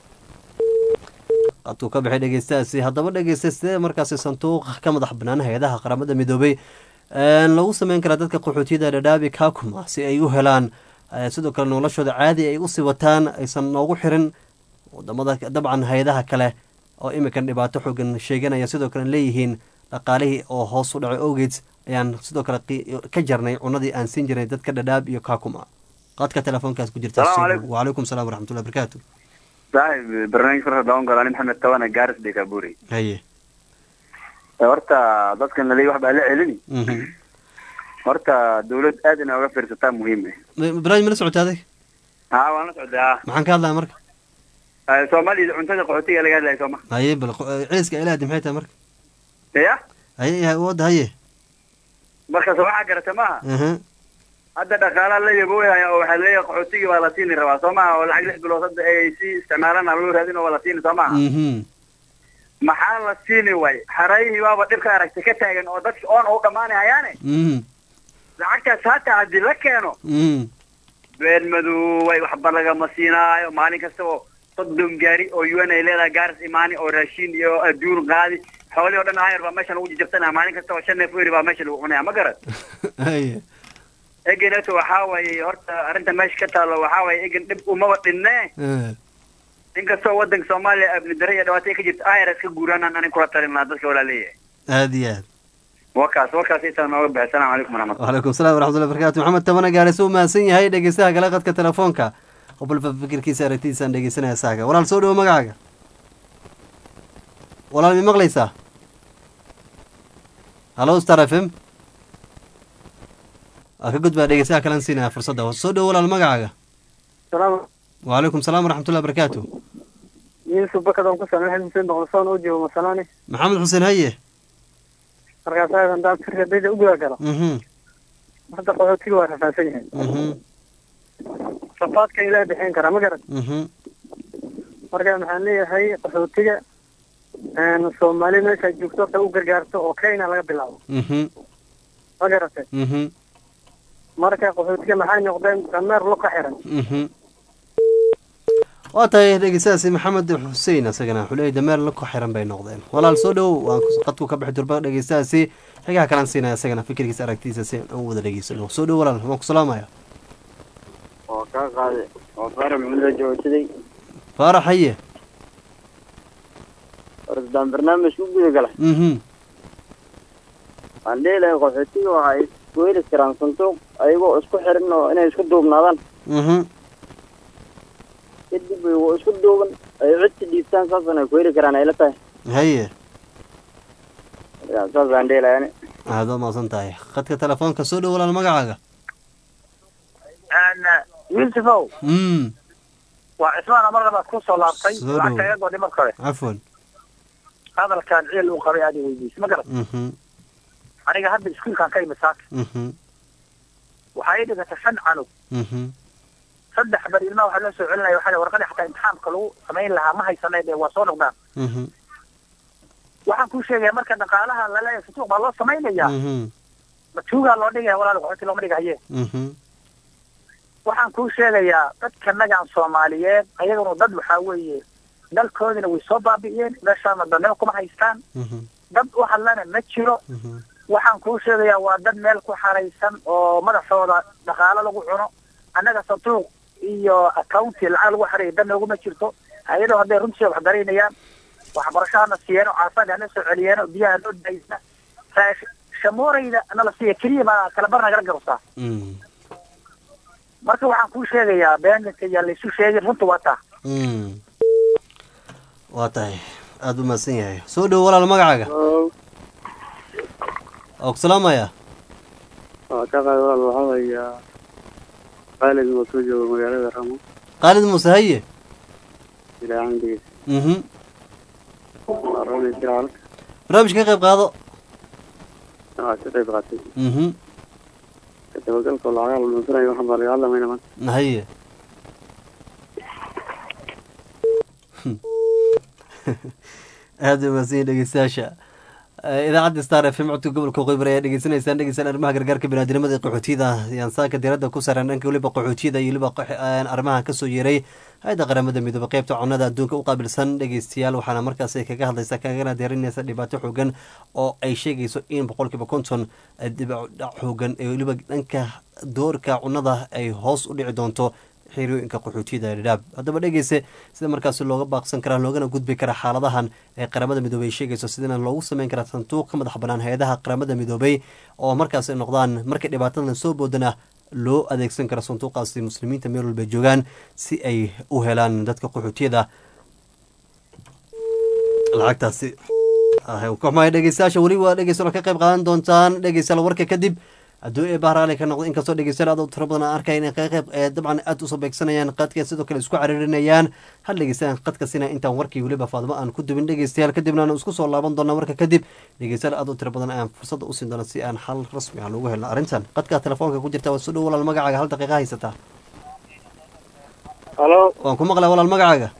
qadkuu ka baxay dhegeystahaasi haddaba dhegeysta sidee markaasi sanduuqa ka madax banaan hay-adaha qaramada midoobay een, lagu sameyn karaa dadka qaxootiyada dhadhaabi kakuma si ay u helaan eh, sidoo kale noloshooda caadi ay usii wataan aysan noogu xirin wadamada dabcan hay-adaha kale oo iminkan dhibaato xoogan sheeganaya sidoo kale leeyihiin dhaqaalihii oo hoos u dhacay awgeed ayaan sidoo kale qi- ka jarnay cunadii aan siin jirnay dadka dhadhaab iyo kakuma qadka telefoonkaas ku jirta Salaamu calaykum. wacalaykum salaam waraxmatullahi barakaatu saaxib barnaamij farxa daawan galaan maxamed tawane gaaris dekaburi haye horta dadkan laleeyahy wax baa la celini mhm. horta dawlad aad inay oga fiirsataa muhiim eh Ma- barnaamij mala socota adig haa waan la socdaa maxaan ka hadlaya marka soomaalida cuntada qaxootiga laga hadlaya sooma haye bal qo- eh, celiska ilaadi maxay tahay marka ya haye yahay wadda haye markaas waxaa garata maaha aha hadda dhaqaalaha la yaboohaya oo waxaa leeyahay qaxootigii waa la siini rabaa soo maha oo lacag lix bilood hadda ay si isticmaalaan loo raadin oo waa la siini soo maha mhm maxaa la siini way xarayihii baaba dhibka aragtay ka taagan oo dadki oon u dhammaanayaane mhm lacagtaas hataa haddii la keeno mhm been madooway waxba lagama siinaayo maalin kasta oo soddon gaari oo un ay leedahay gaaris imaani oo raashin iyo adduun qaadi xoolihii o dhan ayar baa meesha lagu jijabsanaya maalin kasta oo shan neef eri baa meesha lagu cunaya ma garan haye egeneto waxaa waaye horta arrinta meesha ka taalo waxaa waaye egen dhib umaba dhinne eh, inkastoo wadanka soomaaliya abni dare iyo dhibaato ay ka jirto ayar iska guuraanaan anin kula talin lahaa dadka walaaleeyahay aad iyo aad wakaas wakaas intaa nooga baxay salaamu calaykum waraxmat وعليكم السلام ورحمة الله وبركاته محمد تمنى قال سو ماسن yahay dhegeystaha kale qadka telefoonka qobol fikirkiisa aragtiisaan dhegeysanaya saaga walaal soo dhawo magacaaga walaal mi maqlaysaa hallo star f m waa ka gudbaa dhegeystaha kalan siinaya fursadda soo dhawo walaal magacaaga salaam وعليكم السلام ورحمة الله وبركاته yusuf bakadon ku sameexay xuseen boqolsoon u joogo masalaani maxamed xuseen haye markaas aadan daan sirka dayda u guda galo mhm hadda qaxootiga waa rafaadsan yahay mhm rafaadka ilaa bixin kara ma garan mhm marka maxaan leeyahay qaxootiga soomaali meesha joogto horta u gargaarto oo kenya laga bilaabo mhm ma garatay mhm marka qaxootiga maxay noqdeen dameer luka xiran mhm waa tahay dhegeystahaasi maxamed xuseen isagana wuxuu leeyahy dameer la ku xiran bay noqdeen walaal soo dhowow waan ku- qadku ka bixi durba dhegeystahaasi xigaha kalaan siinaya isagana fikirkiisa aragtiisa si aan u wada dhegeysano soo dhow walaal waan ku salaamaya oo kaa qaaday oo faarax maxamed joogsaday faarax haye ordaan barnaamijka u guda gala mhm waan dhihi lahay qaxootiga waxa ay isku heli karaan sanduuq ayagoo isku xiran oo inay isku duubnaadaan mhm kadib ayagoo isku duuban ay cidsi dhiibtaan saasana ay ku heli karaan ayla tahay haye marka saasaan dhihi lahay ani aad waa mahadsan tahay qadka telefoonka soo dhow walaal magacaaga yusufow mm waa cismaana mar labaad ku soo laabtay Soo dhow. lacagta iga godhi marka hore cafwan hadalkan ciil uu qabay aad i weydiisay ma garan mhm aniga hadda iskuulkan ka imid saaka mhm waxaa ii dhigata shan canug mhm saddex bar ilmaha waxaa loo soo celinaya waxaa la warqadii xataa imtixaamka lagu samayn lahaa ma haysanay dee waa soo noqdaan mhm waxaan kuu sheegaya marka dhaqaalaha laleeyahay sutuuq baa loo samaynaya mhm matuugaa loo dhigaya walaal qaxooti looma dhigahaye mhm waxaan kuu sheegayaa dadka nagan soomaaliyeed ayaguna dad waxaa weeye dalkoodina way soo baabi'iyeen meeshaana danimo kuma haystaan mhm dad u hadlana ma jiro mhm waxaan kuu sheegayaa waa dad meel ku xaraysan oo madaxooda dhaqaalo lagu cuno annaga sanduuq iyo accounti lacag lagu xaraya dan nooguma jirto hay-adoo hadday runtii wax daraynayaan waxbarashahana siiyeen oo caafimaad hana soo celiyeen oo biyaha noo daysna raash- shamoorayda nala siiya keliya baa kala bar nagala garabtaa mm marka waxaan kuu sheegayaa beeninka yaa laysu sheegin runta waa taa mm waa tahay aada u mahadsan yahay soo dhow walaal magacaaga oo ku salaamaya waa ka qaad walaal waxaa weeyaa qaalid oo soo jooga magaalada ramo khaalid muuse haye ilaahan degeys mhm waa rami jiraal barnaamijka ka qayb qaado waa ka qayb qaatay mhm ka dabagalka lacagaha la dhunsanayo waxaan baa laga hadlamayna maanta haye aada u mahadsan yihin dhegeystayaasha Eh, idaacadda star f m codka gobolka qoybar ayaa dhegeysanaysaan dhegeysaan arrimaha gargaarka biniaadamada ee qaxootiyada ayaan saaka diiradda ku saaran dhanka weliba qaxootiyada iyo weliba qax- eh, arrimaha kasoo yeeray hay-adda qaramada midoobe qeybta cunada adduunka u qaabilsan dhegeystayaal waxaana markaasi kaga hadlaysa kagana deerinaysa dhibaato xoogan oo ay sheegayso in boqolkiiba konton eh, dibadhac xoogan ee weliba dhanka doorka cunada ay hoos u dhici doonto xerooyinka qaxootiyada dhadhaab haddaba dhegeyse sida markaasi looga baaqsan karaa loogana gudbi karaa xaaladahan ee qaramada midoobey ay sheegayso sidana loogu sameyn karaa sanduuq ka madax banaan hay-adaha qaramada midoobey oo markaasi noqdaan markay dhibaatadan soo boodana loo adeegsan karo sanduuqaasi muslimiinta meel walba joogaan si ay u helaan dadka qaxootiyada lacagtaasi Ah, ka xumahay dhegeystayaasha weli waa dhegeystayaal ka qayb qaadan doontaan dhegeystayaal warka kadib hadduu ee bahraali ka noqdo inkastoo dhegeystayaal aad u tiro badan aan arkaya inay qeyb ee dabcan aad usoo beegsanayaan qadka sidoo kale isku cariirinayaan hal dhegeystayaal qadka sina intaan warkii weliba faadimo aan ku dubin dhegeystayaal kadibna aan isku soo laaban doona marka kadib dhegeystayaal aad u tiro badan ayaan fursadda u siin doona si aan xal rasmi ah loogu helno arrintan qadka telefoonka ku jirta waa soo dhow walaal magacaaga hal daqiiqa haysataa halo waan ku maqlaa walaal magacaaga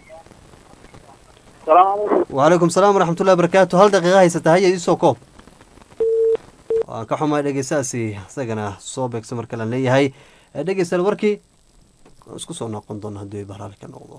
salaamu calaykum wacalaykum salaam waraxmatullahi wabarakaatu hal daqiiqa haysataa haya iisoo koob waan ka xumaay dhegeystahaasi isagana soo beegso marka laan leeyahay Eh, dhegeystayaal warkii waan isku soo noqon doona haddii ay bahraali ka noqdo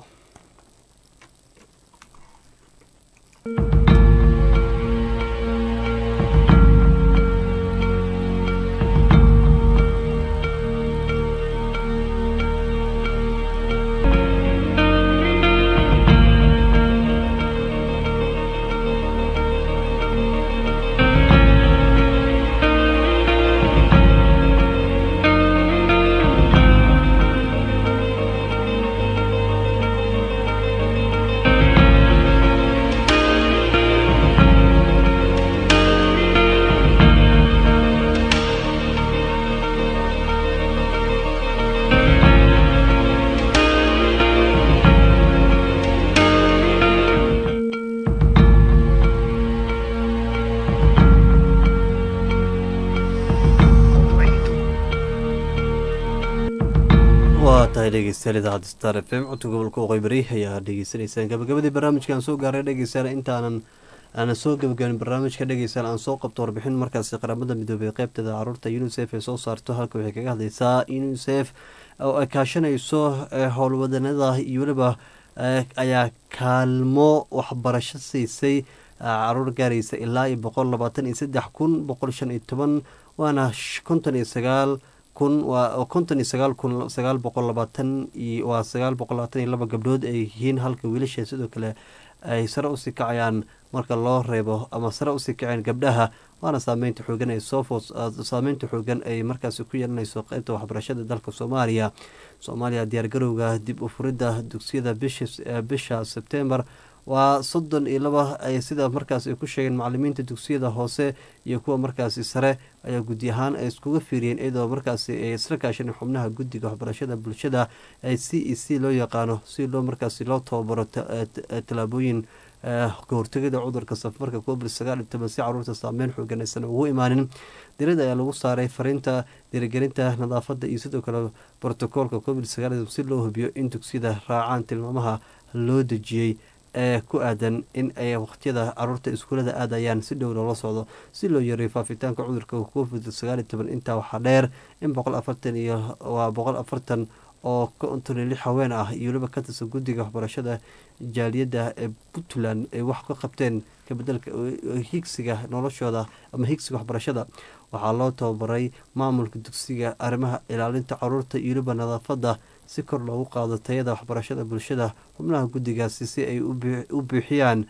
waa tahay dhegeystayaal idaacadda star f m codka gobolka waqooyi bari ayaa dhegeysanaysaan gabagabadii barnaamijkaan soo gaaray dhegeystayaal intaanan aanan soo gabagaabin barnaamijka dhegeystayaal aan soo qabto warbixin markaasi qaramada midoobay qeybteeda caruurta unisef ee soo saarto halka waxay kaga hadleysaa unisef oo ay kaashanayso eh, howlwadanada iyo weliba eh, ayaa kaalmo waxbarasho siisay ah, caruur gaaraysa ilaa iyo boqol labaatan iyo saddex kun boqol shan iyo toban waana sh- konton iyo sagaal kun waa konton iyo sagaal kun sagaal boqol labaatan iyo waa sagaal boqol labaatan iyo laba gabdhood ay yihiin halka wiilasha sidoo kale ay sare usii kacayaan marka loo reebo ama sare usii kaceen gabdhaha waana saameynta xoogan ay soo foos saameynta xoogan ay markaasi ku yeelanayso qeybta waxbarashada dalka soomaaliya soomaaliya diyaargarowga dib u furidda dugsiyada bisha bisha sebtembar waa soddon iyo laba ay sida markaas ay ku sheegeen macalimiinta dugsiyada hoose iyo kuwa markaasi sare ayaa guddi ahaan ay iskuga fiiriyeen iyadoo markaasi ay isla kaasheen xubnaha guddiga waxbarashada bulshada ee c e c loo yaqaano si loo markaasi loo tababaro ta- ta- tallaabooyin eh, ka hortegida cudurka safarka covid sagaal iyo toban si caruurta saameyn xoogan aysan ugu imaanin dirada ayaa lagu saaray fariinta dhiirigelinta nadaafada iyo sidoo kale brotocoolka covid sagaal iyo toban si loo hubiyo in dugsiyada raacaan tilmaamaha loo dejiyey ee ku aadan in ay waqtiyada caruurta iskuulada aadayaan si dhow loola socdo si loo yareeyo faafitaanka cudurka covid sagaal iyo toban intaa waxaa dheer in boqol afartan iyo waa boqol afartan oo konton iyo lix haween ah iyo weliba ka tirsan guddiga waxbarashada jaaliyadda ee puntland ay wax ka qabteen kabedelka higsiga noloshooda ama higsiga waxbarashada waxaa loo tababaray maamulka dugsiga arrimaha ilaalinta caruurta iyo weliba nadaafada si kor loogu qaado tayada waxbarashada bulshada xubnaha guddigaasi si ay u buu- u buuxiyaan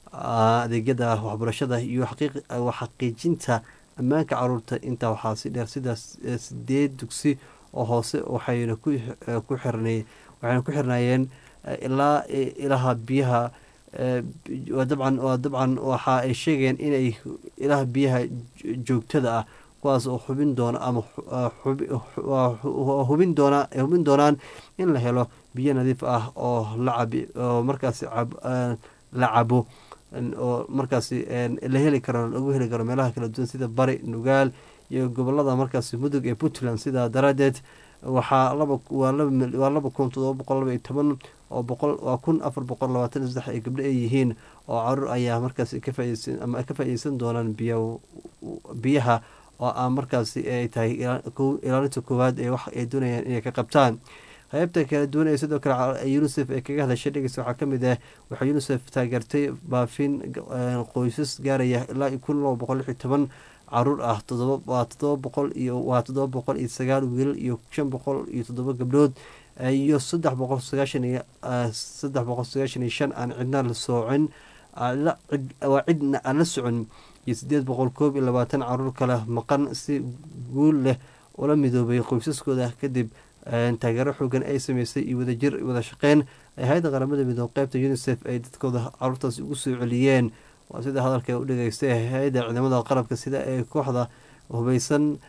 ah, adeegyada waxbarashada iyo xaqiiq- wa xaqiijinta ammaanka caruurta intaa waxaa si dheer sidaas eh, sideed dugsi oo hoose waxayna ku eh, ku xirnay waxayna ku xirnaayeen eh, ilaa eh, ilaha biyaha eh, waa dabcan waa dabcan waxa ay sheegeen inay ilaha biyaha jo- joogtada ah kuwaas oo xubin doona ama xu- ah, xubi- waa hu- waa hubin doona ay hubin doonaan in la helo biyo nadiif ah oo la cabi oo markaasi cab- ah, la cabo n- oo markaasi n- la heli karo lagu heli karo meelaha kala duwan sida bari nugaal iyo gobolada markaasi mudug ee puntland sidaa daraadeed waxaa laba waa laba mil- waa laba kun todoba boqol laba iyo toban oo boqol waa kun afar boqol labaatan iyo saddex ay gabdho ay yihiin oo caruur ayaa markaasi ka faaideysan ama ka faaideysan doonaan biyo biyaha oo aan markaasi ay tahay ilaa- kow- ilaalinta koowaad ee wax ay doonayaan inay ka qabtaan qaybta kala duwan ee sidoo kale ca- unicef ee kaga hadashay dhegeysta waxaa kamid ah waxaa unicef taageertay baafin eh, qoysas gaaraya ilaa iyo kun laba boqol lix iyo toban caruur ah todoba waa toddoba boqol iyo waa toddoba boqol iyo sagaal wiilal iyo shan boqol iyo toddoba gabdhood eh, iyo saddex boqol sagaashan iyo eh, saddex boqol sagaashan iyo shan aan cidna la soocin aan la- cid- waa cidna aan la socon iyo sideed boqol koob iyo labaatan caruur kale maqan si guul leh ula midoobay qoysaskooda kadib eh, taageero xoogan ay sameysay iyo wadajir wada shaqeyn ay hay-adda qaramada midoobe qeybta unicef ay dadkooda caruurtaasi ugu soo celiyeen waa sida hadalka u dhageystay hay-adda ciidamada qalabka sida ee kooxda hubeysan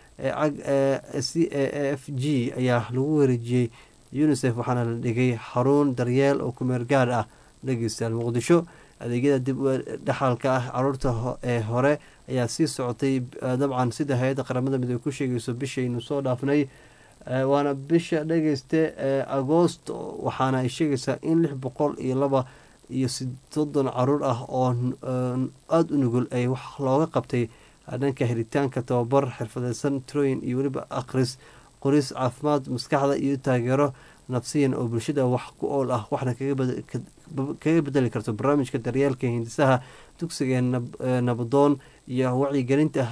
c a f g ayaa lagu wareejiyey unisef waxaana la dhigay xarun daryeel oo kumeel gaar ah dhegeystayaal muqdisho adeegyada dib dhexalka ah caruurta ee hore ayaa sii socotay dabcan sida hay-adda qaramada midoobe ku sheegayso bishaynu soo dhaafnay waana bisha dhegeyste agoost waxaana ay sheegaysaa in lix boqol iyo laba iyo soddon caruur ah oo aada u nugul ay wax looga qabtay dhanka helitaanka tababar xirfadeysan trooyin iyo weliba akhris qoris caafimaad maskaxda iyo taageero nafsiyan oo bulshada wax ku ool ah waxna kaga bedeli karto barnaamijka daryeelka hindisaha dugsiga nabadoon iyo wacyigelinta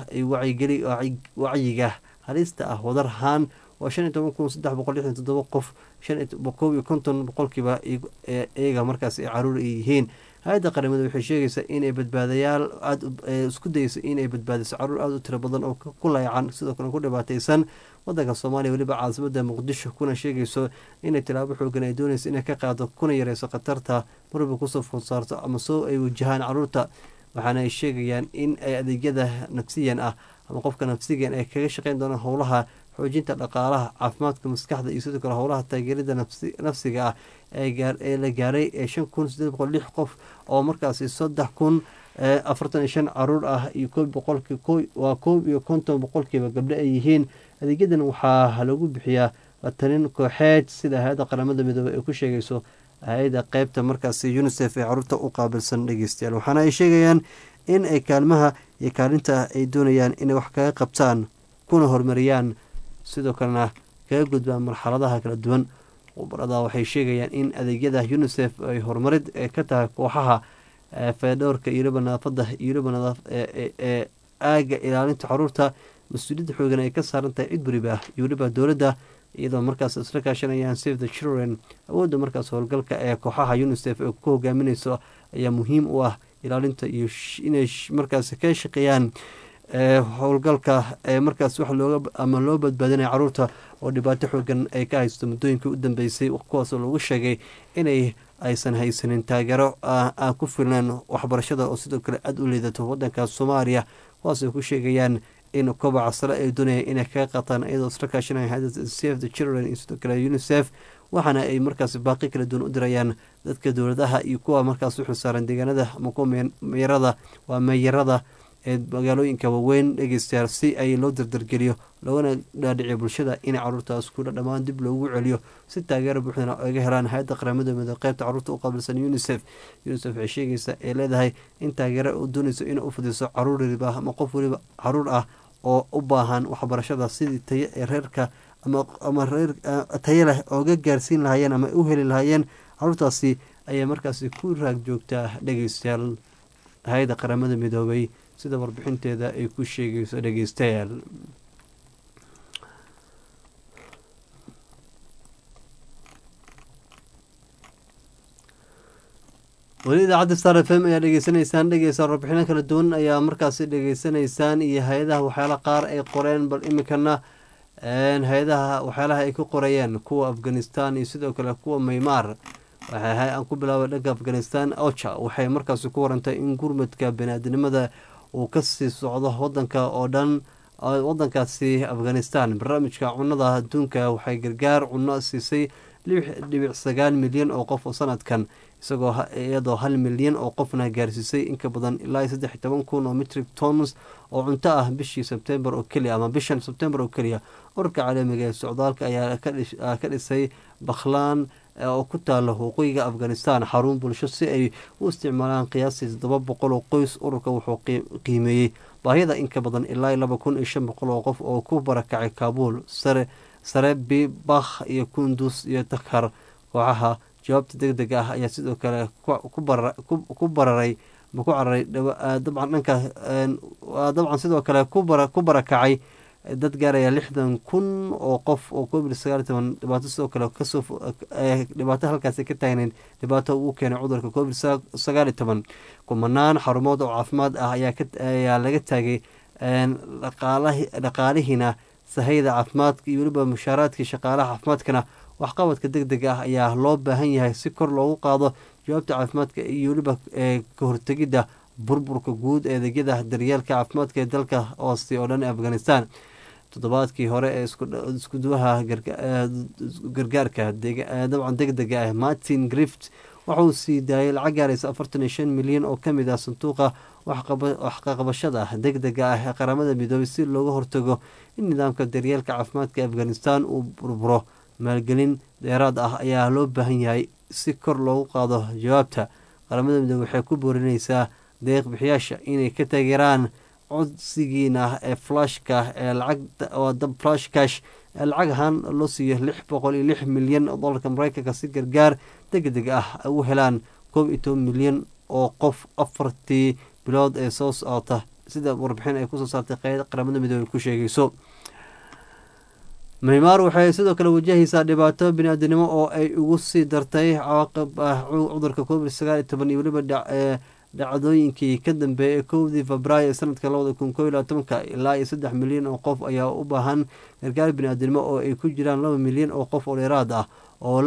wacyiga halista ah wadar ahaan waa shan iyo toban kun saddex boqol lixdan todoba qof koob iyo konton boqolkiiba iyaga markaas ay caruur ay yihiin hay-adda qaramada waxay sheegaysaa inay badbaadayaal aada isku dayeyso inay badbaadiso caruur aada u tiro badan oo ku layacan sidoo kale ku dhibaateysan wadanka soomaaliya weliba caasimada muqdisho kuna sheegayso inay tilaabo xoogan ay doonayso inay ka qaado kuna yareyso khatarta marwalba kusoo food saarto ama soo ay wajahaan caruurta waxaana ay sheegayaan in ay adeegyada nafsiyan ah ama qofka nafsigan ay kaga shaqeyn doonaan howlaha xoojinta dhaqaalaha caafimaadka maskaxda iyo sidoo kale howlaha taageerada nafsiga ah ee la gaaray ee shan kun sideed boqol lix qof oo markaasi saddex kun afartan iyo shan caruur ah iyo koob boqolki waa koob iyo konton boqolkiiba gabdho ay yihiin adeegyadan waxaa lagu bixiyaa talin kooxeed sida hay-adda qaramada midoobey ay ku sheegayso hay-ada qeybta markaasi unisef ee caruurta u qaabilsan dhegeystayaal waxaana ay sheegayaan in ay kaalmaha iyo kaalinta ay doonayaan inay wax kaga qabtaan kuna horumariyaan sidoo kalena kaga gudbaan marxaladaha kala duwan khubarada waxay sheegayaan in adeegyada unisef ay horumarid ka tahay kooxaha feedhowrka iyo weliba nadaafada iyo weliba ee aaga ilaalinta caruurta mas-uuliyadda xoogan ay ka saaran tahay cid weliba iyo weliba dowladda iyadoo markaas isla kaashanayaan save the children awoodda markaas howlgalka ee kooxaha unisef ee ku hogaaminayso ayaa muhiim u ah ilaalinta iyo inay markaas ka shaqeeyaan howlgalka ee markaas wax looga ama loo badbaadinaya caruurta oo dhibaato xoogan ay ka haysto muddooyinkii u dambeysay kuwaasoo lagu sheegay inay aysan haysanin taageero aan ku filnayn waxbarashada oo sidoo kale aada u liidato wadanka soomaaliya kuwaasoo ku sheegayaan in kobaca sare ay doonayaan inay kaga qaataan iyadoo isla kaashanaya hay-ada save the children iyo sidoo kale unisef waxaana ay markaas baaqi kala duwan u dirayaan dadka dowladaha iyo kuwa markaas u xilsaaran deegaanada ama kuwa meerada waa meeyarada ee magaalooyinka waaweyn dhegeystayaal si ay loo dardargeliyo loogana dhaadhiciyo bulshada in caruurtaas kula dhammaan dib loogu celiyo si taageero buuxdana oga helaan hay-adda qaramada midoobe qeybta caruurta u qaabilsan unisef unisef waxay sheegaysaa ee leedahay in taageero u doonayso inay u fidiso caruur weliba ama qof weliba caruur ah oo u baahan waxbarashada sidii tayo ee reerka ama reer tayo leh ooga gaarsiin lahaayeen ama u heli lahaayeen caruurtaasi ayay markaasi ku raag joogtaa dhegeystayaal hay-adda qaramada midoobay sida warbixinteeda ay ku sheegayso dhegeystayaal weli idaacadda star f m ayaa dhegeysanaysaan dhegeysa warbixino kala duwan ayaa markaasi dhegeysanaysaan iyo hay-adaha waxyaala qaar ay qoreen bal iminkana hay-adaha waxyaalaha ay ku qorayeen kuwa afghanistan iyo sidoo kale kuwa maymaar waxay aan ku bilaabay dhanka afghanistan ocha waxay markaasi ku warantay in gurmadka bani-aadinimada uu kasii socdo wadanka oo dhan wadankaasi afghanistan barnaamijka cunada adduunka waxay gargaar cuno siisay lix dhibic sagaal milyan oo qof oo sanadkan isagoo iyadoo hal milyan oo qofna gaarsiisay inka badan ilaa saddex iyo toban kun oo metric tons oo cunto ah bishii sebtembar oo keliya ama bishan sebtembar oo keliya ururka caalamiga ee socdaalka ayaa ka dhisay bakhlaan oo ku taalo waqooyiga afghanistan xarun bulsho si ay u isticmaalaan qiyaastii toddoba boqol oo qoys ururka wuxuu qiimeeyey baahida inka badan ilaa laba kun iyo shan boqol oo qof oo ku barakacay kaabuul sare sare bibakh iyo kundus iyo takhar kooxaha jawaabta deg deg ah ayaa sidoo kale ku bararay ma ku cararay dabcan dhanka dabcan sidoo kale ku barakacay dad gaaraya lixdan kun oo qof oo covid sagaal iyo toban dhibaato sidoo kale kasoo dhibaato halkaasi ka taagneyd dhibaato uu keenay cudurka covid sagaal iyo toban kumanaan xarumood oo caafimaad ah ayaa laga taagay dhaqaalihiina sahayda caafimaadka iyo weliba mushaaraadkii shaqaalaha caafimaadkana waxqabadka deg deg ah ayaa loo baahan yahay si kor loogu qaado jawaabta caafimaadka iyo weliba ka hortegidda burburka guud ee adeegyada daryeelka caafimaadka ee dalka hooste oo dhan ee afghanistan toddobaadkii hore ee iskuduwaha gargaarka dabcan deg dega ah martin grift waxauu sii daayay lacag gaaraysa afartan iyo shan milyan oo kamid ah sanduuqa waxqaqabashada deg dega ah ee qaramada midoobay si looga hortago in nidaamka daryeelka caafimaadka afghanistan uu burburo maalgelin dheeraad ah ayaa loo baahan yahay si kor loogu qaado jawaabta qaramada midoobey waxay ku boorineysaa deeq bixiyaasha inay ka taageeraan codsigiina ee flashka ee lacag flash cash ee lacag ahaan loo siiyo lix boqol iyo lix milyan oo dolarka mareykanka si gargaar deg deg ah u helaan koob iyo toban milyan oo qof afartii bilood ee soo socota sida warbixin ay kusoo saartay qeyd qaramada midoobey ku sheegayso maymaar waxay sidoo kale wajahaysaa dhibaato bini-aadanimo oo ay ugu sii dartay cawaaqib ah cudurka covid sagaal iyo toban iyo weliba dhacdooyinkii ka dambeeyay kowdii febraayo sanadka labada kun koo iyo labaatanka ilaa iyo saddex milyan oo qof ayaa u baahan gargaar bini-aadanimo oo ay ku jiraan laba milyan oo qof oo dheeraad ah oo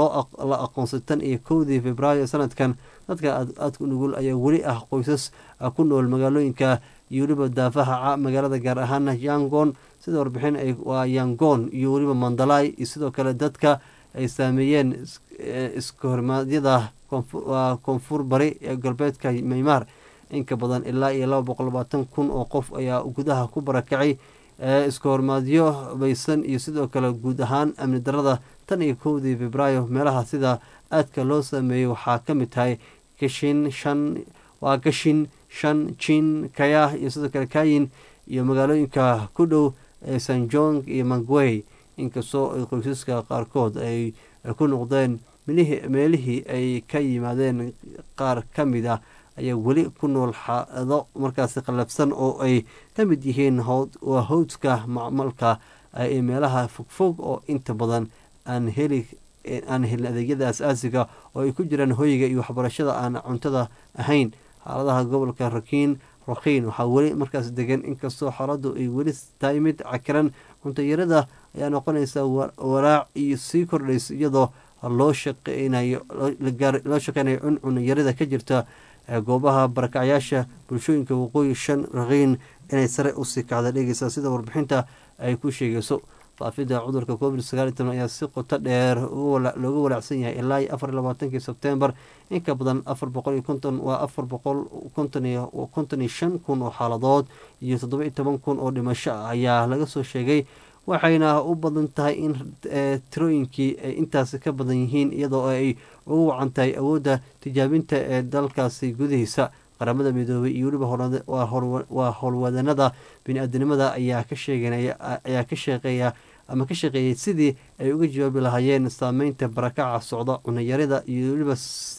la aqoonsay tan iyo kowdii febraayo sanadkan dadka aadka nugul ayaa weli ah qoysas ku nool magaalooyinka iyo weliba daafaha magaalada gaar ahaana yangon sida warbixin waa yangon iyo weliba mandalay iyo sidoo kale dadka ay saameeyeen iskahormaadyada koonfur bari ee galbeedka maymaar inka badan ilaa iyo laba boqol labaatan kun oo qof ayaa gudaha ku barakacay iskahormaadyo baysan iyo sidoo kale guud ahaan amni darada tan iyo kowdii febraayo meelaha sida aadka loo saameeyey waxaa ka mid tahay gashin shan waa gashin shan jin kaya iyo sidoo kale kayin iyo magaalooyinka ku dhow ee sanjong iyo mangwey inkastoo ay qoysaska qaarkood ay ku noqdeen meelihii ay ka yimaadeen qaar ka mid ah ayaa weli ku nool xaado markaasi qallafsan oo ay ka mid yihiin waa howdka macmalka ee meelaha fogfog oo inta badan aan heli aan helin adeegyada as-aasiga oo ay ku jiraan hoyga iyo waxbarashada aan cuntada ahayn xaaladaha gobolka rakiin rakhiin waxaa weli markaas degan inkastoo xaaladu ay weli tahay mid cakiran cuntayarada ayaa noqonaysa walaac iyo sii kordhaysa iyadoo loo shaqeynayo loo shaqeynayo cuncunayarada ka jirta goobaha barakacyaasha bulshooyinka waqooyi shan rakhiin inay sare usii kacda dhegeysa sida warbixinta ay ku sheegayso faafida cudurka covid sagaal iyo toban ayaa si qoto dheer looga walaacsan yahay ilaa iyo afar iyo labaatankii sebtembar inka badan afar boqol iyo konton waa afar boqol konton iyo konton iyo shan kun oo xaaladood iyo toddoba iyo toban kun oo dhimasho ah ayaa laga soo sheegay waxayna u badan tahay in tirooyinkii ay intaasi ka badan yihiin iyadoo ay ugu wacan tahay awoodda tijaabinta ee dalkaasi gudihiisa qaramada midoobay iyo weliba waa howlwadanada bini-aadanimada ayaa ka sheegayaa ka shaqeeya ama ka shaqeeyay sidii ay uga jawaabi lahaayeen saameynta barakaca socda cunayarida iyo weliba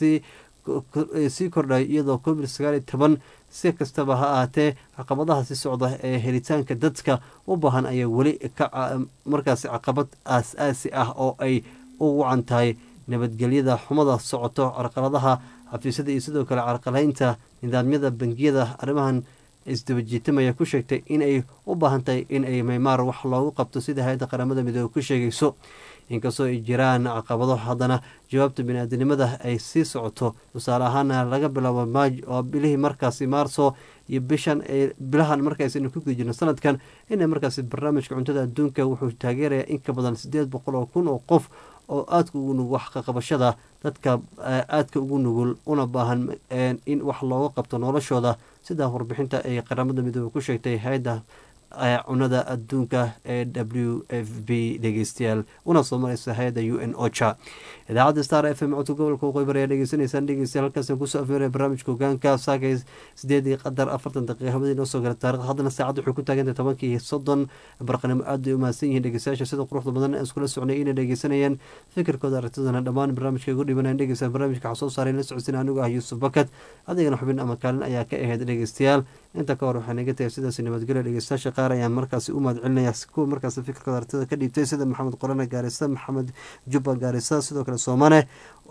sii kordhay iyadoo covid sagaal iyo toban si kastaba ha ahaatee caqabadaha si socda ee helitaanka dadka u baahan ayaa weli markaasi caqabad aas-aasi ah oo ay u wacan tahay nabadgelyada xumada socoto carqaladaha xafiisyada iyo sidoo kale carqalaynta nidaamyada bangiyada arrimahan isdabajiitamaya ku sheegtay inay u baahan tahay in ay maymaar wax loogu qabto sida hay-adda qaramada midoobe ku sheegayso inkastoo ay jiraan caqabado haddana jawaabta bini-aadanimada ay sii socoto tusaale ahaana laga bilaabo maaj oo bilihii markaasi maarso iyo bishan bilahan markaasaynu ku guda jirno sanadkan ina markaasi barnaamijka cuntada adduunka wuxuu taageerayaa in ka badan siddeed boqol oo kun oo qof oo aadka ugu nugul wax ka qabashada dadka aadka ugu nugul una baahan in wax looga qabto noloshooda sidaa warbixinta ay qaramada midoobe ku sheegtay hay-adda cunada adduunka ee w f b dhegeystayaal una soo mareysa hay-adda u n ocha idaacadda star f m codka gobolka waqooyi bari ayaa dhegeysanaysaan dhegeystayaal halkaasaan kusoo afmeeraya barnaamijka hogaanka saakay sideedii qadar afartan daqiiqa habadii noo soo gala taarikhda haddana saacadda waxay ku taagantahay tobankii soddon barqanimo aad ay u mahadsan yihiin dhegeystayaasha sida quruxda badan aan iskula socnay inay dhegeysanayeen fikirkooda aragtidana dhammaan barnaamijka ugu dhibanayaan dhegeystayaal barnaamijka waxaa soo saaray la socodsiin anigu ah yuusuf bakat adigana xubin ama kaalin ayaa ka ahayd dhegeystayaal inta ka hor waxaa naga tagay sidaas nabadgelyo dhegeystayaasha qaar ayaan markaasi u mahad celinaya kuwa markaasi fikirkooda aragtida ka dhiibtay sida maxamed qorane gaarisa maxamed jubba gaarisa sidoo kale soomane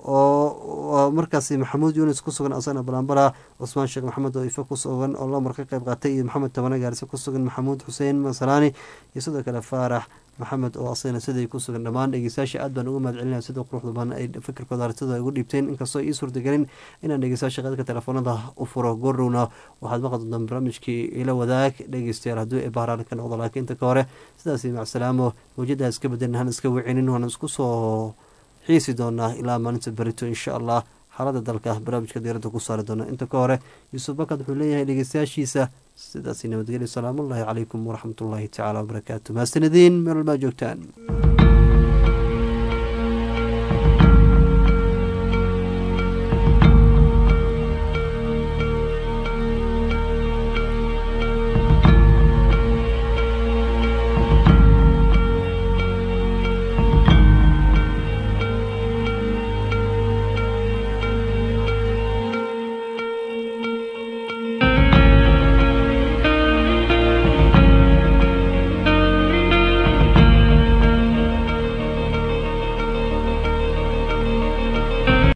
oo markaasi maxamuud yunis ku sugan asana balambala cusmaan sheekh maxamed oo ife ku sugan oo lamar ka qayb qaatay iyo maxamed tabane gaarisa ku sugan maxamuud xuseen masalaani iyo sidoo kale faarax maxamed oo asagana siday ku sugan dhammaan dhegeystayaasha aad baan uga mahad celinaya sida quruxda badan ay fikirkooda aragtida ay ugu dhiibteen inkastoo ii suurtagelin inaan dhegeystayaasha qadka telefoonada u furo goordhowna waxaad maqli doontaan barnaamijkii ila wadaag dhegeystayaal hadduu ee bahraan ka noqdo laakiin inta ka hore sidaasi macsalaamo mawjada iska bedelin han iska wicinin waan isku soo xiisi doonaa ilaa maalinta berito insha allah xaalada dalka barnaamijka diiradda ku saari doona inta ka hore yuusuf bakad wuxuu leeyahay dhegeystayaashiisa sidaasi nabadgelyo salaamullaahi calaykum waraxmatullaahi tacaala wabarakaatu mahadsanadiin meel walbaa joogtaan